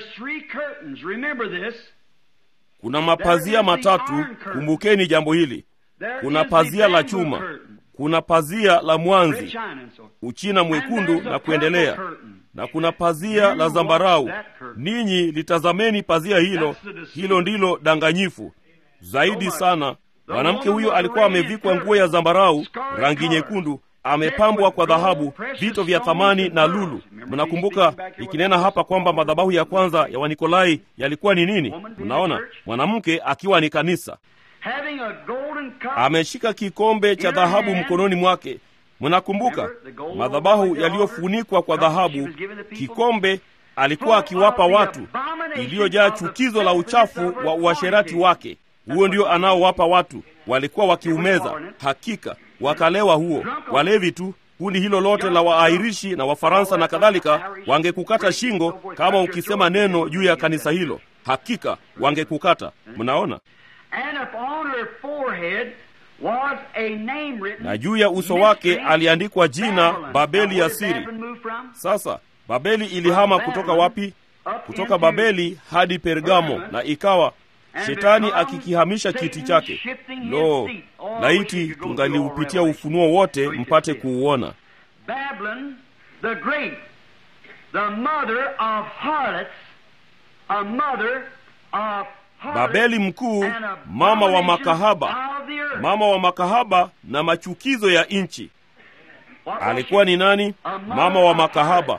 Speaker 1: Kuna mapazia matatu, kumbukeni jambo hili. Kuna pazia la chuma, kuna pazia la mwanzi, uchina mwekundu na kuendelea, na kuna pazia la zambarau. Ninyi litazameni pazia hilo, hilo ndilo danganyifu zaidi sana. Mwanamke huyo alikuwa amevikwa nguo ya zambarau, rangi nyekundu, amepambwa kwa dhahabu, vito vya thamani na lulu. Mnakumbuka ikinena hapa kwamba madhabahu ya kwanza ya Wanikolai yalikuwa ni nini? Mnaona, mwanamke akiwa ni kanisa, ameshika kikombe cha dhahabu mkononi mwake. Mnakumbuka madhabahu yaliyofunikwa kwa dhahabu, kikombe alikuwa akiwapa watu, iliyojaa chukizo la uchafu wa uasherati wake. Huo ndio anaowapa watu, walikuwa wakiumeza, hakika wakalewa. Huo walevi tu, kundi hilo lote la Waairishi na Wafaransa na kadhalika, wangekukata shingo kama ukisema neno juu ya kanisa hilo, hakika wangekukata. Mnaona,
Speaker 2: And upon her forehead was a name written,
Speaker 1: na juu ya uso wake
Speaker 2: Mystery
Speaker 1: aliandikwa jina
Speaker 2: Babylon.
Speaker 1: Babeli
Speaker 2: Now,
Speaker 1: ya
Speaker 2: where did
Speaker 1: siri.
Speaker 2: Babylon move from?
Speaker 1: Sasa Babeli ilihama kutoka wapi? Kutoka Babeli hadi Pergamo, na ikawa shetani akikihamisha kiti chake. Lo, laiti tungaliupitia ufunuo wote mpate kuuona.
Speaker 2: Babylon the Great, the mother of harlots, a mother of harlots
Speaker 1: Babeli mkuu,
Speaker 2: and
Speaker 1: mama wa
Speaker 2: abominations
Speaker 1: makahaba,
Speaker 2: of the earth.
Speaker 1: mama wa makahaba na machukizo ya nchi.
Speaker 2: What was
Speaker 1: Alikuwa
Speaker 2: she?
Speaker 1: ni nani? Mama wa makahaba.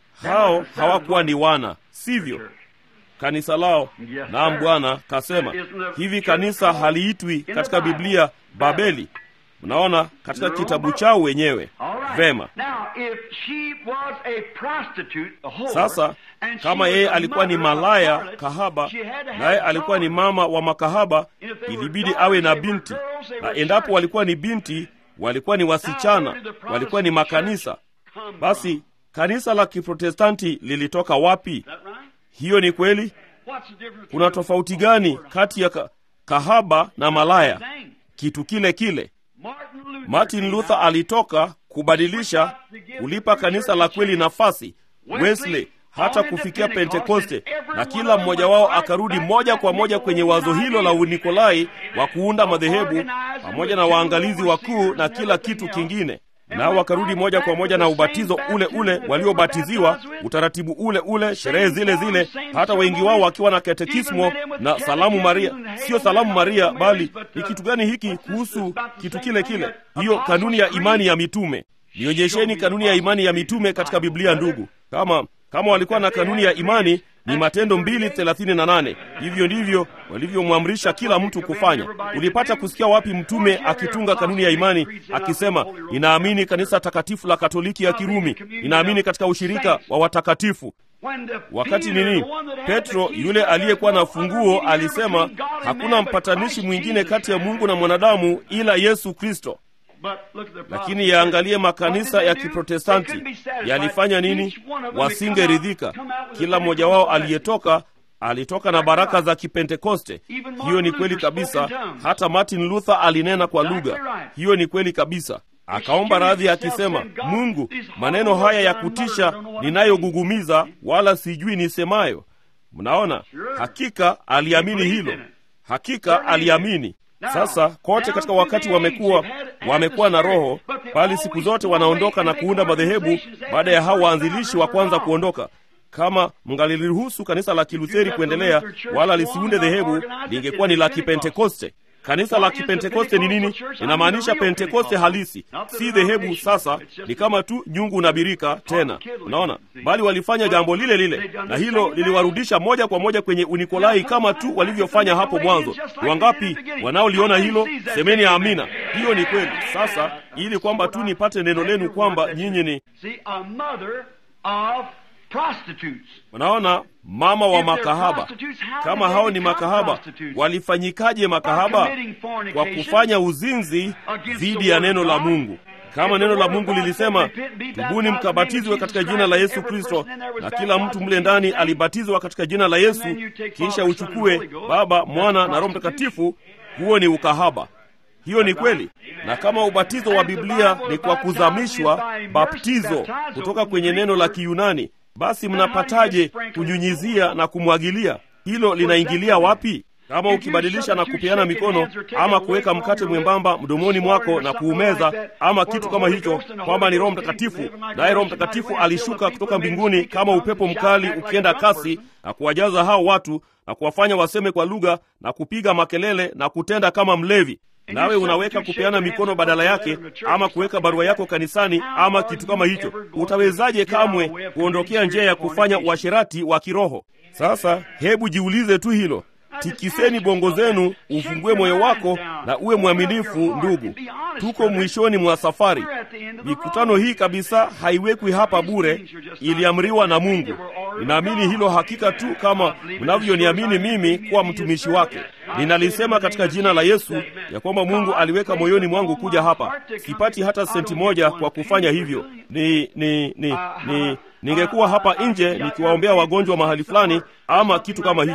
Speaker 1: Hao hawakuwa ni wana, sivyo? Kanisa lao. Naam, Bwana kasema hivi. Kanisa haliitwi katika Biblia Babeli. Mnaona katika kitabu chao wenyewe.
Speaker 2: All right.
Speaker 1: Vema.
Speaker 2: Now, if she was a prostitute, a whore,
Speaker 1: Sasa
Speaker 2: and she
Speaker 1: kama
Speaker 2: was
Speaker 1: yeye
Speaker 2: a
Speaker 1: alikuwa ni
Speaker 2: mother of
Speaker 1: malaya
Speaker 2: harlots,
Speaker 1: kahaba,
Speaker 2: she had to have
Speaker 1: naye alikuwa ni
Speaker 2: daughters.
Speaker 1: mama wa makahaba,
Speaker 2: If they were
Speaker 1: ilibidi
Speaker 2: daughters,
Speaker 1: awe na
Speaker 2: they were
Speaker 1: binti,
Speaker 2: girls, they
Speaker 1: na
Speaker 2: were
Speaker 1: endapo
Speaker 2: church.
Speaker 1: walikuwa ni binti, walikuwa ni
Speaker 2: Now,
Speaker 1: wasichana,
Speaker 2: where did the
Speaker 1: walikuwa ni
Speaker 2: Protestant
Speaker 1: makanisa.
Speaker 2: church come
Speaker 1: Basi
Speaker 2: from?
Speaker 1: kanisa la Kiprotestanti lilitoka wapi?
Speaker 2: Is that right?
Speaker 1: Hiyo ni kweli.
Speaker 2: What's the difference
Speaker 1: Kuna
Speaker 2: between
Speaker 1: tofauti
Speaker 2: a
Speaker 1: gani
Speaker 2: whore and
Speaker 1: kati ya ka, kahaba na malaya?
Speaker 2: Same.
Speaker 1: Kitu kile kile.
Speaker 2: Martin Luther
Speaker 1: Martin
Speaker 2: came
Speaker 1: Luther
Speaker 2: out.
Speaker 1: alitoka kubadilisha, kulipa kanisa la kweli nafasi. Wesley hata kufikia Pentekoste, na kila mmoja wao akarudi moja kwa moja kwenye wazo hilo la Unikolai wa kuunda madhehebu pamoja na waangalizi wakuu na kila kitu kingine, nao wakarudi moja kwa moja na ubatizo ule ule waliobatiziwa, utaratibu ule ule, sherehe zile zile, hata wengi wao wakiwa na katekismo na salamu Maria. Sio salamu Maria, bali ni kitu gani hiki kuhusu kitu kile kile? Hiyo kanuni ya imani ya mitume. Nionyesheni kanuni ya imani ya mitume katika Biblia, ndugu. Kama kama walikuwa na kanuni ya imani ni Matendo mbili thelathini na nane. Hivyo ndivyo walivyomwamrisha kila mtu kufanya. Ulipata kusikia wapi mtume akitunga kanuni ya imani akisema, ninaamini kanisa takatifu la Katoliki ya Kirumi, ninaamini katika ushirika wa watakatifu?
Speaker 2: When the
Speaker 1: Wakati
Speaker 2: Peter,
Speaker 1: nini?
Speaker 2: the one that had
Speaker 1: Petro
Speaker 2: the keys
Speaker 1: yule
Speaker 2: to
Speaker 1: aliyekuwa na
Speaker 2: no other
Speaker 1: funguo
Speaker 2: mediator
Speaker 1: alisema,
Speaker 2: between God and
Speaker 1: hakuna
Speaker 2: man but
Speaker 1: mpatanishi
Speaker 2: Christ
Speaker 1: mwingine
Speaker 2: Jesus.
Speaker 1: kati ya Mungu na mwanadamu ila Yesu Kristo.
Speaker 2: But look at the
Speaker 1: Lakini
Speaker 2: problem.
Speaker 1: yaangalie
Speaker 2: What
Speaker 1: makanisa
Speaker 2: did
Speaker 1: ya
Speaker 2: they do?
Speaker 1: Kiprotestanti
Speaker 2: They couldn't be satisfied.
Speaker 1: yalifanya nini?
Speaker 2: Each one of them had come
Speaker 1: Wasingeridhika.
Speaker 2: out- come out with a
Speaker 1: Kila mmoja wao
Speaker 2: Pentecostal
Speaker 1: aliyetoka alitoka na baraka za Kipentekoste. Hiyo ni kweli kabisa. Hata Martin Luther alinena kwa lugha. Hiyo ni kweli kabisa. Akaomba radhi akisema, Mungu, maneno haya ya kutisha ninayogugumiza, wala sijui nisemayo. Mnaona, hakika aliamini hilo, hakika aliamini. Sasa kote katika wakati wamekuwa wamekuwa na roho, bali siku zote wanaondoka na kuunda madhehebu baada ya hao waanzilishi wa kwanza kuondoka. Kama mngaliliruhusu kanisa la Kilutheri kuendelea wala lisiunde dhehebu, lingekuwa ni la Kipentekoste. Kanisa la Kipentekoste ni nini? Inamaanisha Pentekoste halisi, si dhehebu. Sasa ni kama tu nyungu na birika tena, unaona. Bali walifanya jambo lile lile, na hilo liliwarudisha moja kwa moja kwenye Unikolai kama tu walivyofanya hapo mwanzo. Ni wangapi wanaoliona hilo? Semeni amina. Hiyo ni kweli. Sasa ili kwamba tu nipate neno lenu kwamba nyinyi ni
Speaker 2: See, a mother of prostitutes.
Speaker 1: Unaona, mama wa makahaba. Kama hao ni makahaba, walifanyikaje makahaba? Kwa kufanya uzinzi dhidi ya neno la Mungu. Kama neno la Mungu lilisema, tubuni mkabatizwe katika jina la Yesu Kristo, na kila mtu mle ndani alibatizwa katika jina la Yesu, kisha uchukue Baba, Mwana na Roho Mtakatifu, huo ni ukahaba. Hiyo ni kweli. Na kama ubatizo wa Biblia ni kwa kuzamishwa, baptizo kutoka kwenye neno la Kiyunani, basi mnapataje kunyunyizia na kumwagilia? Hilo linaingilia wapi? Kama ukibadilisha na kupeana mikono ama kuweka mkate mwembamba mdomoni mwako na kuumeza ama kitu kama hicho, kwamba ni Roho Mtakatifu, naye Roho Mtakatifu alishuka kutoka mbinguni kama upepo mkali ukienda kasi na kuwajaza hao watu na kuwafanya waseme kwa lugha na kupiga makelele na kutenda kama mlevi nawe unaweka kupeana mikono badala yake, ama kuweka barua yako kanisani ama kitu kama hicho, utawezaje kamwe kuondokea njia ya kufanya uasherati wa kiroho? Sasa hebu jiulize tu hilo. Tikiseni bongo zenu, ufungue moyo wako na uwe mwaminifu. Ndugu, tuko mwishoni mwa safari. Mikutano hii kabisa haiwekwi hapa bure, iliamriwa na Mungu. Ninaamini hilo hakika tu kama mnavyoniamini mimi kuwa mtumishi wake. Ninalisema katika jina la Yesu ya kwamba Mungu aliweka moyoni mwangu kuja hapa. Sipati hata senti moja kwa kufanya hivyo. Ni ni ni, ni ningekuwa hapa nje nikiwaombea wagonjwa mahali fulani ama kitu kama hicho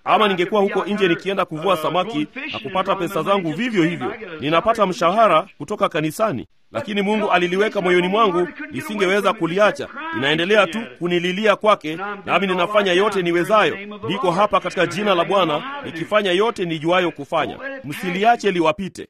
Speaker 1: ama ningekuwa huko nje nikienda kuvua samaki na kupata pesa zangu vivyo hivyo. Ninapata mshahara kutoka kanisani, lakini Mungu aliliweka moyoni mwangu, nisingeweza kuliacha. Inaendelea tu kunililia kwake, nami ninafanya yote niwezayo. Niko hapa katika jina la Bwana nikifanya yote nijuayo kufanya. Msiliache liwapite.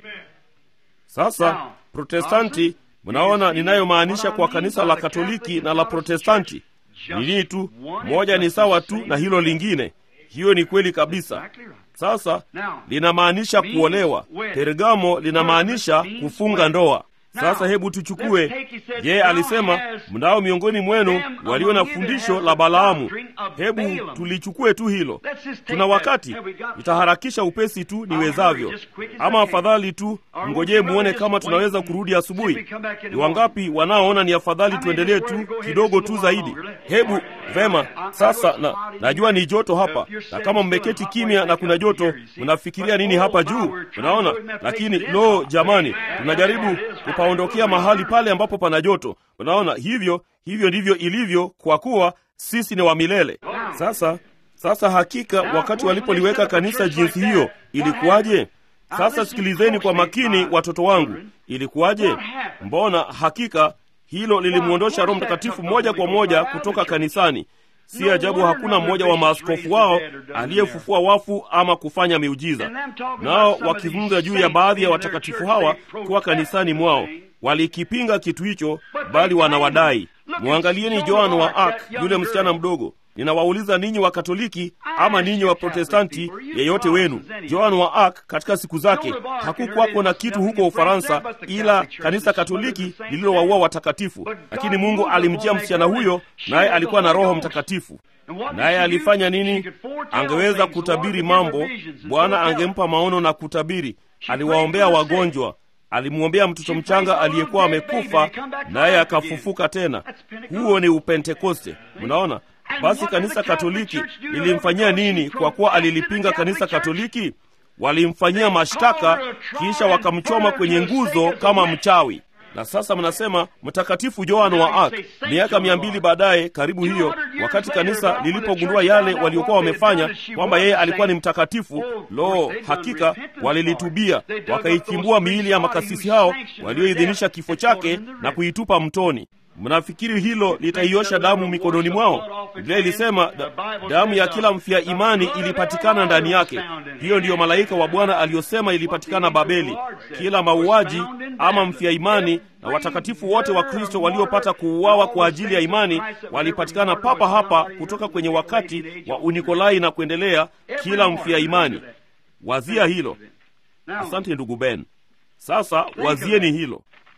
Speaker 1: Sasa Protestanti, mnaona ninayomaanisha kwa kanisa la Katoliki na la Protestanti ni nini tu? Moja ni sawa tu na hilo lingine. Hiyo ni kweli kabisa. Sasa linamaanisha kuolewa. Pergamo linamaanisha kufunga ndoa. Sasa hebu tuchukue, yeye alisema mnao miongoni mwenu walio na fundisho la Balaamu. Hebu tulichukue tu hilo. Tuna wakati, nitaharakisha upesi tu niwezavyo, ama afadhali tu mngojee muone kama tunaweza kurudi asubuhi. Ni wangapi wanaoona ni afadhali tuendelee tu kidogo tu zaidi? Hebu vema. Sasa na najua ni joto hapa, na kama mmeketi kimya na kuna joto, mnafikiria nini hapa juu? Unaona, lakini lo, jamani, tunajaribu kupaondokea mahali pale ambapo pana joto. Unaona, hivyo hivyo ndivyo ilivyo, kwa kuwa sisi ni wa milele. Sasa sasa, hakika wakati walipoliweka kanisa jinsi hiyo, ilikuwaje? Sasa sikilizeni kwa makini, watoto wangu, ilikuwaje? Mbona hakika hilo lilimwondosha Roho Mtakatifu moja kwa moja kutoka kanisani. Si ajabu hakuna mmoja wa maaskofu wao aliyefufua wafu ama kufanya miujiza. Nao wakizungumza juu ya baadhi ya watakatifu hawa kuwa kanisani mwao, walikipinga kitu hicho, bali wanawadai. Mwangalieni Joan wa Arc, yule msichana mdogo. Ninawauliza ninyi wa Katoliki ama ninyi wa Protestanti, yeyote wenu, Joan wa Arc katika siku zake hakukwako na kitu huko Ufaransa ila kanisa Katoliki lililowaua watakatifu, lakini Mungu alimjia msichana huyo, naye alikuwa na Roho Mtakatifu. Naye alifanya nini? Angeweza kutabiri mambo. Bwana angempa maono na kutabiri. Aliwaombea wagonjwa, alimwombea mtoto mchanga aliyekuwa amekufa, naye akafufuka tena. Huo ni Upentekoste. Mnaona? Basi kanisa Katoliki lilimfanyia nini? Kwa kuwa alilipinga kanisa Katoliki, walimfanyia mashtaka, kisha wakamchoma kwenye nguzo kama mchawi. Na sasa mnasema mtakatifu Joan wa Arc. Miaka mia mbili baadaye, karibu hiyo, wakati kanisa lilipogundua yale waliokuwa wamefanya, kwamba yeye alikuwa ni mtakatifu, lo, hakika walilitubia, wakaichimbua miili ya makasisi hao walioidhinisha kifo chake na kuitupa mtoni. Mnafikiri hilo litaiosha damu mikononi mwao? Biblia ilisema da, damu ya kila mfia imani ilipatikana ndani yake. Hiyo ndiyo malaika wa Bwana aliyosema ilipatikana Babeli. Kila mauaji ama mfia imani na watakatifu wote wa Kristo waliopata kuuawa kwa ajili ya imani walipatikana papa hapa, kutoka kwenye wakati wa Unikolai na kuendelea. Kila mfia imani, wazia hilo. Asante ndugu Ben. Sasa wazieni hilo.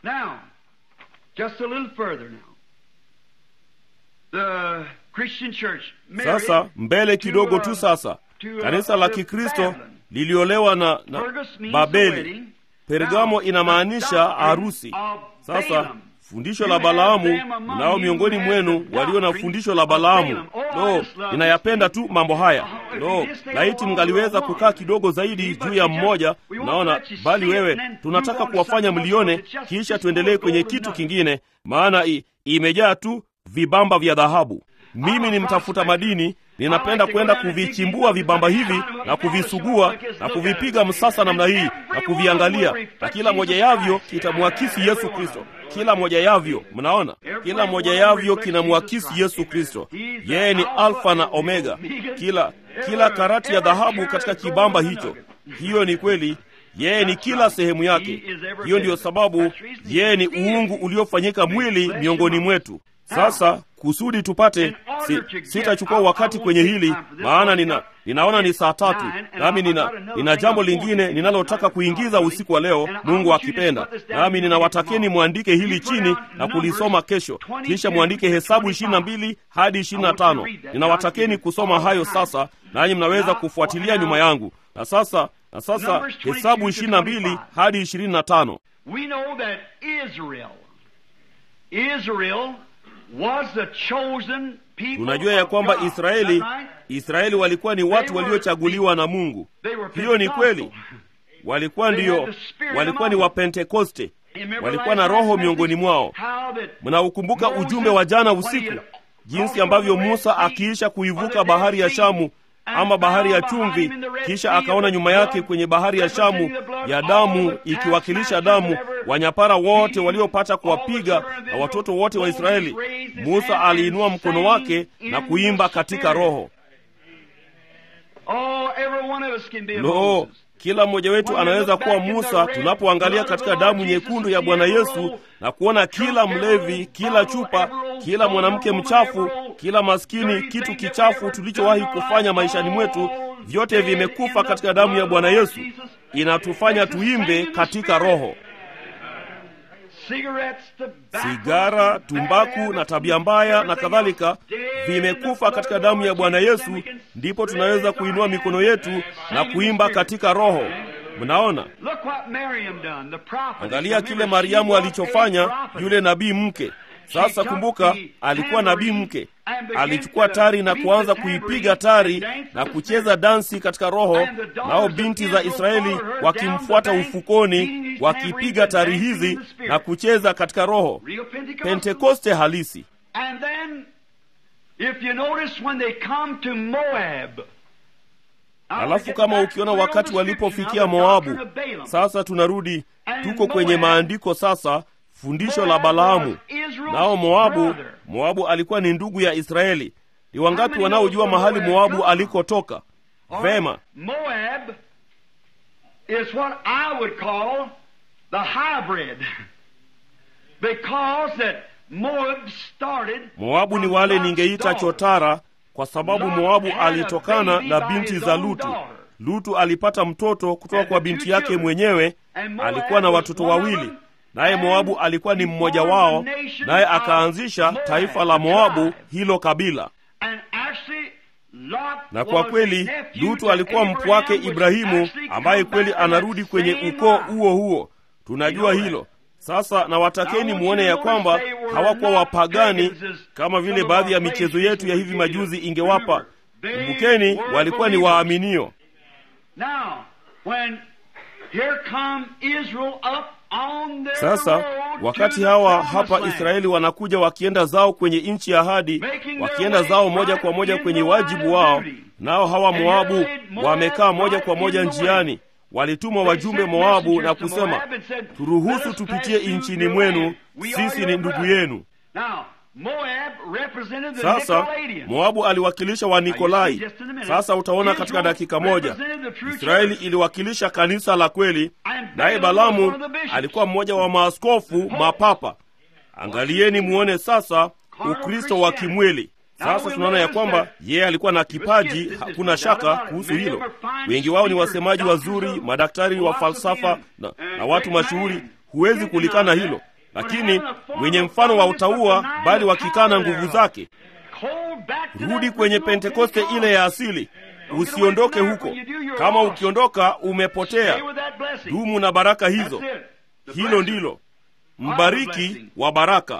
Speaker 2: Just a little further now. The Christian church
Speaker 1: sasa mbele kidogo tu. Sasa kanisa la Kikristo liliolewa na, na Babeli. Pergamo inamaanisha harusi. Sasa fundisho la Balaamu, nao miongoni mwenu walio na fundisho la Balaamu. Lo, ninayapenda tu mambo haya. Lo, laiti mngaliweza kukaa kidogo zaidi juu ya mmoja. Naona bali wewe, tunataka kuwafanya mlione, kisha tuendelee kwenye kitu kingine, maana i, imejaa tu vibamba vya dhahabu. Mimi ni mtafuta madini, ninapenda kwenda kuvichimbua vibamba hivi na kuvisugua na kuvipiga msasa namna hii na kuviangalia, na kila moja yavyo kitamwakisi Yesu Kristo. Kila moja yavyo, mnaona, kila moja yavyo kinamwakisi Yesu Kristo. Yeye ni Alfa na Omega, kila kila karati ya dhahabu katika kibamba hicho. Hiyo ni kweli. Yeye ni kila sehemu yake. Hiyo ndiyo sababu yeye ni uungu uliofanyika mwili miongoni mwetu. Sasa kusudi tupate si, sitachukua wakati kwenye hili maana nina, ninaona ni saa tatu, nami nina, nina jambo lingine ninalotaka kuingiza usiku wa leo, Mungu akipenda. Nami ninawatakeni mwandike hili chini na kulisoma kesho, kisha mwandike Hesabu ishirini na mbili hadi ishirini na tano. Ninawatakeni kusoma hayo sasa, nanyi mnaweza kufuatilia nyuma yangu. Na sasa na sasa Hesabu ishirini na mbili hadi ishirini na tano. Tunajua ya kwamba Israeli Israeli walikuwa ni watu waliochaguliwa na Mungu. Hiyo ni kweli, walikuwa ndiyo, walikuwa ni Wapentekoste, walikuwa na Roho miongoni mwao. Mnaukumbuka ujumbe wa jana usiku, jinsi ambavyo Musa akiisha kuivuka bahari ya Shamu ama bahari ya chumvi, kisha akaona nyuma yake kwenye bahari ya Shamu ya damu, ikiwakilisha damu, wanyapara wote waliopata kuwapiga na watoto wote wa Israeli. Musa aliinua mkono wake na kuimba katika Roho. Lo, kila mmoja wetu anaweza kuwa Musa tunapoangalia katika damu nyekundu ya Bwana Yesu na kuona kila mlevi, kila chupa, kila mwanamke mchafu, kila maskini, kitu kichafu tulichowahi kufanya maishani mwetu, vyote vimekufa katika damu ya Bwana Yesu. Inatufanya tuimbe katika Roho. Sigara, tumbaku na tabia mbaya na kadhalika vimekufa katika damu ya Bwana Yesu, ndipo tunaweza kuinua mikono yetu na kuimba katika Roho. Mnaona, angalia kile Mariamu alichofanya, yule nabii mke. Sasa kumbuka, alikuwa nabii mke, alichukua tari na kuanza kuipiga tari na kucheza dansi katika Roho, nao binti za Israeli wakimfuata ufukoni, wakipiga tari hizi na kucheza katika Roho. Pentekoste halisi. Alafu kama ukiona wakati walipofikia Moabu, sasa tunarudi, tuko kwenye maandiko sasa fundisho la Balaamu. Nao Moabu, Moabu alikuwa ni ndugu ya Israeli. Ni wangapi wanaojua mahali Moabu alikotoka? Vema,
Speaker 2: Moab is what I would call the hybrid because that Moab started
Speaker 1: Moabu ni wale ningeita chotara, kwa sababu Moabu alitokana na binti za Lutu. Lutu alipata mtoto kutoka kwa binti yake mwenyewe, alikuwa na watoto wawili naye Moabu alikuwa ni mmoja wao, naye akaanzisha taifa la Moabu, hilo kabila. Na kwa kweli Lutu alikuwa mpwake Ibrahimu, ambaye kweli anarudi kwenye ukoo huo huo. Tunajua hilo. Sasa na watakeni muone ya kwamba hawakuwa wapagani kama vile baadhi ya michezo yetu ya hivi majuzi ingewapa. Kumbukeni, walikuwa ni waaminio. Sasa wakati hawa hapa Israeli wanakuja wakienda zao kwenye nchi ya ahadi, wakienda zao moja kwa moja kwenye wajibu wao, nao hawa Moabu wamekaa moja kwa moja njiani. Walitumwa wajumbe Moabu na kusema, turuhusu tupitie nchini mwenu, sisi ni ndugu yenu. Sasa Moabu aliwakilisha Wanikolai. Sasa utaona katika dakika moja, Israeli iliwakilisha kanisa la kweli, naye Balamu alikuwa mmoja wa maaskofu mapapa. Angalieni muone sasa Ukristo wa kimwili. Sasa tunaona ya kwamba yeye alikuwa na kipaji, hakuna shaka kuhusu hilo. Wengi wao ni wasemaji wazuri, madaktari wa falsafa na, na watu mashuhuri. Huwezi kulikana hilo lakini wenye mfano wa utaua bali wakikana nguvu zake. Rudi kwenye Pentekoste ile ya asili, usiondoke huko. Kama ukiondoka, umepotea. Dumu na baraka hizo. Hilo ndilo mbariki wa baraka.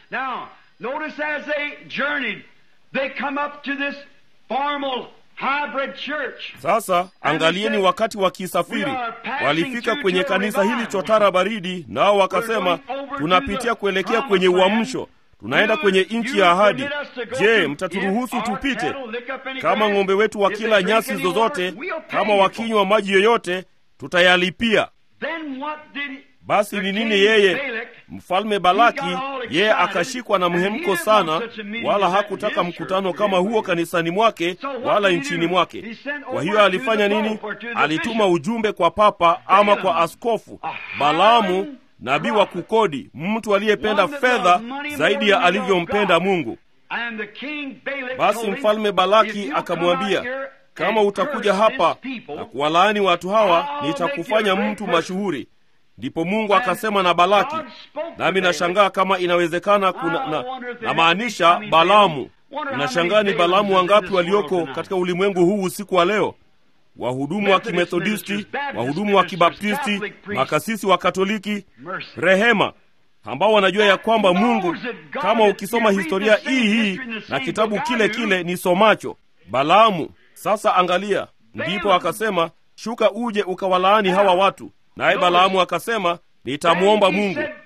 Speaker 1: Sasa angalieni, wakati wakisafiri walifika kwenye kanisa hili chotara baridi, nao wakasema, tunapitia kuelekea kwenye uamsho, tunaenda kwenye nchi ya ahadi. Je, mtaturuhusu tupite? Kama ng'ombe wetu wakila nyasi zozote, kama wakinywa maji yoyote, tutayalipia. Basi ni nini yeye mfalme Balaki? Yeye akashikwa na mhemko sana, wala hakutaka mkutano kama huo kanisani mwake wala nchini mwake. Kwa hiyo alifanya nini? Alituma ujumbe kwa papa ama kwa askofu Balaamu, nabii wa kukodi, mtu aliyependa fedha zaidi ya alivyompenda Mungu. Basi mfalme Balaki akamwambia, kama utakuja hapa na kuwalaani watu hawa, nitakufanya mtu mashuhuri. Ndipo Mungu akasema na Balaki, nami nashangaa kama inawezekana kuna, na, na maanisha Balaamu. Nashangaa ni Balaamu wangapi walioko katika ulimwengu huu usiku wa leo, wahudumu wa Kimethodisti, wahudumu wa Kibaptisti, makasisi wa Katoliki, rehema, ambao wanajua ya kwamba Mungu, kama ukisoma historia hii hii na kitabu kile kile ni somacho, Balaamu. Sasa angalia, ndipo akasema, shuka uje ukawalaani hawa watu Naye Balaamu akasema, nitamwomba Mungu.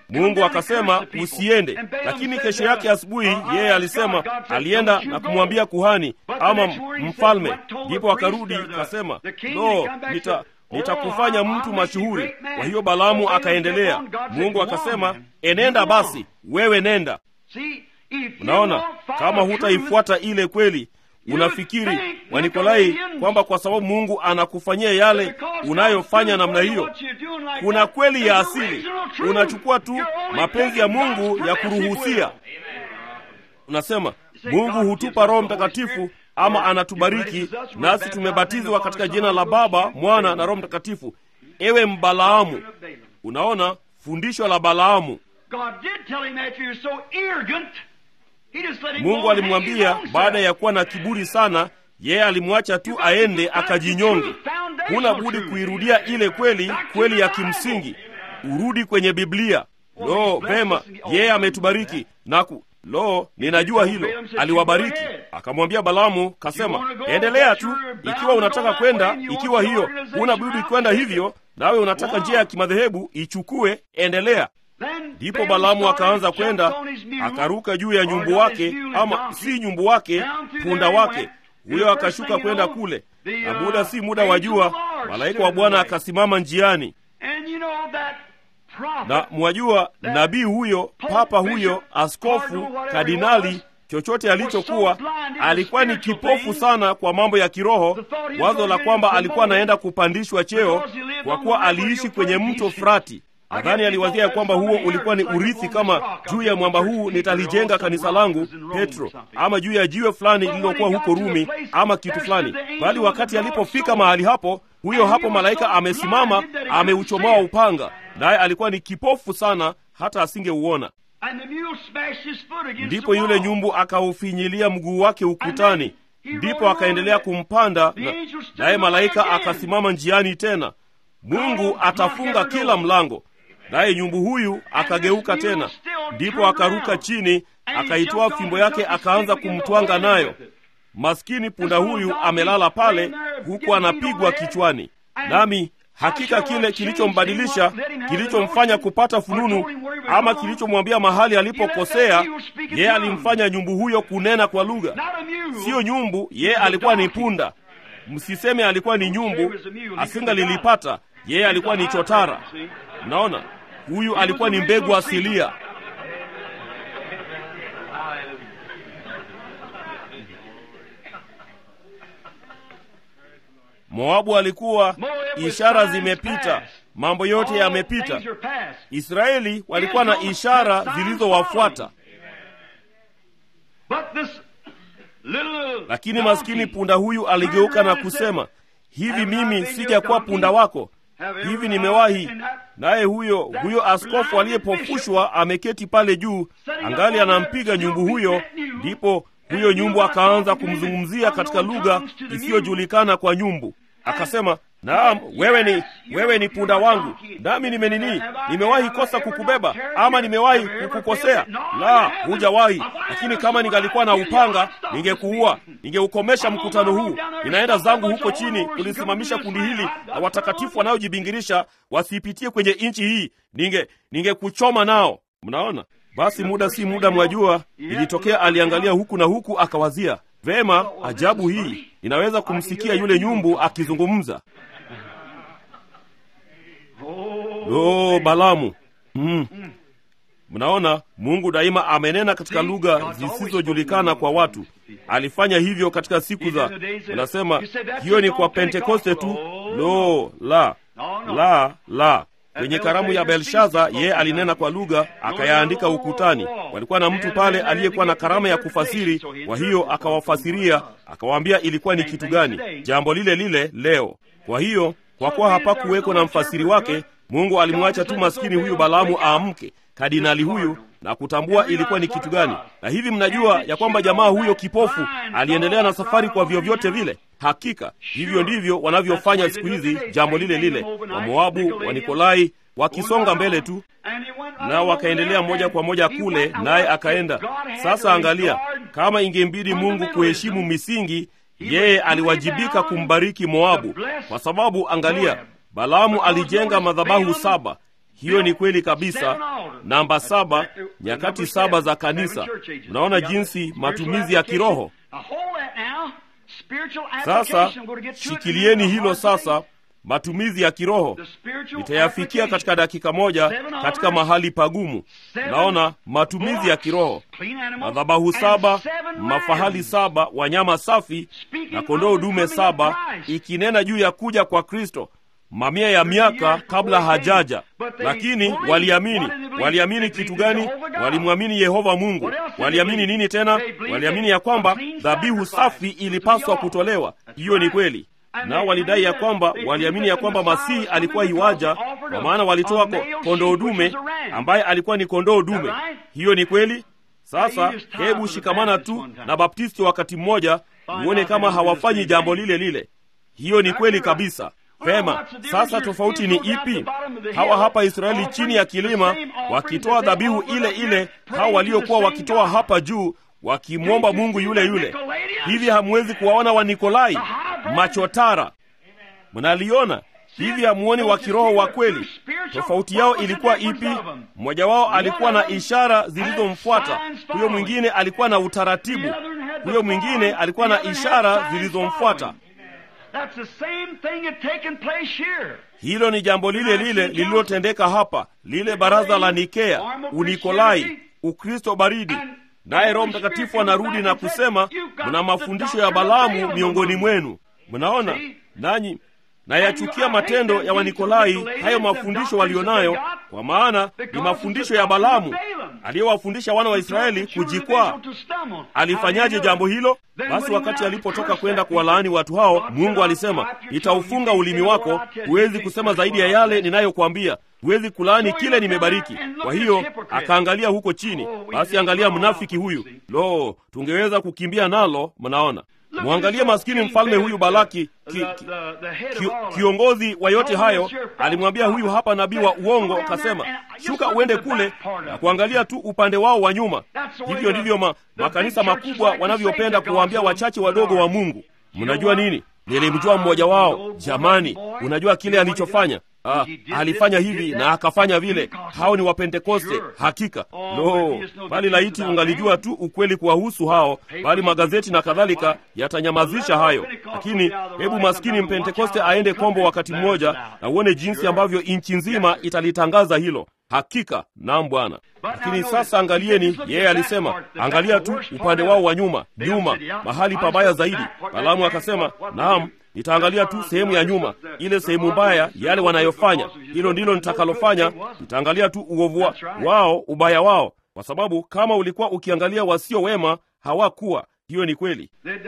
Speaker 1: Mungu akasema usiende, lakini kesho yake asubuhi yeye alisema, alienda na kumwambia kuhani ama mfalme. Ndipo akarudi akasema, lo, nita nitakufanya mtu mashuhuri. Kwa hiyo Balaamu akaendelea. Mungu akasema, enenda basi, wewe nenda. Unaona, kama hutaifuata ile kweli unafikiri Wanikolai kwamba kwa sababu Mungu anakufanyia yale unayofanya namna hiyo, kuna kweli ya asili. Unachukua tu mapenzi ya Mungu ya kuruhusia. Unasema Mungu hutupa Roho Mtakatifu ama anatubariki nasi tumebatizwa katika jina la Baba, Mwana na Roho Mtakatifu. Ewe Mbalaamu, unaona fundisho la Balaamu. Mungu alimwambia baada ya kuwa na kiburi sana, yeye alimwacha tu aende akajinyonge. Huna budi kuirudia ile kweli, kweli ya kimsingi. Urudi kwenye Biblia. Lo, vema, yeye ametubariki naku Lo, ninajua hilo. Aliwabariki, akamwambia Balaamu, kasema endelea tu, ikiwa unataka kwenda, ikiwa hiyo huna budi kwenda hivyo, nawe unataka njia ya kimadhehebu, ichukue, endelea. Ndipo Balaamu akaanza kwenda, akaruka juu ya nyumbu wake, ama si nyumbu wake, punda wake huyo, akashuka kwenda kule, na muda si muda wa jua, malaika wa Bwana akasimama njiani na mwajua, nabii huyo, papa huyo, askofu, kardinali, chochote alichokuwa, alikuwa ni kipofu sana kwa mambo ya kiroho, wazo la kwamba alikuwa anaenda kupandishwa cheo kwa kuwa aliishi kwenye mto Frati. Nadhani aliwazia ya kwamba huo ulikuwa ni urithi, kama juu ya mwamba huu nitalijenga kanisa langu, Petro, ama juu ya jiwe fulani lililokuwa huko Rumi, ama kitu fulani. Bali wakati alipofika mahali hapo, huyo hapo malaika amesimama, ameuchomoa upanga, naye alikuwa ni kipofu sana, hata asingeuona. Ndipo yule nyumbu akaufinyilia mguu wake ukutani, ndipo akaendelea kumpanda, naye malaika akasimama njiani tena. Mungu atafunga kila mlango naye nyumbu huyu akageuka tena, ndipo akaruka chini, akaitoa fimbo yake, akaanza kumtwanga nayo. Maskini punda huyu amelala pale, huku anapigwa kichwani. Nami hakika kile kilichombadilisha, kilichomfanya kupata fununu, ama kilichomwambia mahali alipokosea, yeye alimfanya nyumbu huyo kunena kwa lugha. Siyo nyumbu, yeye alikuwa ni punda. Msiseme alikuwa ni nyumbu, asingalilipata. Yeye alikuwa ni chotara. Unaona, huyu alikuwa ni mbegu asilia. Moabu alikuwa, ishara zimepita, mambo yote yamepita. Israeli walikuwa na ishara zilizowafuata, lakini maskini punda huyu aligeuka na kusema, hivi mimi sijakuwa punda wako? Hivi nimewahi naye huyo huyo askofu aliyepofushwa ameketi pale juu, angali anampiga nyumbu huyo. Ndipo huyo nyumbu akaanza kumzungumzia katika lugha isiyojulikana kwa nyumbu, akasema, naam, wewe ni wewe ni punda wangu, nami nimenini, nimewahi kosa kukubeba ama nimewahi kukukosea? La, hujawahi. Lakini kama ningalikuwa na upanga, ningekuua, ningeukomesha mkutano huu. Ninaenda zangu huko chini kulisimamisha kundi hili na watakatifu wanaojibingirisha wasiipitie kwenye nchi hii, ninge ningekuchoma nao. Mnaona? Basi muda si muda, mwajua, ilitokea aliangalia huku na huku, akawazia vema, ajabu hii inaweza kumsikia yule nyumbu akizungumza. Lo, Balamu! Mm. Mnaona, Mungu daima amenena katika lugha zisizojulikana kwa watu. Alifanya hivyo katika siku za, unasema hiyo ni kwa Pentekoste tu. Lo, la la la kwenye karamu ya Belshaza yeye alinena kwa lugha akayaandika ukutani. Walikuwa na mtu pale aliyekuwa na karama ya kufasiri, kwa hiyo akawafasiria, akawaambia ilikuwa ni kitu gani. Jambo lile lile leo. Kwa hiyo kwa kuwa hapakuweko na mfasiri wake, Mungu alimwacha tu maskini huyu Balaamu aamke, kardinali huyu na kutambua ilikuwa ni kitu gani. Na hivi mnajua ya kwamba jamaa huyo kipofu aliendelea na safari kwa vyovyote vile. Hakika hivyo ndivyo wanavyofanya siku hizi, jambo lile lile. Wamoabu wa Nikolai wakisonga mbele tu, nao wakaendelea moja kwa moja kule, naye akaenda. Sasa angalia, kama ingembidi Mungu kuheshimu misingi, yeye aliwajibika kumbariki Moabu, kwa sababu angalia, Balaamu alijenga madhabahu saba hiyo ni kweli kabisa. Namba saba, nyakati saba za kanisa. Unaona jinsi matumizi ya kiroho sasa. Shikilieni hilo sasa, matumizi ya kiroho nitayafikia katika dakika moja katika mahali pagumu. Unaona matumizi ya kiroho, madhabahu saba, mafahali saba, wanyama safi na kondoo dume saba, ikinena juu ya kuja kwa Kristo mamia ya miaka kabla hajaja. Lakini waliamini. Waliamini kitu gani? Walimwamini Yehova Mungu. Waliamini nini tena? Waliamini ya kwamba dhabihu safi ilipaswa kutolewa. Hiyo ni kweli nao walidai ya kwamba waliamini ya kwamba Masihi alikuwa iwaja, kwa maana walitoa kondoo dume ambaye alikuwa ni kondoo dume. Hiyo ni kweli. Sasa hebu shikamana tu na Baptisti wakati mmoja, uone kama hawafanyi jambo lile lile. Hiyo ni kweli kabisa. Pema, sasa tofauti ni ipi? Hawa hapa Israeli chini ya kilima wakitoa dhabihu ile ile, hawa waliokuwa wakitoa hapa juu wakimwomba Mungu yule yule. Hivi hamwezi kuwaona Wanikolai machotara? Mnaliona hivi? Hamuoni wa kiroho wa kweli? Tofauti yao ilikuwa ipi? Mmoja wao alikuwa na ishara zilizomfuata, huyo mwingine alikuwa na utaratibu, huyo mwingine alikuwa na ishara zilizomfuata. Hilo ni jambo lile lile lililotendeka hapa, lile baraza la Nikea, Unikolai, Ukristo baridi. Naye Roho Mtakatifu anarudi na kusema, mna mafundisho ya Balaamu miongoni mwenu. Mnaona nanyi nayachukia matendo ya Wanikolai, hayo mafundisho walionayo, kwa maana ni mafundisho ya Balaamu aliyowafundisha wana wa Israeli kujikwaa. Alifanyaje jambo hilo? Basi wakati alipotoka kwenda kuwalaani watu hao, Mungu alisema, nitaufunga ulimi wako, huwezi kusema zaidi ya yale ninayokuambia, huwezi kulaani kile nimebariki. Kwa hiyo akaangalia huko chini. Basi angalia mnafiki huyu! Lo, tungeweza kukimbia nalo. Mnaona, mwangalie maskini mfalme huyu Balaki ki, ki, ki, kiongozi wa yote hayo alimwambia huyu hapa nabii wa uongo, akasema shuka uende kule na kuangalia tu upande wao wa nyuma. Hivyo ndivyo ma, makanisa makubwa wanavyopenda kuwaambia wachache wadogo wa Mungu. Mnajua nini? Nilimjua mmoja wao. Jamani, unajua kile alichofanya? Ah, alifanya hivi na akafanya vile. Hao ni Wapentekoste hakika. Lo, bali laiti ungalijua tu ukweli kuwahusu hao, bali magazeti na kadhalika yatanyamazisha hayo. Lakini hebu maskini Mpentekoste aende Kombo wakati mmoja na uone jinsi ambavyo nchi nzima italitangaza hilo. Hakika naam, Bwana. Lakini sasa angalieni, yeye alisema, angalia tu upande wao wa nyuma, nyuma, mahali pabaya zaidi. Balaamu akasema, naam nitaangalia tu sehemu ya nyuma, ile sehemu mbaya, yale wanayofanya. Hilo ndilo nitakalofanya. Nitaangalia tu uovu wao, ubaya wao, kwa sababu kama ulikuwa ukiangalia wasio wema, hawakuwa. Hiyo ni kweli,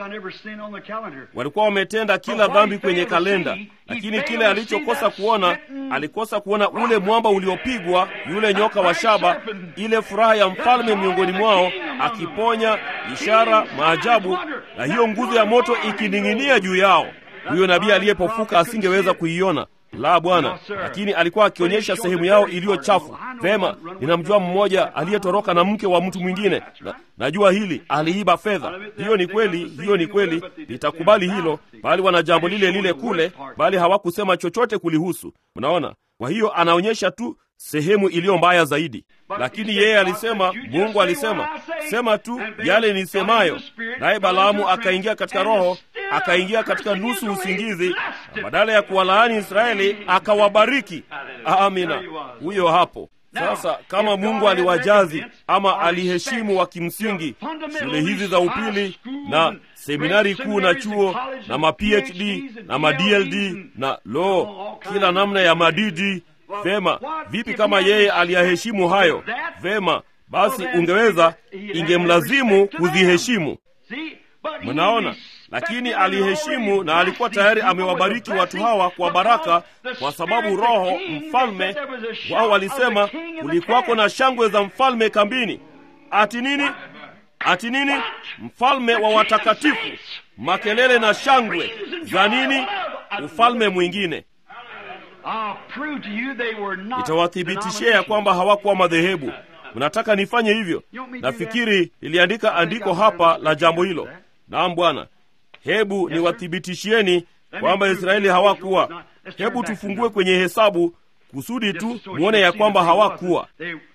Speaker 1: walikuwa wametenda kila dhambi kwenye kalenda, lakini kile alichokosa kuona, alikosa kuona ule mwamba uliopigwa, yule nyoka wa shaba, ile furaha ya mfalme miongoni mwao, akiponya, ishara, maajabu, na hiyo nguzo ya moto ikining'inia juu yao. Huyo nabii aliyepofuka asingeweza kuiona la Bwana, lakini alikuwa akionyesha sehemu yao iliyo chafu. Vema, ninamjua mmoja aliyetoroka na mke wa mtu mwingine na, najua hili aliiba fedha. Hiyo ni kweli, hiyo ni kweli, nitakubali hilo, bali wana jambo lile lile kule, bali hawakusema chochote kulihusu. Unaona, kwa hiyo anaonyesha tu sehemu iliyo mbaya zaidi, lakini yeye alisema, Mungu alisema, sema tu yale nisemayo. Naye Balaamu akaingia katika roho, akaingia katika nusu usingizi, na badala ya kuwalaani Israeli akawabariki. Amina, huyo hapo. Sasa kama Mungu aliwajazi ama aliheshimu wa kimsingi shule hizi za upili na seminari kuu na chuo na ma PhD na ma DLD na lo, kila namna ya madidi Vema, vipi kama yeye aliyaheshimu hayo? Vema, basi ungeweza, ingemlazimu kuziheshimu. Mnaona, lakini aliheshimu na alikuwa tayari amewabariki watu hawa kwa baraka, kwa sababu Roho mfalme wao walisema kulikuwako na shangwe za mfalme kambini. Ati nini? Ati nini? Mfalme wa watakatifu, makelele na shangwe za nini? Ufalme mwingine Nitawathibitishia ya kwamba hawakuwa madhehebu. Mnataka nifanye hivyo? Nafikiri niliandika andiko hapa la jambo hilo. Naam Bwana, hebu niwathibitishieni kwamba Israeli hawakuwa. Hebu tufungue kwenye Hesabu kusudi tu muone ya kwamba hawakuwa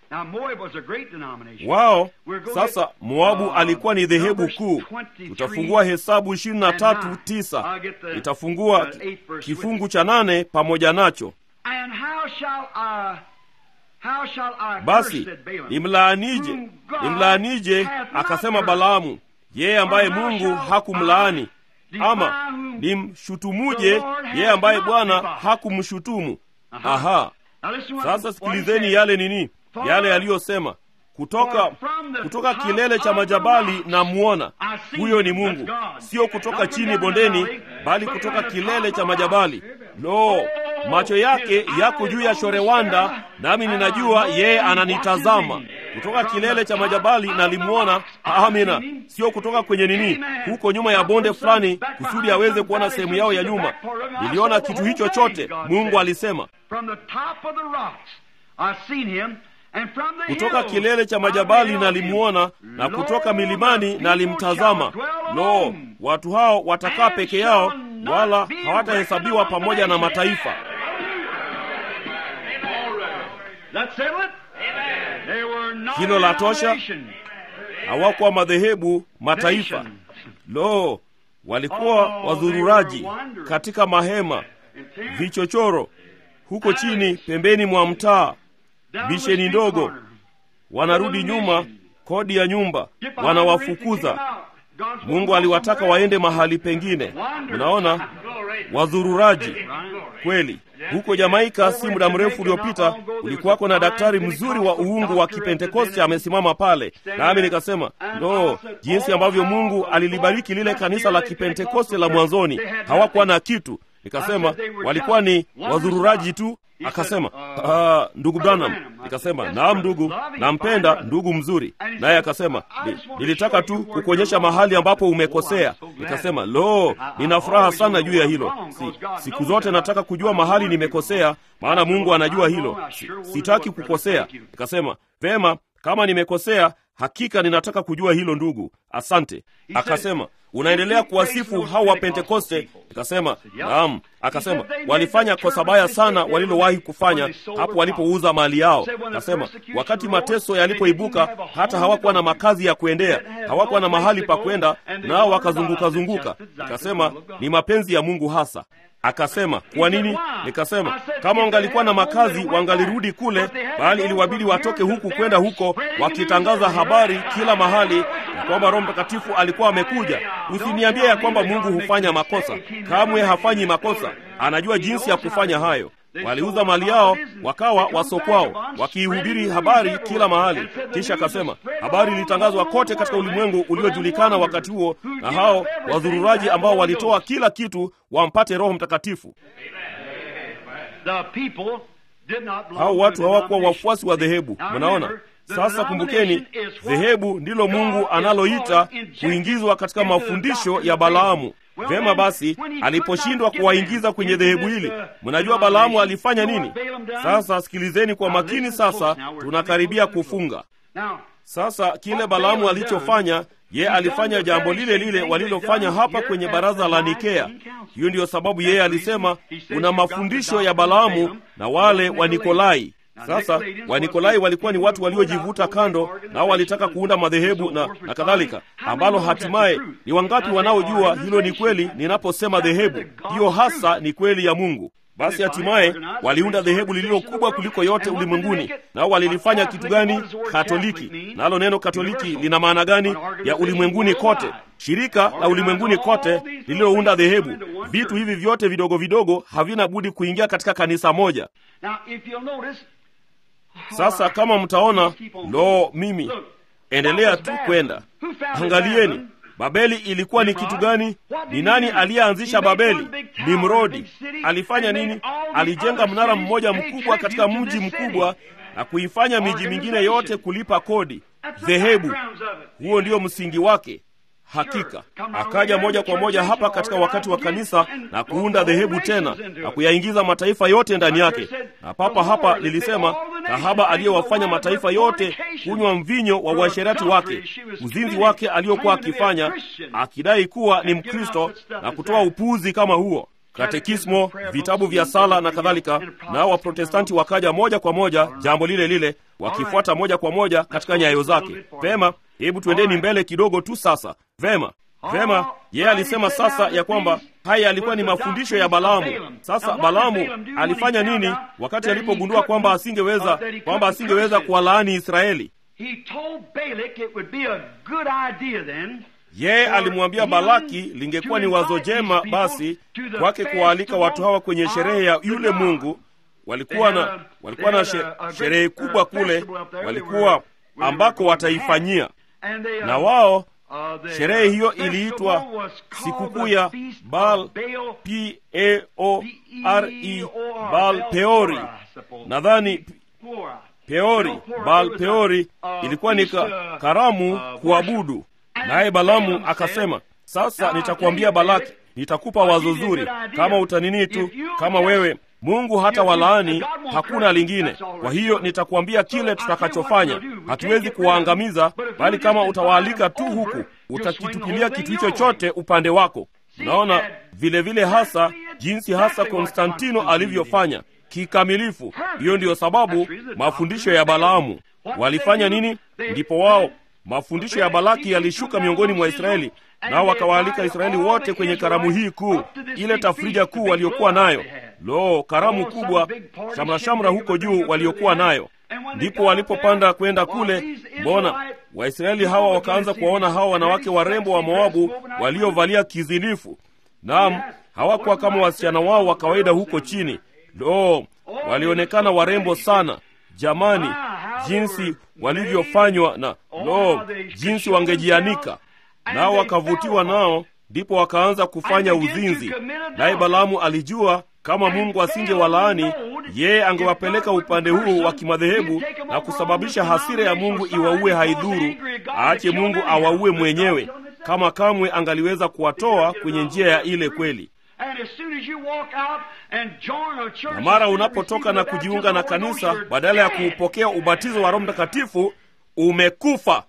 Speaker 1: wao. Sasa Moabu alikuwa ni dhehebu kuu. Tutafungua Hesabu ishirini na tatu tisa itafungua kifungu cha nane pamoja nacho. Basi nimlaanije, nimlaanije? Akasema Balaamu, yeye ambaye Mungu hakumlaani ama nimshutumuje yeye ambaye Bwana hakumshutumu? Aha, sasa sikilizeni yale nini, yale yaliyosema kutoka kutoka kilele cha majabali na muona huyo ni Mungu, sio kutoka chini bondeni, bali kutoka kilele cha majabali. Lo, macho yake yako juu ya shorewanda, nami ninajua yeye ananitazama kutoka kilele cha majabali. Nalimwona, amina, sio kutoka kwenye nini, huko nyuma ya bonde fulani, kusudi aweze kuona sehemu yao ya nyuma. Niliona kitu hicho chote, Mungu alisema kutoka kilele cha majabali nalimwona, na kutoka milimani nalimtazama. Lo, watu hao watakaa peke yao, wala hawatahesabiwa pamoja na mataifa. Hilo la tosha. Hawakuwa madhehebu, mataifa. Lo, walikuwa wazururaji katika mahema, vichochoro huko chini pembeni mwa mtaa bisheni ndogo, wanarudi nyuma, kodi ya nyumba wanawafukuza. Mungu aliwataka waende mahali pengine. Mnaona, wazururaji kweli. Huko Jamaika si muda mrefu uliopita, ulikuwako na daktari mzuri wa uungu wa Kipentekoste amesimama pale, nami nikasema ndo jinsi ambavyo Mungu alilibariki lile kanisa la Kipentekoste la mwanzoni. Hawakuwa na kitu. Nikasema walikuwa ni wazururaji tu. Akasema ah, ndugu Branham. Nikasema naam ndugu, nampenda ndugu mzuri. Naye akasema nilitaka tu kukuonyesha mahali ambapo umekosea. Nikasema lo, nina furaha sana juu ya hilo. Si, siku zote nataka kujua mahali nimekosea, maana Mungu anajua hilo. Si, sitaki kukosea. Nikasema vema, kama nimekosea hakika ninataka kujua hilo ndugu, asante. Akasema unaendelea kuwasifu hao wa Pentekoste? Nikasema naam. Akasema walifanya kosa baya sana walilowahi kufanya hapo walipouza mali yao. Akasema wakati mateso yalipoibuka, hata hawakuwa na makazi ya kuendea, hawakuwa na mahali pa kwenda, nao wakazunguka zunguka. Nikasema ni mapenzi ya Mungu hasa. Akasema kwa nini? Nikasema kama wangalikuwa na makazi wangalirudi kule, bali iliwabidi watoke huku kwenda huko, wakitangaza habari kila mahali ya kwamba Roho Mtakatifu alikuwa amekuja. Usiniambie ya kwamba Mungu hufanya makosa. Kamwe hafanyi makosa, anajua jinsi ya kufanya hayo. Waliuza mali yao wakawa wasokwao, wakiihubiri habari kila mahali. Kisha akasema habari ilitangazwa kote katika ulimwengu uliojulikana wakati huo, na hao wadhururaji ambao walitoa kila kitu wampate Roho Mtakatifu. Hao watu hawakuwa wafuasi wa dhehebu. Mnaona? Sasa kumbukeni, dhehebu ndilo Mungu analoita kuingizwa katika mafundisho ya Balaamu. Vema basi, aliposhindwa kuwaingiza kwenye dhehebu hili, mnajua Balaamu alifanya nini? Sasa sikilizeni kwa makini. Sasa tunakaribia kufunga. Sasa kile Balaamu alichofanya, ye alifanya jambo lile lile walilofanya hapa kwenye baraza la Nikea. Hiyo ndiyo sababu yeye alisema kuna mafundisho ya Balaamu na wale wa Nikolai. Sasa Wanikolai walikuwa ni watu waliojivuta kando, nao walitaka kuunda madhehebu na, na kadhalika, ambalo hatimaye ni wangapi wanaojua hilo ni kweli? Ninaposema dhehebu, hiyo hasa ni kweli ya Mungu. Basi hatimaye waliunda dhehebu lililo kubwa kuliko yote ulimwenguni. Nao walilifanya kitu gani? Katoliki. Nalo neno Katoliki lina maana gani? Ya ulimwenguni kote, shirika la ulimwenguni kote lililounda dhehebu. Vitu hivi vyote vidogo vidogo havina budi kuingia katika kanisa moja. Sasa kama mtaona, lo, mimi endelea tu kwenda, angalieni Babeli ilikuwa ni kitu gani? Ni nani aliyeanzisha Babeli? Nimrodi. Alifanya nini? Alijenga mnara mmoja mkubwa katika mji mkubwa na kuifanya miji mingine yote kulipa kodi. Dhehebu, huo ndio msingi wake. Hakika akaja moja kwa moja hapa katika wakati wa kanisa na kuunda dhehebu tena na kuyaingiza mataifa yote ndani yake. Na papa hapa lilisema kahaba aliyewafanya mataifa yote kunywa mvinyo wa uasherati wake, uzinzi wake aliokuwa akifanya, akidai kuwa ni Mkristo na kutoa upuuzi kama huo. katekismo, vitabu vya sala na kadhalika, nao Waprotestanti wakaja moja kwa moja jambo lile lile, wakifuata moja kwa moja katika nyayo zake. Vema, hebu tuendeni mbele kidogo tu sasa. Vema, vema, yeye alisema sasa ya kwamba haya yalikuwa ni mafundisho ya Balaamu. Sasa Balaamu alifanya nini wakati alipogundua kwamba asingeweza kwamba asingeweza kuwalaani Israeli? Yeye alimwambia Balaki lingekuwa ni wazo jema basi kwake kuwaalika watu hawa kwenye sherehe ya yule Mungu. Walikuwa na walikuwa na sherehe kubwa kule, walikuwa ambako wataifanyia, na wao sherehe hiyo iliitwa sikukuu ya Baal P A O R E Baal Peori, nadhani Peori, Baal Peori ilikuwa ni ka, karamu kuabudu. Naye Balamu akasema, sasa nitakuambia Balaki, nitakupa wazo zuri, kama utanini tu, kama wewe Mungu hata walaani, hakuna lingine. Kwa hiyo nitakuambia kile tutakachofanya. Hatuwezi kuwaangamiza, bali kama utawaalika tu huku, utakitupilia kitu hicho chote upande wako. Unaona vile vile hasa jinsi hasa Konstantino alivyofanya kikamilifu. Hiyo ndiyo sababu mafundisho ya Balaamu walifanya nini? Ndipo wao mafundisho ya Balaki yalishuka miongoni mwa Israeli, nao wakawaalika Israeli wote kwenye karamu hii kuu, ile tafrija kuu waliokuwa nayo. Lo, karamu kubwa, shamrashamra huko juu waliokuwa nayo. Ndipo walipopanda kwenda kule, mbona Waisraeli hawa wakaanza kuwaona hawa wanawake warembo wa Moabu waliovalia kizinifu. Naam, hawakuwa kama wasichana wao wa kawaida huko chini. Lo, walionekana warembo sana. Jamani, jinsi walivyofanywa na lo, jinsi wangejianika nao, wakavutiwa nao, ndipo wakaanza kufanya uzinzi. Naye Balaamu alijua kama Mungu asingewalaani yeye, angewapeleka upande huu wa kimadhehebu na kusababisha hasira ya Mungu iwaue. Haidhuru, aache Mungu awaue mwenyewe, kama kamwe angaliweza kuwatoa kwenye njia ya ile kweli na mara unapotoka na kujiunga na kanisa badala ya kuupokea ubatizo wa Roho Mtakatifu, umekufa.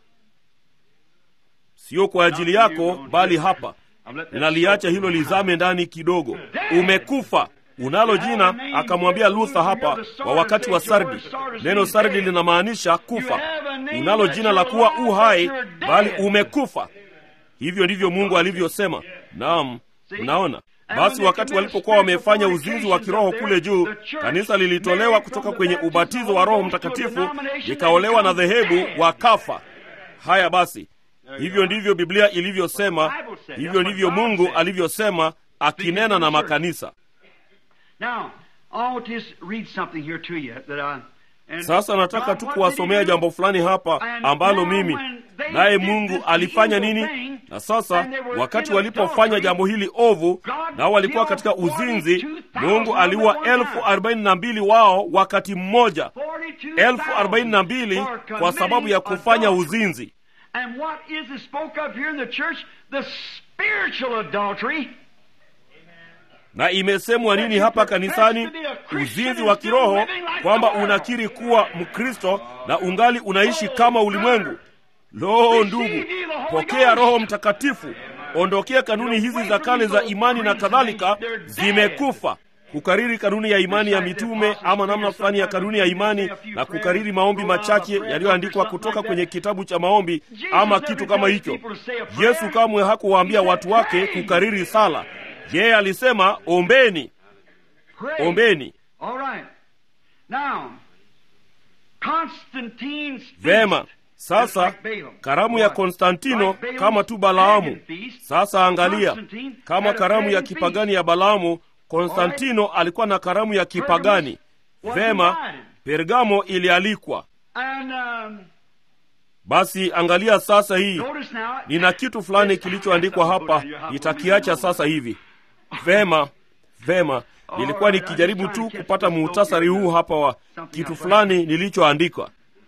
Speaker 1: Sio kwa ajili yako, bali hapa ninaliacha hilo lizame ndani kidogo. Umekufa, unalo jina. Akamwambia Luther hapa wa wakati wa Sardi, neno Sardi linamaanisha kufa. Unalo jina la kuwa u hai, bali umekufa. Hivyo ndivyo Mungu alivyosema. Naam, unaona basi wakati walipokuwa wamefanya uzinzi wa kiroho kule juu, kanisa lilitolewa kutoka kwenye ubatizo wa Roho Mtakatifu likaolewa na dhehebu, wakafa. Haya basi, hivyo ndivyo Biblia ilivyosema, hivyo ndivyo Mungu alivyosema akinena na makanisa. Sasa nataka tu kuwasomea jambo fulani hapa ambalo mimi naye Mungu alifanya nini. Na sasa wakati walipofanya jambo hili ovu, nao walikuwa katika uzinzi, Mungu aliua elfu arobaini na mbili wao wakati mmoja, elfu arobaini na mbili kwa sababu ya kufanya uzinzi. Na imesemwa nini hapa kanisani? Uzinzi wa kiroho, kwamba unakiri kuwa Mkristo na ungali unaishi kama ulimwengu. Lo, ndugu, pokea Roho Mtakatifu, ondokea kanuni hizi za kale za imani na kadhalika, zimekufa. Kukariri kanuni ya imani ya mitume ama namna fulani ya kanuni ya imani na kukariri maombi machache yaliyoandikwa kutoka kwenye kitabu cha maombi ama kitu kama hicho. Yesu kamwe hakuwaambia watu wake kukariri sala. Yeye alisema ombeni, ombeni. Vema. Sasa karamu ya Konstantino kama tu Balaamu. Sasa angalia, kama karamu ya kipagani ya Balaamu, Konstantino alikuwa na karamu ya kipagani. Vema, Pergamo ilialikwa. Basi angalia sasa, hii nina kitu fulani kilichoandikwa hapa, nitakiacha sasa hivi. Vema, vema, nilikuwa nikijaribu tu kupata muhtasari huu hapa wa kitu fulani nilichoandikwa.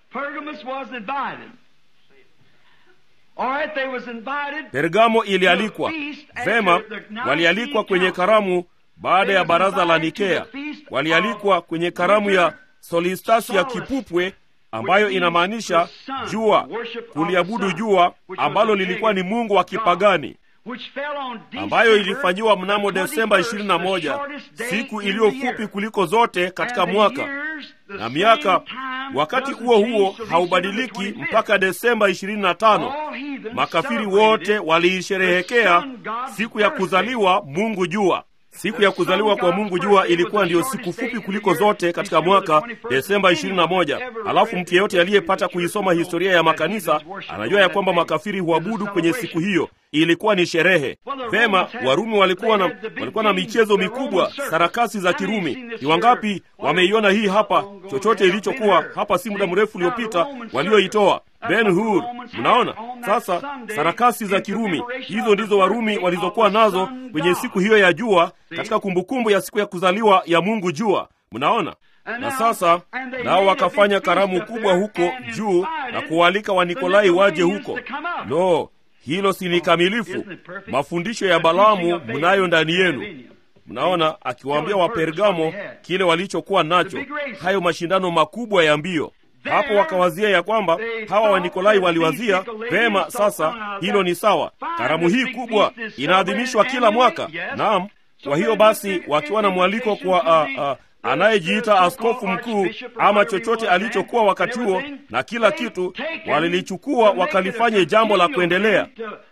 Speaker 1: Pergamo ilialikwa. Vema, walialikwa kwenye karamu baada ya baraza la Nikea. Walialikwa kwenye karamu ya solistasi ya kipupwe ambayo inamaanisha jua, kuliabudu jua ambalo lilikuwa ni mungu wa kipagani. ambayo ilifanyiwa mnamo Desemba 21, siku iliyo fupi kuliko zote katika mwaka, na miaka wakati huo huo haubadiliki mpaka Desemba 25. Makafiri wote waliisherehekea siku ya kuzaliwa Mungu jua. Siku ya kuzaliwa kwa Mungu jua ilikuwa ndiyo siku fupi kuliko zote katika mwaka, Desemba 21. Alafu mtu yeyote aliyepata kuisoma historia ya makanisa anajua ya kwamba makafiri huabudu kwenye siku hiyo. Ilikuwa ni sherehe. Vema, Warumi walikuwa na, walikuwa na michezo mikubwa, sarakasi za Kirumi. Ni wangapi wameiona hii hapa, chochote ilichokuwa hapa si muda mrefu uliopita walioitoa Ben Hur. Mnaona sasa, sarakasi za Kirumi hizo ndizo Warumi walizokuwa nazo kwenye siku hiyo ya jua, katika kumbukumbu ya siku ya kuzaliwa ya Mungu jua. Mnaona na sasa nao wakafanya karamu kubwa huko juu na kuwaalika Wanikolai waje huko. No, hilo si ni kamilifu. Mafundisho ya Balaamu mnayo ndani yenu. Mnaona akiwaambia Wapergamo kile walichokuwa nacho, hayo mashindano makubwa ya mbio hapo wakawazia ya kwamba hawa Wanikolai waliwazia vema. Sasa hilo ni sawa, karamu hii kubwa inaadhimishwa kila mwaka. Naam, kwa hiyo basi wakiwa na mwaliko kwa uh, uh, anayejiita askofu mkuu ama chochote alichokuwa wakati huo na kila kitu, walilichukua wakalifanye jambo la kuendelea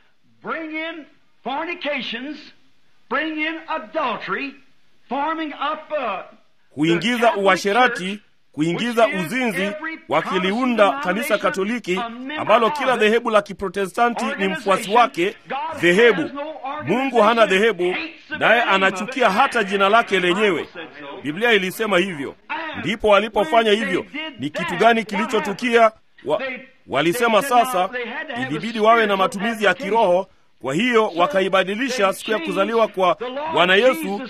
Speaker 1: kuingiza uasherati kuingiza uzinzi, wakiliunda kanisa Katoliki ambalo kila dhehebu la Kiprotestanti ni mfuasi wake. Dhehebu Mungu hana dhehebu, naye anachukia hata jina lake lenyewe. Biblia ilisema hivyo. Ndipo walipofanya hivyo, ni kitu gani kilichotukia? Wa, walisema sasa ilibidi wawe na matumizi ya kiroho kwa hiyo wakaibadilisha siku ya kuzaliwa kwa Bwana Yesu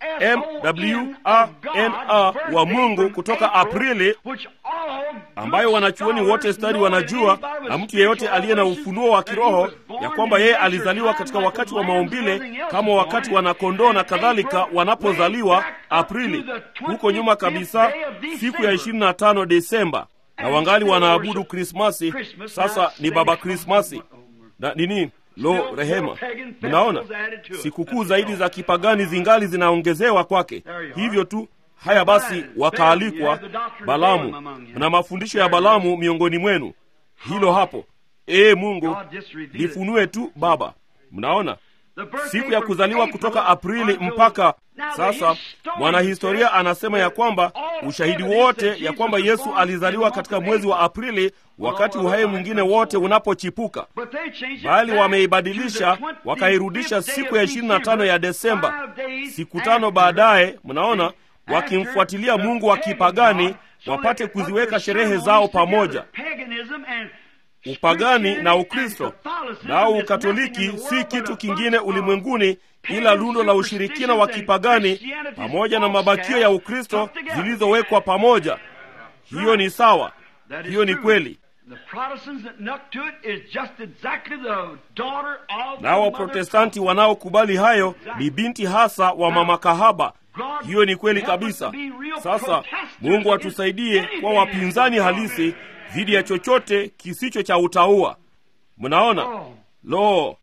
Speaker 1: MWANA wa Mungu kutoka Aprili, ambayo wanachuoni wote stadi wanajua, na mtu yeyote aliye na ufunuo wa kiroho ya kwamba yeye alizaliwa katika wakati wa maumbile kama wakati wanakondoo na kadhalika wanapozaliwa Aprili, huko nyuma kabisa, siku ya 25 Desemba, na wangali wanaabudu Krismasi. Sasa ni Baba Krismasi na nini Lo, rehema! Mnaona, sikukuu zaidi za kipagani zingali zinaongezewa kwake. Hivyo tu. Haya basi, wakaalikwa Balamu. Mna mafundisho ya Balamu miongoni mwenu, hilo hapo. Ee Mungu, lifunue tu Baba. Mnaona, siku ya kuzaliwa kutoka Aprili mpaka sasa. Mwanahistoria anasema ya kwamba ushahidi wote ya kwamba Yesu alizaliwa katika mwezi wa Aprili, wakati uhai mwingine wote unapochipuka, bali wameibadilisha wakairudisha siku ya 25 ya Desemba, siku tano baadaye. Mnaona, wakimfuatilia Mungu wa kipagani wapate kuziweka sherehe zao pamoja upagani na Ukristo. Nao Ukatoliki si kitu kingine ulimwenguni ila lundo la ushirikina wa kipagani pamoja na mabakio ya Ukristo zilizowekwa pamoja. Hiyo ni sawa, hiyo ni kweli. Nao Waprotestanti wanaokubali hayo ni binti hasa wa mama kahaba. Hiyo ni kweli kabisa. Sasa Mungu atusaidie kwa wapinzani halisi dhidi ya chochote kisicho cha utaua. Mnaona, lo,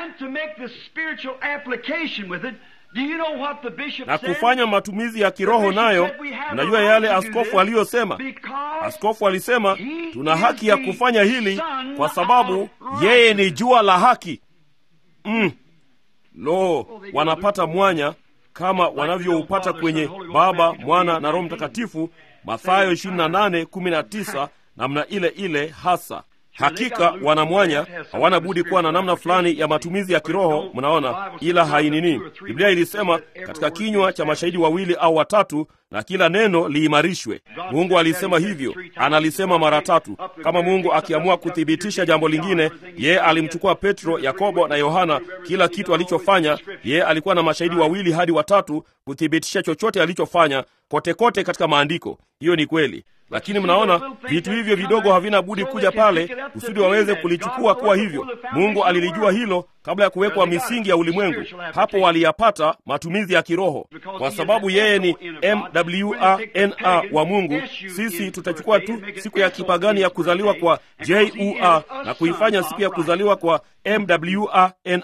Speaker 1: na kufanya matumizi ya kiroho nayo. Mnajua yale askofu aliyosema. Askofu alisema tuna haki ya kufanya hili kwa sababu yeye ni jua la haki. Mm. Lo, wanapata mwanya kama wanavyoupata kwenye Baba, Mwana na Roho Mtakatifu, Mathayo 28:19 namna ile ile hasa. Hakika wana mwanya, hawana budi kuwa na namna fulani ya matumizi ya kiroho, mnaona, ila hainini. Biblia ilisema katika kinywa cha mashahidi wawili au watatu, na kila neno liimarishwe. Mungu alisema hivyo, analisema mara tatu. Kama Mungu akiamua kuthibitisha jambo lingine, yeye alimchukua Petro, Yakobo na Yohana. Kila kitu alichofanya, yeye alikuwa na mashahidi wawili hadi watatu kuthibitisha chochote alichofanya, kote kote katika Maandiko. Hiyo ni kweli. Lakini mnaona vitu hivyo vidogo havina budi kuja pale kusudi waweze kulichukua kuwa hivyo. Mungu alilijua hilo kabla ya kuwekwa misingi ya ulimwengu. Hapo waliyapata matumizi ya kiroho, kwa sababu yeye ni MWANA wa Mungu. Sisi tutachukua tu siku ya kipagani ya kuzaliwa kwa JUA na kuifanya siku ya kuzaliwa kwa MWANA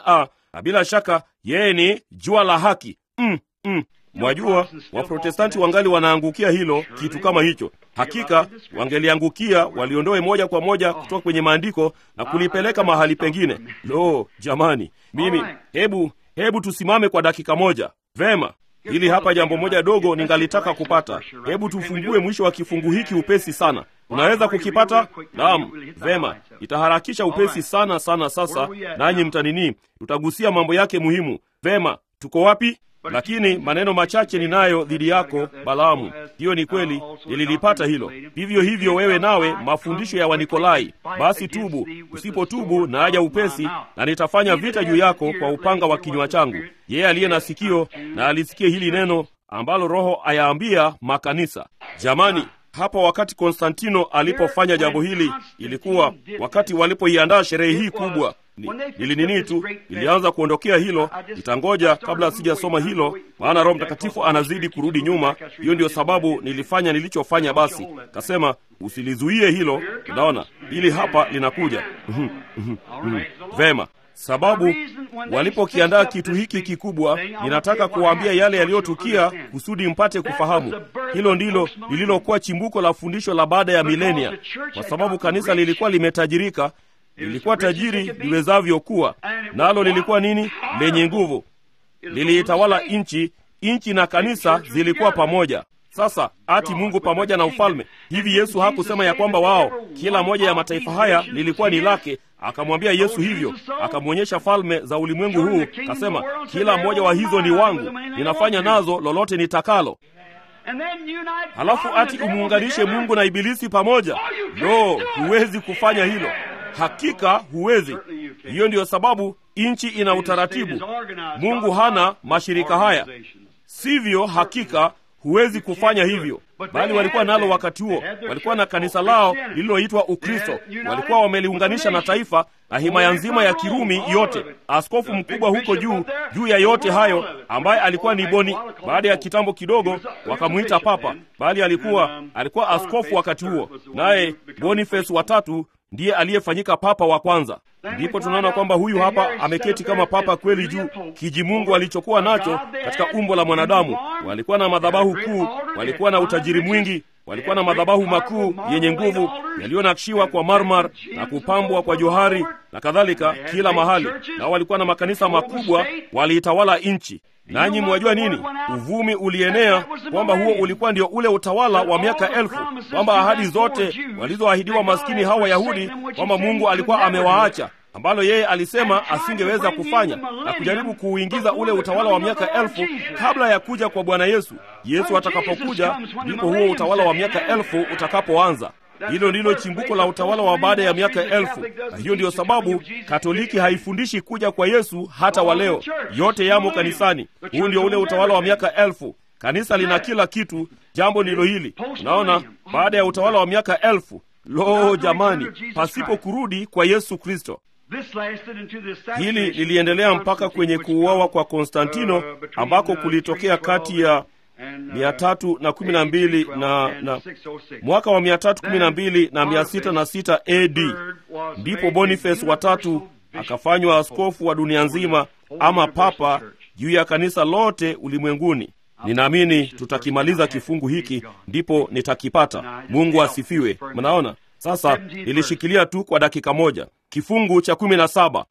Speaker 1: na bila shaka yeye ni jua la haki. Mm, mm. Mwajua, Waprotestanti wangali wanaangukia hilo kitu kama hicho. Hakika wangeliangukia waliondoe moja kwa moja kutoka kwenye maandiko na kulipeleka mahali pengine. Lo, jamani, mimi hebu hebu tusimame kwa dakika moja. Vema, hili hapa jambo moja dogo ningalitaka kupata. Hebu tufungue mwisho wa kifungu hiki upesi sana. Unaweza kukipata? Naam, vema, itaharakisha upesi sana sana. Sasa nanyi mtanini, tutagusia mambo yake muhimu. Vema, tuko wapi? Lakini maneno machache ninayo dhidi yako Balaamu. Hiyo ni kweli, nililipata hilo. Vivyo hivyo wewe nawe, mafundisho ya Wanikolai. Basi tubu, usipotubu na aja upesi, na nitafanya vita juu yako kwa upanga wa kinywa changu. Yeye aliye na sikio na alisikie hili neno ambalo Roho ayaambia makanisa. Jamani, hapa wakati Konstantino alipofanya jambo hili, ilikuwa wakati walipoiandaa sherehe hii kubwa nili nini tu ilianza kuondokea hilo. Nitangoja kabla sijasoma hilo, maana Roho Mtakatifu anazidi kurudi nyuma. Hiyo ndio sababu nilifanya nilichofanya. Basi kasema usilizuie hilo, unaona, ili hapa linakuja. Vema, sababu walipokiandaa kitu hiki kikubwa, ninataka kuwaambia yale yaliyotukia kusudi mpate kufahamu. Hilo ndilo lililokuwa chimbuko la fundisho la baada ya milenia, kwa sababu kanisa lilikuwa limetajirika lilikuwa tajiri liwezavyo kuwa nalo. Lilikuwa nini? Lenye nguvu, liliitawala nchi. Nchi na kanisa zilikuwa pamoja. Sasa ati Mungu pamoja na ufalme. Hivi Yesu hakusema ya kwamba wao, kila moja ya mataifa haya lilikuwa ni lake? Akamwambia Yesu hivyo, akamwonyesha falme za ulimwengu huu, kasema kila mmoja wa hizo ni wangu, ninafanya nazo lolote nitakalo. Halafu ati umuunganishe Mungu na Ibilisi pamoja? No, huwezi kufanya hilo. Hakika huwezi. Hiyo ndiyo sababu nchi ina utaratibu. Mungu hana mashirika haya, sivyo? Hakika huwezi kufanya hivyo, bali walikuwa nalo wakati huo. Walikuwa na kanisa lao lililoitwa Ukristo, walikuwa wameliunganisha na taifa na himaya nzima ya Kirumi yote. Askofu mkubwa huko juu juu ya yote hayo, ambaye alikuwa ni Boni, baada ya kitambo kidogo wakamwita papa, bali alikuwa alikuwa askofu wakati huo, naye Boniface watatu ndiye aliyefanyika papa wa kwanza. Ndipo tunaona kwamba huyu hapa ameketi kama papa kweli juu kijimungu alichokuwa nacho katika umbo la mwanadamu. Walikuwa na madhabahu kuu, walikuwa na utajiri mwingi, walikuwa na madhabahu makuu yenye nguvu yaliyonakshiwa kwa marmar na kupambwa kwa johari na kadhalika kila mahali, nao walikuwa na makanisa makubwa, waliitawala nchi. Nanyi mwajua nini? Uvumi ulienea kwamba huo ulikuwa ndio ule utawala wa miaka elfu, kwamba ahadi zote walizoahidiwa maskini hawa Wayahudi kwamba Mungu alikuwa amewaacha, ambalo yeye alisema asingeweza kufanya, na kujaribu kuuingiza ule utawala wa miaka elfu kabla ya kuja kwa Bwana Yesu. Yesu atakapokuja, ndipo huo utawala wa miaka elfu utakapoanza. Hilo ndilo chimbuko la utawala wa baada ya miaka elfu, na hiyo ndiyo sababu Katoliki haifundishi kuja kwa Yesu hata wa leo. Yote yamo kanisani. Huu ndio ule utawala wa miaka elfu. Kanisa lina kila kitu. Jambo ndilo hili, unaona, baada ya utawala wa miaka elfu. Lo, jamani, pasipo kurudi kwa Yesu Kristo. Hili liliendelea mpaka kwenye kuuawa kwa Konstantino ambako kulitokea kati ya mia tatu na kumi na mbili na, na mwaka wa mia tatu kumi na mbili na mia sita na sita AD ndipo Boniface watatu akafanywa askofu wa dunia nzima ama papa juu ya kanisa lote ulimwenguni. Ninaamini tutakimaliza kifungu hiki ndipo nitakipata. Mungu asifiwe. Mnaona sasa, nilishikilia tu kwa dakika moja kifungu cha kumi na saba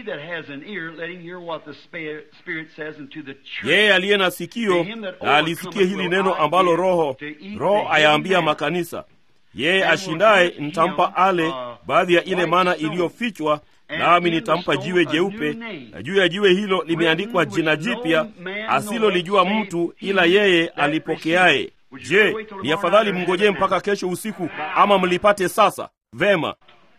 Speaker 1: yeye aliye na sikio na alisikie hili neno ambalo Roho Roho ayaambia makanisa. Yeye ashindaye nitampa ale baadhi ya ile mana iliyofichwa, nami nitampa jiwe jeupe, na juu ya jiwe hilo limeandikwa jina jipya asilolijua mtu ila yeye alipokeaye. Je, ni afadhali mngojee mpaka kesho usiku ama mlipate sasa? Vema.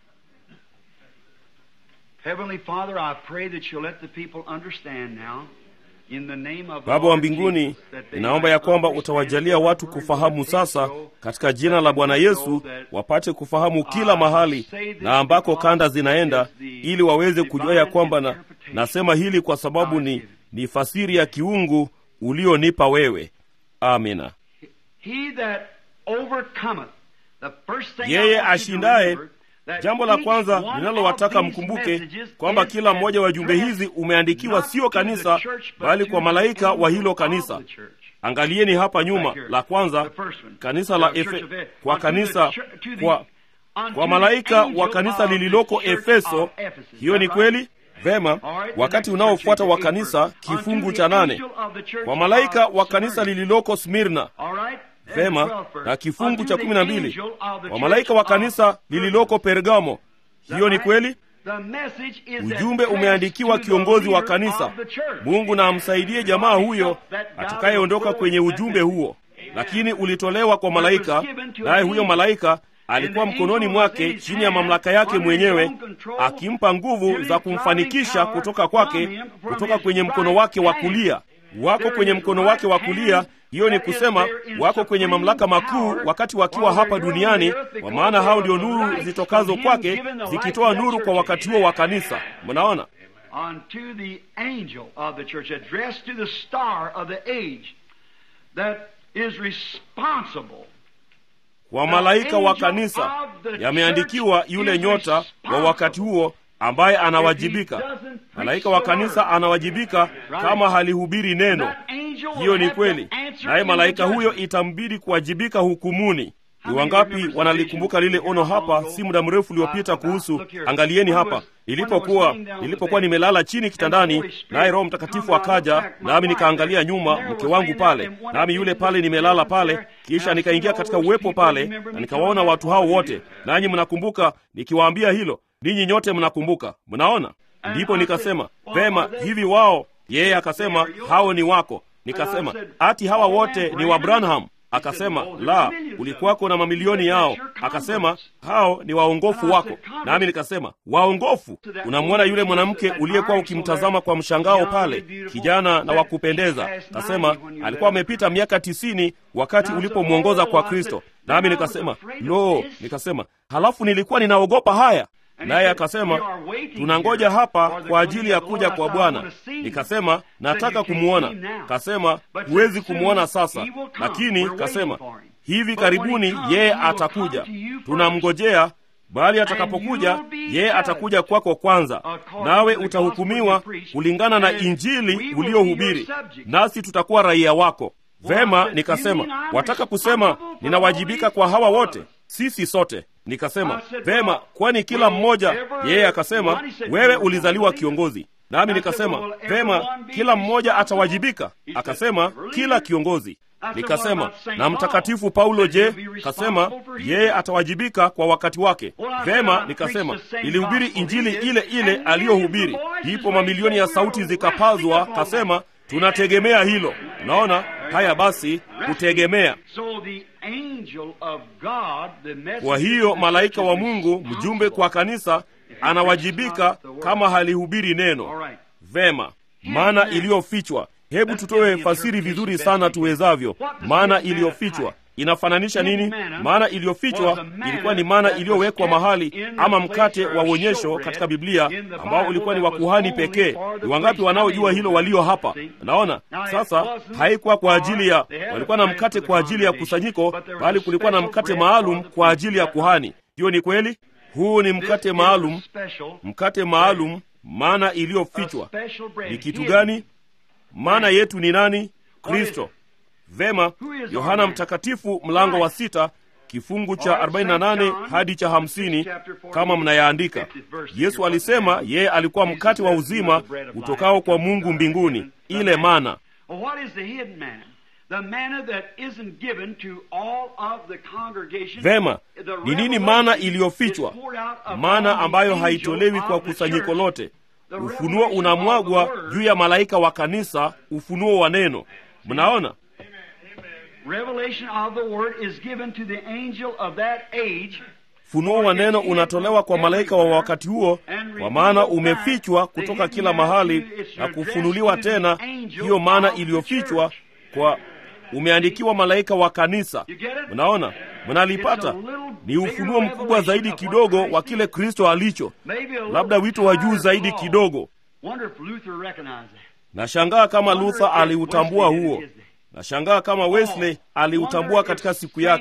Speaker 1: Baba wa mbinguni, ninaomba ya kwamba utawajalia watu kufahamu sasa, katika jina la Bwana Yesu, wapate kufahamu kila mahali na ambako kanda zinaenda, ili waweze kujua ya kwamba na, nasema hili kwa sababu ni, ni fasiri ya kiungu ulionipa wewe. Amina. Yeye ashindaye Jambo la kwanza ninalowataka mkumbuke kwamba kila mmoja wa jumbe hizi umeandikiwa sio kanisa, bali kwa malaika wa hilo kanisa. Angalieni hapa nyuma, la kwanza kanisa la Efe, kwa kanisa kwa, kwa malaika wa kanisa lililoko Efeso. Hiyo ni kweli vema. Wakati unaofuata wa kanisa, kifungu cha nane, kwa malaika wa kanisa lililoko Smirna. Vema, na kifungu cha kumi na mbili, kwa malaika wa kanisa lililoko Pergamo. Hiyo ni kweli. Ujumbe umeandikiwa kiongozi wa kanisa. Mungu na amsaidie jamaa huyo atakayeondoka kwenye ujumbe huo, lakini ulitolewa kwa malaika, naye huyo malaika alikuwa mkononi mwake chini ya mamlaka yake mwenyewe, akimpa nguvu za kumfanikisha kutoka kwake, kutoka kwenye mkono wake wa kulia. Wako kwenye mkono wake wa kulia. Hiyo ni kusema wako kwenye mamlaka makuu wakati wakiwa hapa duniani, kwa maana hao ndio nuru zitokazo kwake, zikitoa nuru kwa wakati huo wa kanisa. Mnaona, kwa malaika wa kanisa yameandikiwa yule nyota wa wakati huo ambaye anawajibika. Malaika wa kanisa anawajibika kama halihubiri neno. Hiyo ni kweli, naye malaika huyo itambidi kuwajibika hukumuni. Ni wangapi wanalikumbuka lile ono hapa si muda mrefu uliopita kuhusu, angalieni hapa, nilipokuwa nilipokuwa nimelala chini kitandani, naye Roho Mtakatifu akaja nami, nikaangalia nyuma, mke wangu pale, nami yule pale nimelala pale, kisha nikaingia katika uwepo pale na nikawaona watu hao wote. Nanyi mnakumbuka nikiwaambia hilo? Ninyi nyote mnakumbuka, mnaona? Ndipo nikasema vema, hivi wao? Yeye akasema hao ni wako. Nikasema ati hawa wote ni wa Branham? Akasema la, ulikuwako na mamilioni yao. Akasema hao ni waongofu wako. Nami nikasema waongofu? Unamwona yule mwanamke uliyekuwa ukimtazama kwa mshangao pale, kijana na wakupendeza. Akasema alikuwa amepita miaka tisini wakati ulipomwongoza kwa Kristo. Nami nikasema lo, nikasema halafu nilikuwa ninaogopa haya naye akasema tunangoja hapa kwa ajili ya kuja kwa Bwana. Nikasema nataka kumwona. Kasema huwezi kumwona sasa, lakini kasema hivi karibuni yeye atakuja, tunamngojea. Bali atakapokuja yeye atakuja kwako kwanza, nawe utahukumiwa kulingana na Injili uliohubiri, nasi tutakuwa raia wako. Vema, nikasema wataka kusema ninawajibika kwa hawa wote? Sisi sote Nikasema vema, kwani kila mmoja? Yeye akasema wewe ulizaliwa kiongozi. Nami nikasema vema, kila mmoja atawajibika? Akasema kila kiongozi. Nikasema na mtakatifu Paulo je? Kasema yeye atawajibika kwa wakati wake. Vema, nikasema ilihubiri injili ile ile aliyohubiri, ndipo mamilioni ya sauti zikapazwa. Kasema tunategemea hilo. Unaona haya, basi kutegemea kwa hiyo malaika wa Mungu mjumbe kwa kanisa anawajibika kama halihubiri neno vema. Maana iliyofichwa, hebu tutoe fasiri vizuri sana tuwezavyo. Maana iliyofichwa inafananisha nini? Maana iliyofichwa ilikuwa ni maana iliyowekwa mahali, ama mkate wa uonyesho katika Biblia ambao ulikuwa ni wa kuhani pekee. Ni wangapi wanaojua hilo walio hapa? Naona sasa, haikuwa kwa ajili ya, walikuwa na mkate kwa ajili ya kusanyiko, bali kulikuwa na mkate maalum kwa ajili ya kuhani. Hiyo ni kweli. Huu ni mkate maalum, mkate maalum. Maana iliyofichwa ni kitu gani? Maana yetu ni nani? Kristo. Vema, Yohana Mtakatifu mlango wa sita kifungu cha 48 hadi cha 50, kama mnayaandika. Yesu alisema yeye alikuwa mkate wa uzima utokao kwa Mungu mbinguni, ile mana. Vema, ni nini mana iliyofichwa? Mana ambayo haitolewi kwa kusanyiko lote. Ufunuo unamwagwa juu ya malaika wa kanisa, ufunuo wa neno. Mnaona? Funuo wa neno unatolewa kwa malaika wa wakati huo, kwa maana umefichwa kutoka kila mahali na kufunuliwa tena. Hiyo maana iliyofichwa kwa umeandikiwa malaika wa kanisa. Mnaona, mnalipata? Ni ufunuo mkubwa zaidi kidogo wa kile Kristo alicho, labda wito wa juu zaidi kidogo. Nashangaa kama Luther aliutambua huo. Nashangaa kama Wesley aliutambua katika siku yake.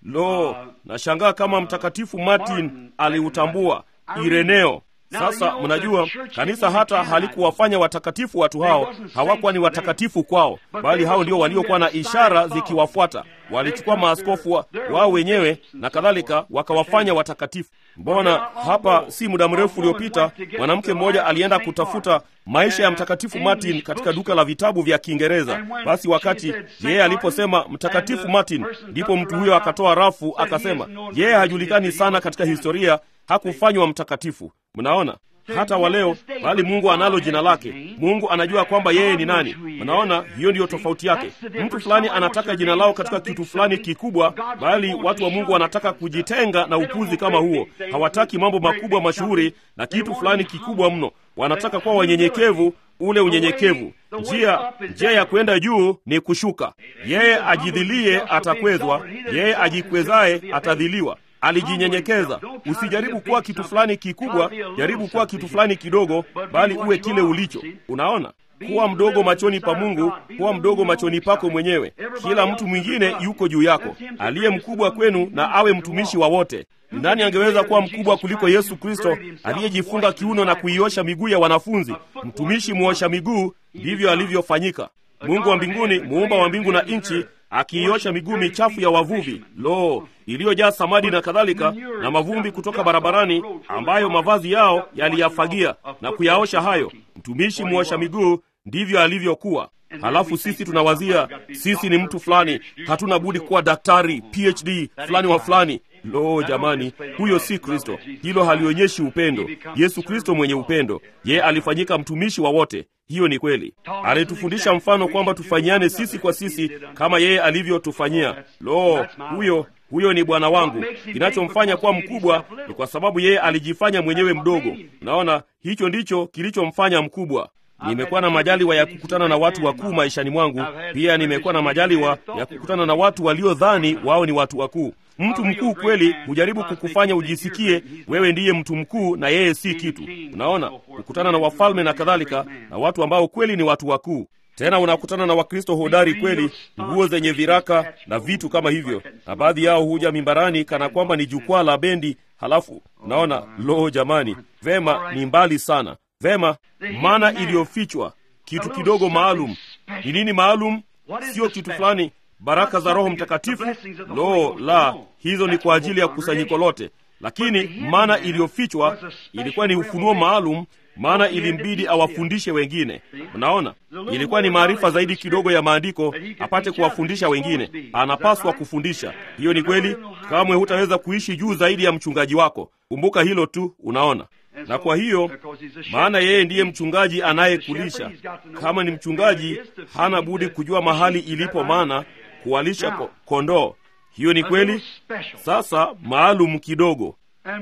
Speaker 1: Lo, nashangaa kama Mtakatifu Martin aliutambua Ireneo. Sasa mnajua kanisa hata halikuwafanya watakatifu watu hao, hawakuwa ni watakatifu kwao, bali hao ndio waliokuwa na ishara zikiwafuata. Walichukua maaskofu wa, wao wenyewe na kadhalika, wakawafanya watakatifu. Mbona hapa si muda mrefu uliopita mwanamke mmoja alienda kutafuta maisha ya mtakatifu Martin katika duka la vitabu vya Kiingereza. Basi wakati yeye aliposema mtakatifu Martin, ndipo mtu huyo akatoa rafu akasema, yeye hajulikani sana katika historia, hakufanywa mtakatifu. Mnaona hata wa leo, bali Mungu analo jina lake. Mungu anajua kwamba yeye ni nani. Mnaona, hiyo ndiyo tofauti yake. Mtu fulani anataka jina lao katika kitu fulani kikubwa, bali watu wa Mungu wanataka kujitenga na upuzi kama huo. Hawataki mambo makubwa mashuhuri na kitu fulani kikubwa mno. Wanataka kuwa wanyenyekevu, ule unyenyekevu. Njia njia ya kwenda juu ni kushuka. Yeye ajidhilie atakwezwa, yeye ajikwezaye atadhiliwa. Alijinyenyekeza. Usijaribu kuwa kitu fulani kikubwa, jaribu kuwa kitu fulani kidogo, bali uwe kile ulicho. Unaona, kuwa mdogo machoni pa Mungu, kuwa mdogo machoni pako mwenyewe. Kila mtu mwingine yuko juu yako. Aliye mkubwa kwenu na awe mtumishi wa wote. Nani angeweza kuwa mkubwa kuliko Yesu Kristo aliyejifunga kiuno na kuiosha miguu ya wanafunzi? Mtumishi muosha miguu, ndivyo alivyofanyika. Mungu wa mbinguni, muumba wa mbingu na nchi, akiiosha miguu michafu ya wavuvi, lo, iliyojaa samadi na kadhalika, na mavumbi kutoka barabarani, ambayo mavazi yao yaliyafagia na kuyaosha hayo. Mtumishi muosha miguu, ndivyo alivyokuwa. Halafu sisi tunawazia sisi ni mtu fulani, hatuna budi kuwa daktari PhD fulani wa fulani. Lo, jamani, huyo si Kristo. Hilo halionyeshi upendo. Yesu Kristo mwenye upendo, yeye alifanyika mtumishi wa wote. Hiyo ni kweli. Alitufundisha mfano kwamba tufanyiane sisi kwa sisi kama yeye alivyotufanyia. Lo, huyo huyo ni Bwana wangu. Kinachomfanya kuwa mkubwa ni kwa sababu yeye alijifanya mwenyewe mdogo. Naona hicho ndicho kilichomfanya mkubwa. Nimekuwa na majaliwa ya kukutana na watu wakuu maishani mwangu. Pia nimekuwa na majaliwa ya kukutana na watu waliodhani wao ni watu wakuu. Mtu mkuu kweli hujaribu kukufanya ujisikie wewe ndiye mtu mkuu na yeye si kitu. Unaona, kukutana na wafalme na kadhalika, na watu ambao kweli ni watu wakuu. Tena unakutana na Wakristo hodari kweli, nguo zenye viraka na vitu kama hivyo, na baadhi yao huja mimbarani kana kwamba ni jukwaa la bendi. Halafu unaona, lo, jamani, vema, ni mbali sana. Vema, mana iliyofichwa, kitu kidogo maalum. Ni nini maalum? Sio kitu fulani baraka za Roho Mtakatifu. Lo la, hizo ni kwa ajili ya kusanyiko lote, lakini mana iliyofichwa ilikuwa ni ufunuo maalum, maana ilimbidi awafundishe wengine. Mnaona, ilikuwa ni maarifa zaidi kidogo ya maandiko apate kuwafundisha wengine. Anapaswa kufundisha. Hiyo ni kweli. Kamwe hutaweza kuishi juu zaidi ya mchungaji wako. Kumbuka hilo tu. Unaona, na kwa hiyo maana yeye ndiye mchungaji anayekulisha. Kama ni mchungaji, hana budi kujua mahali ilipo mana kuwalisha ko, kondoo. Hiyo ni kweli. Sasa maalum kidogo.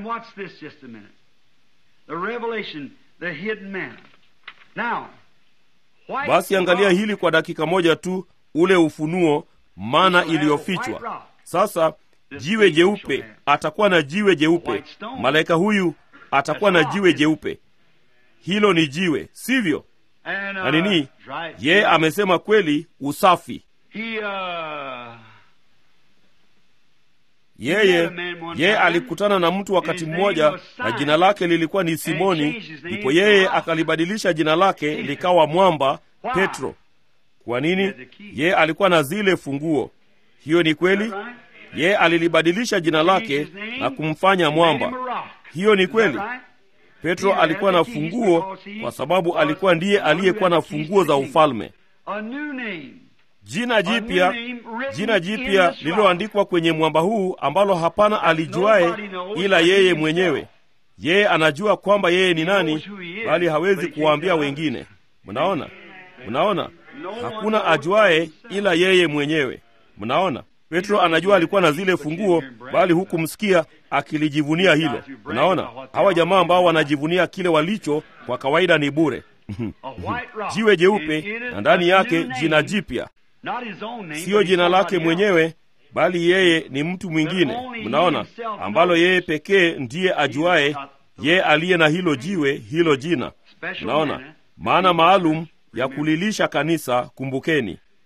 Speaker 1: Basi angalia hili kwa dakika moja tu, ule ufunuo, mana iliyofichwa. Sasa jiwe jeupe, atakuwa na jiwe jeupe. Malaika huyu atakuwa na jiwe jeupe. Hilo ni jiwe, sivyo? Na nini? Yeye amesema kweli, usafi yeye yeye alikutana na mtu wakati mmoja na jina lake lilikuwa ni Simoni. Ndipo yeye akalibadilisha jina lake likawa mwamba Petro. Kwa nini? Yeye alikuwa na zile funguo. Hiyo ni kweli. Yeye alilibadilisha jina lake na kumfanya mwamba. Hiyo ni kweli. Petro alikuwa na funguo kwa sababu alikuwa ndiye aliyekuwa na funguo za ufalme. Jina jipya, jina jipya lililoandikwa kwenye mwamba huu ambalo hapana alijuaye ila yeye mwenyewe. Yeye anajua kwamba yeye ni nani, bali hawezi kuwaambia wengine. Mnaona, mnaona, hakuna ajuaye ila yeye mwenyewe. Mnaona, Petro anajua alikuwa na zile funguo, bali hukumsikia akilijivunia hilo. Unaona, hawa jamaa ambao wanajivunia kile walicho, kwa kawaida ni bure. Jiwe jeupe na ndani yake jina jipya siyo jina lake mwenyewe, bali yeye ni mtu mwingine. Mnaona, ambalo yeye pekee ndiye ajuaye, yeye aliye na hilo jiwe, hilo jina. Mnaona, maana maalum ya kulilisha kanisa. Kumbukeni,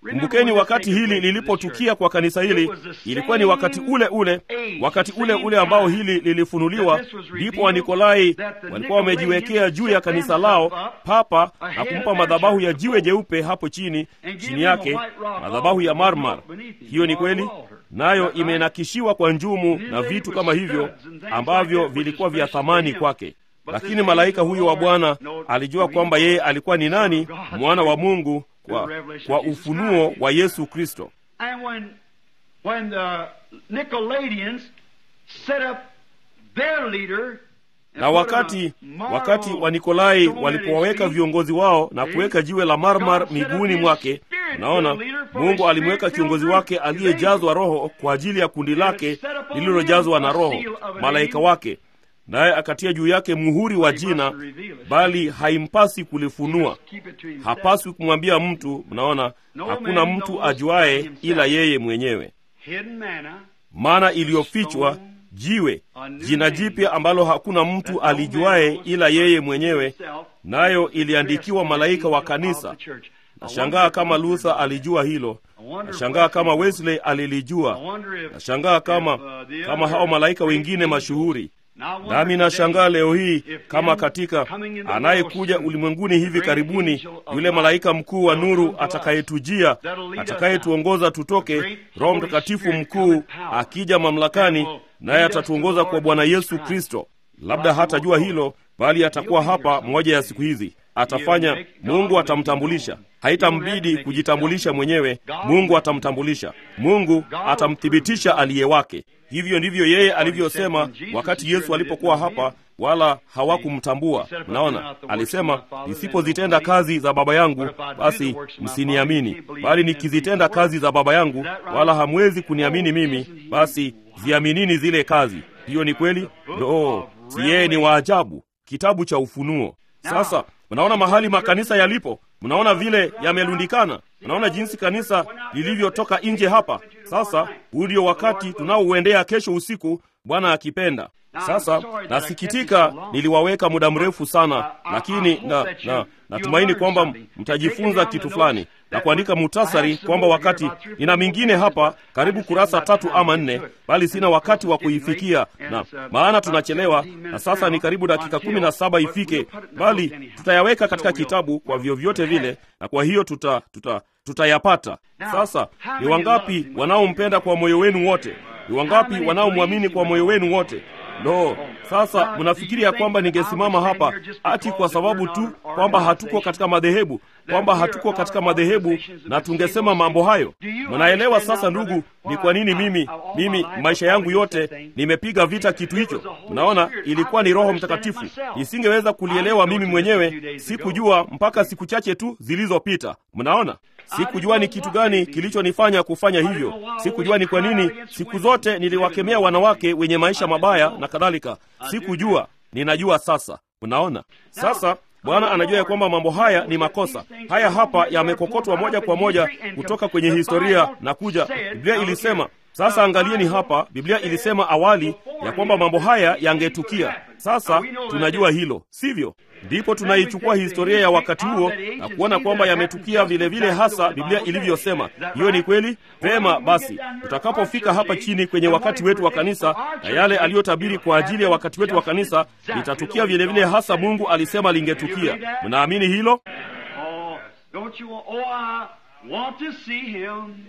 Speaker 1: kumbukeni wakati hili lilipotukia kwa kanisa hili ilikuwa ni wakati ule ule wakati ule ule ambao hili lilifunuliwa ndipo wanikolai walikuwa wamejiwekea juu ya kanisa lao papa na kumpa madhabahu ya jiwe jeupe hapo chini chini yake madhabahu ya marmar hiyo ni kweli nayo imenakishiwa kwa njumu na vitu kama hivyo ambavyo vilikuwa vya thamani kwake lakini malaika huyo wa bwana alijua kwamba yeye alikuwa ni nani mwana wa mungu kwa, kwa ufunuo wa yesu kristo
Speaker 2: And when, when the Nicolaitans set up their leader
Speaker 1: na wakati wakati wa nikolai walipowaweka viongozi wao na kuweka jiwe la marmar miguuni mwake unaona mungu alimweka kiongozi wake aliyejazwa roho kwa ajili ya kundi lake lililojazwa na roho malaika wake naye akatia juu yake muhuri wa jina bali haimpasi kulifunua hapaswi kumwambia mtu mnaona hakuna mtu ajuaye ila yeye mwenyewe
Speaker 2: hidden manna,
Speaker 1: mana iliyofichwa jiwe jina jipya ambalo hakuna mtu alijuaye ila yeye mwenyewe nayo iliandikiwa malaika wa kanisa nashangaa kama luther alijua hilo nashangaa kama wesley alilijua nashangaa kama kama hao malaika wengine mashuhuri nami nashangaa leo hii kama katika anayekuja ulimwenguni hivi karibuni yule malaika mkuu wa nuru atakayetujia atakayetuongoza tutoke roho mtakatifu mkuu akija mamlakani naye atatuongoza kwa bwana yesu kristo labda hatajua hilo bali atakuwa hapa moja ya siku hizi atafanya mungu atamtambulisha haitambidi kujitambulisha mwenyewe mungu atamtambulisha mungu atamthibitisha aliye wake hivyo ndivyo yeye alivyosema wakati yesu alipokuwa hapa wala hawakumtambua mnaona alisema nisipozitenda kazi za baba yangu basi msiniamini bali nikizitenda kazi za baba yangu wala hamwezi kuniamini mimi basi ziaminini zile kazi hiyo ni kweli no si yeye ni waajabu kitabu cha ufunuo sasa mnaona mahali makanisa yalipo mnaona vile yamelundikana mnaona jinsi kanisa lilivyotoka nje hapa sasa huu ndio wakati tunaouendea kesho usiku bwana akipenda sasa nasikitika niliwaweka muda mrefu sana lakini na, na natumaini kwamba mtajifunza kitu fulani na kuandika mutasari kwamba wakati nina mingine hapa karibu kurasa tatu ama nne bali sina wakati wa kuifikia na maana tunachelewa na sasa ni karibu dakika kumi na saba ifike bali tutayaweka katika kitabu kwa vyovyote vile na kwa hiyo tuta, tuta tutayapata sasa ni wangapi wanaompenda kwa moyo wenu wote ni wangapi wanaomwamini kwa moyo wenu wote no sasa mnafikiri ya kwamba ningesimama hapa ati kwa sababu tu kwamba hatuko katika madhehebu kwamba hatuko katika madhehebu na tungesema mambo hayo mnaelewa sasa ndugu ni kwa nini mimi mimi maisha yangu yote nimepiga vita kitu hicho mnaona ilikuwa ni roho mtakatifu nisingeweza kulielewa mimi mwenyewe sikujua mpaka siku chache tu zilizopita mnaona sikujua ni kitu gani kilichonifanya kufanya hivyo sikujua ni kwa nini siku zote niliwakemea wanawake wenye maisha mabaya na kadhalika sikujua ninajua sasa unaona sasa bwana anajua ya kwamba mambo haya ni makosa haya hapa yamekokotwa moja kwa moja kutoka kwenye historia na kuja biblia ilisema sasa angalieni hapa biblia ilisema awali ya kwamba mambo haya yangetukia sasa tunajua hilo sivyo ndipo tunaichukua historia ya wakati huo na kuona kwamba yametukia vile vile hasa biblia ilivyosema hiyo ni kweli vema basi tutakapofika hapa chini kwenye wakati wetu wa kanisa na yale aliyotabiri kwa ajili ya wakati wetu wa kanisa litatukia vile vile hasa mungu alisema lingetukia mnaamini hilo
Speaker 2: Oh, don't you want, oh, I want to see him.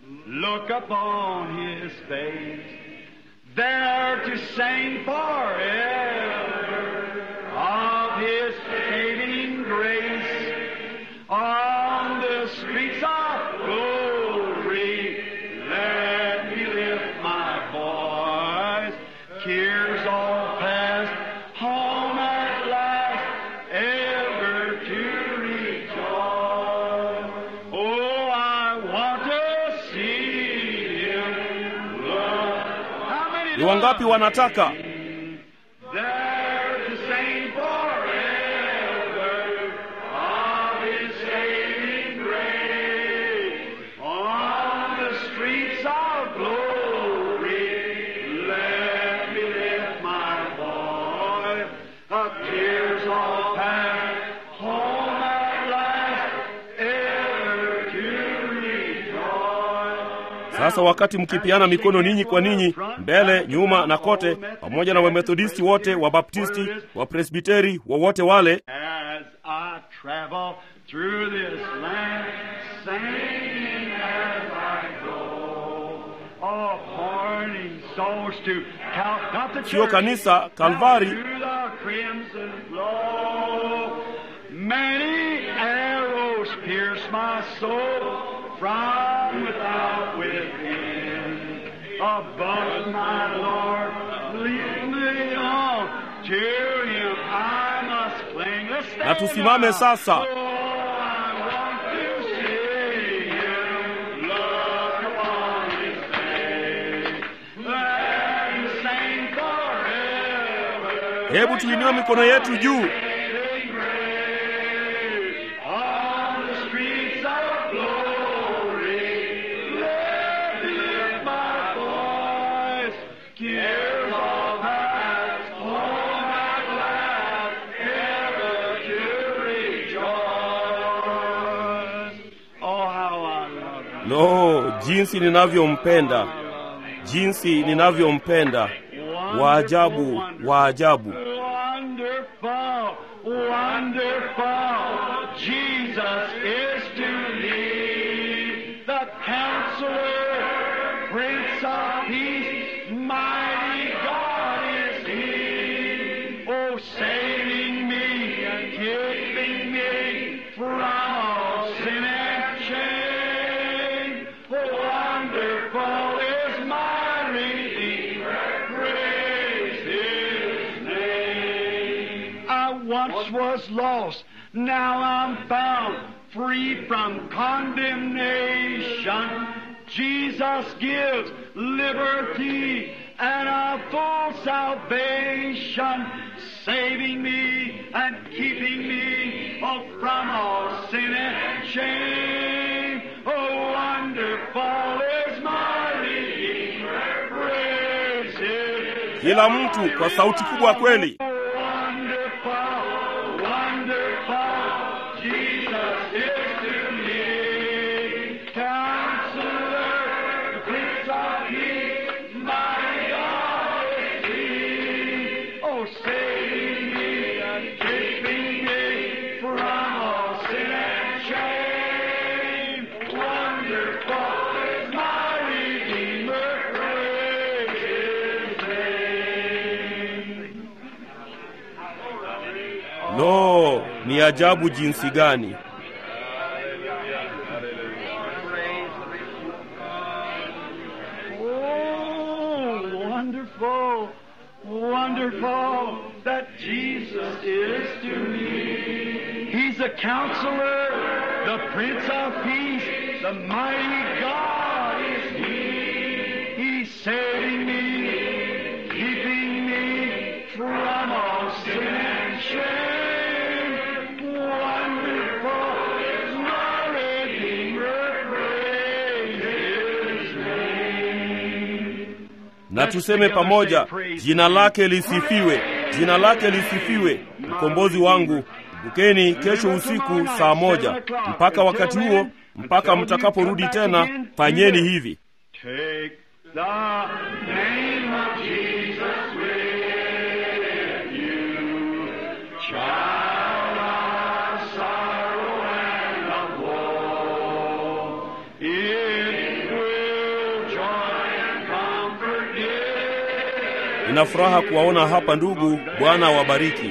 Speaker 2: Look upon his face. There to sing forever of his saving grace. On the streets of glory, let me lift my voice. Cares all past, home at last, ever to rejoice. Oh, I want to see him. Lord. How many
Speaker 1: ni wangapi wanataka
Speaker 2: there to sing forever of His saving grace on the streets of glory. Let me lift my voice, of tears all past, home at last, ever to
Speaker 1: Sasa wakati mkipiana mikono ninyi kwa ninyi, mbele, nyuma na kote, pamoja na Wamethodisti wote, Wabaptisti, Wapresbiteri, wowote wale,
Speaker 2: As I travel through this land, singing as I go, oh, pointing souls to Cal- not the
Speaker 1: Sio
Speaker 2: church,
Speaker 1: kanisa, Kalvari.
Speaker 2: but to the crimson flow. Many arrows pierce my soul from without within. Above my Lord, lead me on to Him. I must cling. Let's stand
Speaker 1: Na tusimame
Speaker 2: up.
Speaker 1: sasa.
Speaker 2: Oh, I want to see Him. Look upon His face and sing forever.
Speaker 1: hebu tuinue mikono yetu juu.
Speaker 2: On the streets of glory, let me lift my voice. Cares all past, all my glad, ever to rejoice. Oh, how I love you.
Speaker 1: Lo, jinsi ninavyompenda, jinsi ninavyompenda! Waajabu, waajabu!
Speaker 2: Wonderful, wonderful, Jesus is to me the counselor, Prince of Peace, mighty God is He. Oh, saving me and keeping me from all sin and shame. Wonderful is my Redeemer, praise His name. I once was lost, now I'm found, free from condemnation. Jesus gives liberty and a full salvation, saving me and keeping me oh, from all sin and shame. Oh, wonderful is my Redeemer, praise His
Speaker 1: Kila mtu kwa sauti kubwa kweli.
Speaker 2: Wonderful, wonderful, Jesus is to me. Counselor, Prince of Peace, my God is He. Oh, saving me and keeping me from all sin and shame. Wonderful is my Redeemer, praise His name.
Speaker 1: Lo, ni ajabu jinsi gani!
Speaker 2: Oh, wonderful, wonderful that Jesus is to me. He's the counselor, the Prince of Peace, the mighty God is He. He's saving me, keeping me from all sin and shame. Wonderful is my Redeemer, praise His name.
Speaker 1: Na tuseme pamoja, jina lake lisifiwe, jina lake lisifiwe, mkombozi wangu. Kumbukeni kesho usiku saa moja. Mpaka wakati huo, mpaka mtakaporudi tena, fanyeni hivi.
Speaker 2: Take the name of Jesus with you, child of sorrow and of woe. It will joy and comfort give.
Speaker 1: Nina furaha kuwaona hapa ndugu. Bwana awabariki.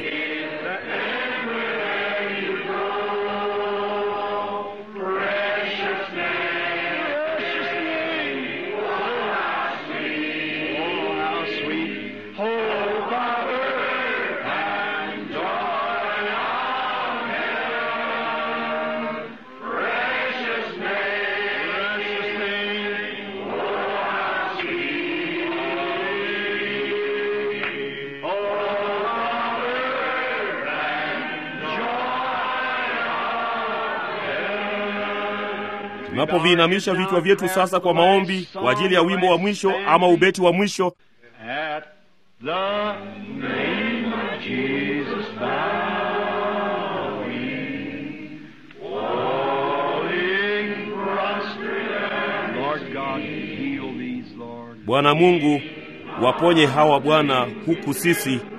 Speaker 2: Precious name, precious name. Oh, how sweet, oh, how sweet. Oh, Father, and joy of heaven. Precious name, precious name. Oh, how sweet. Oh, Father, and joy
Speaker 1: Tunapoviinamisha vichwa vyetu sasa kwa maombi kwa ajili ya wimbo wa mwisho ama ubeti wa mwisho,
Speaker 2: At the name of Jesus bowing, falling prostrate, Lord Lord God, heal these, Lord.
Speaker 1: Bwana Mungu, waponye hawa Bwana, huku sisi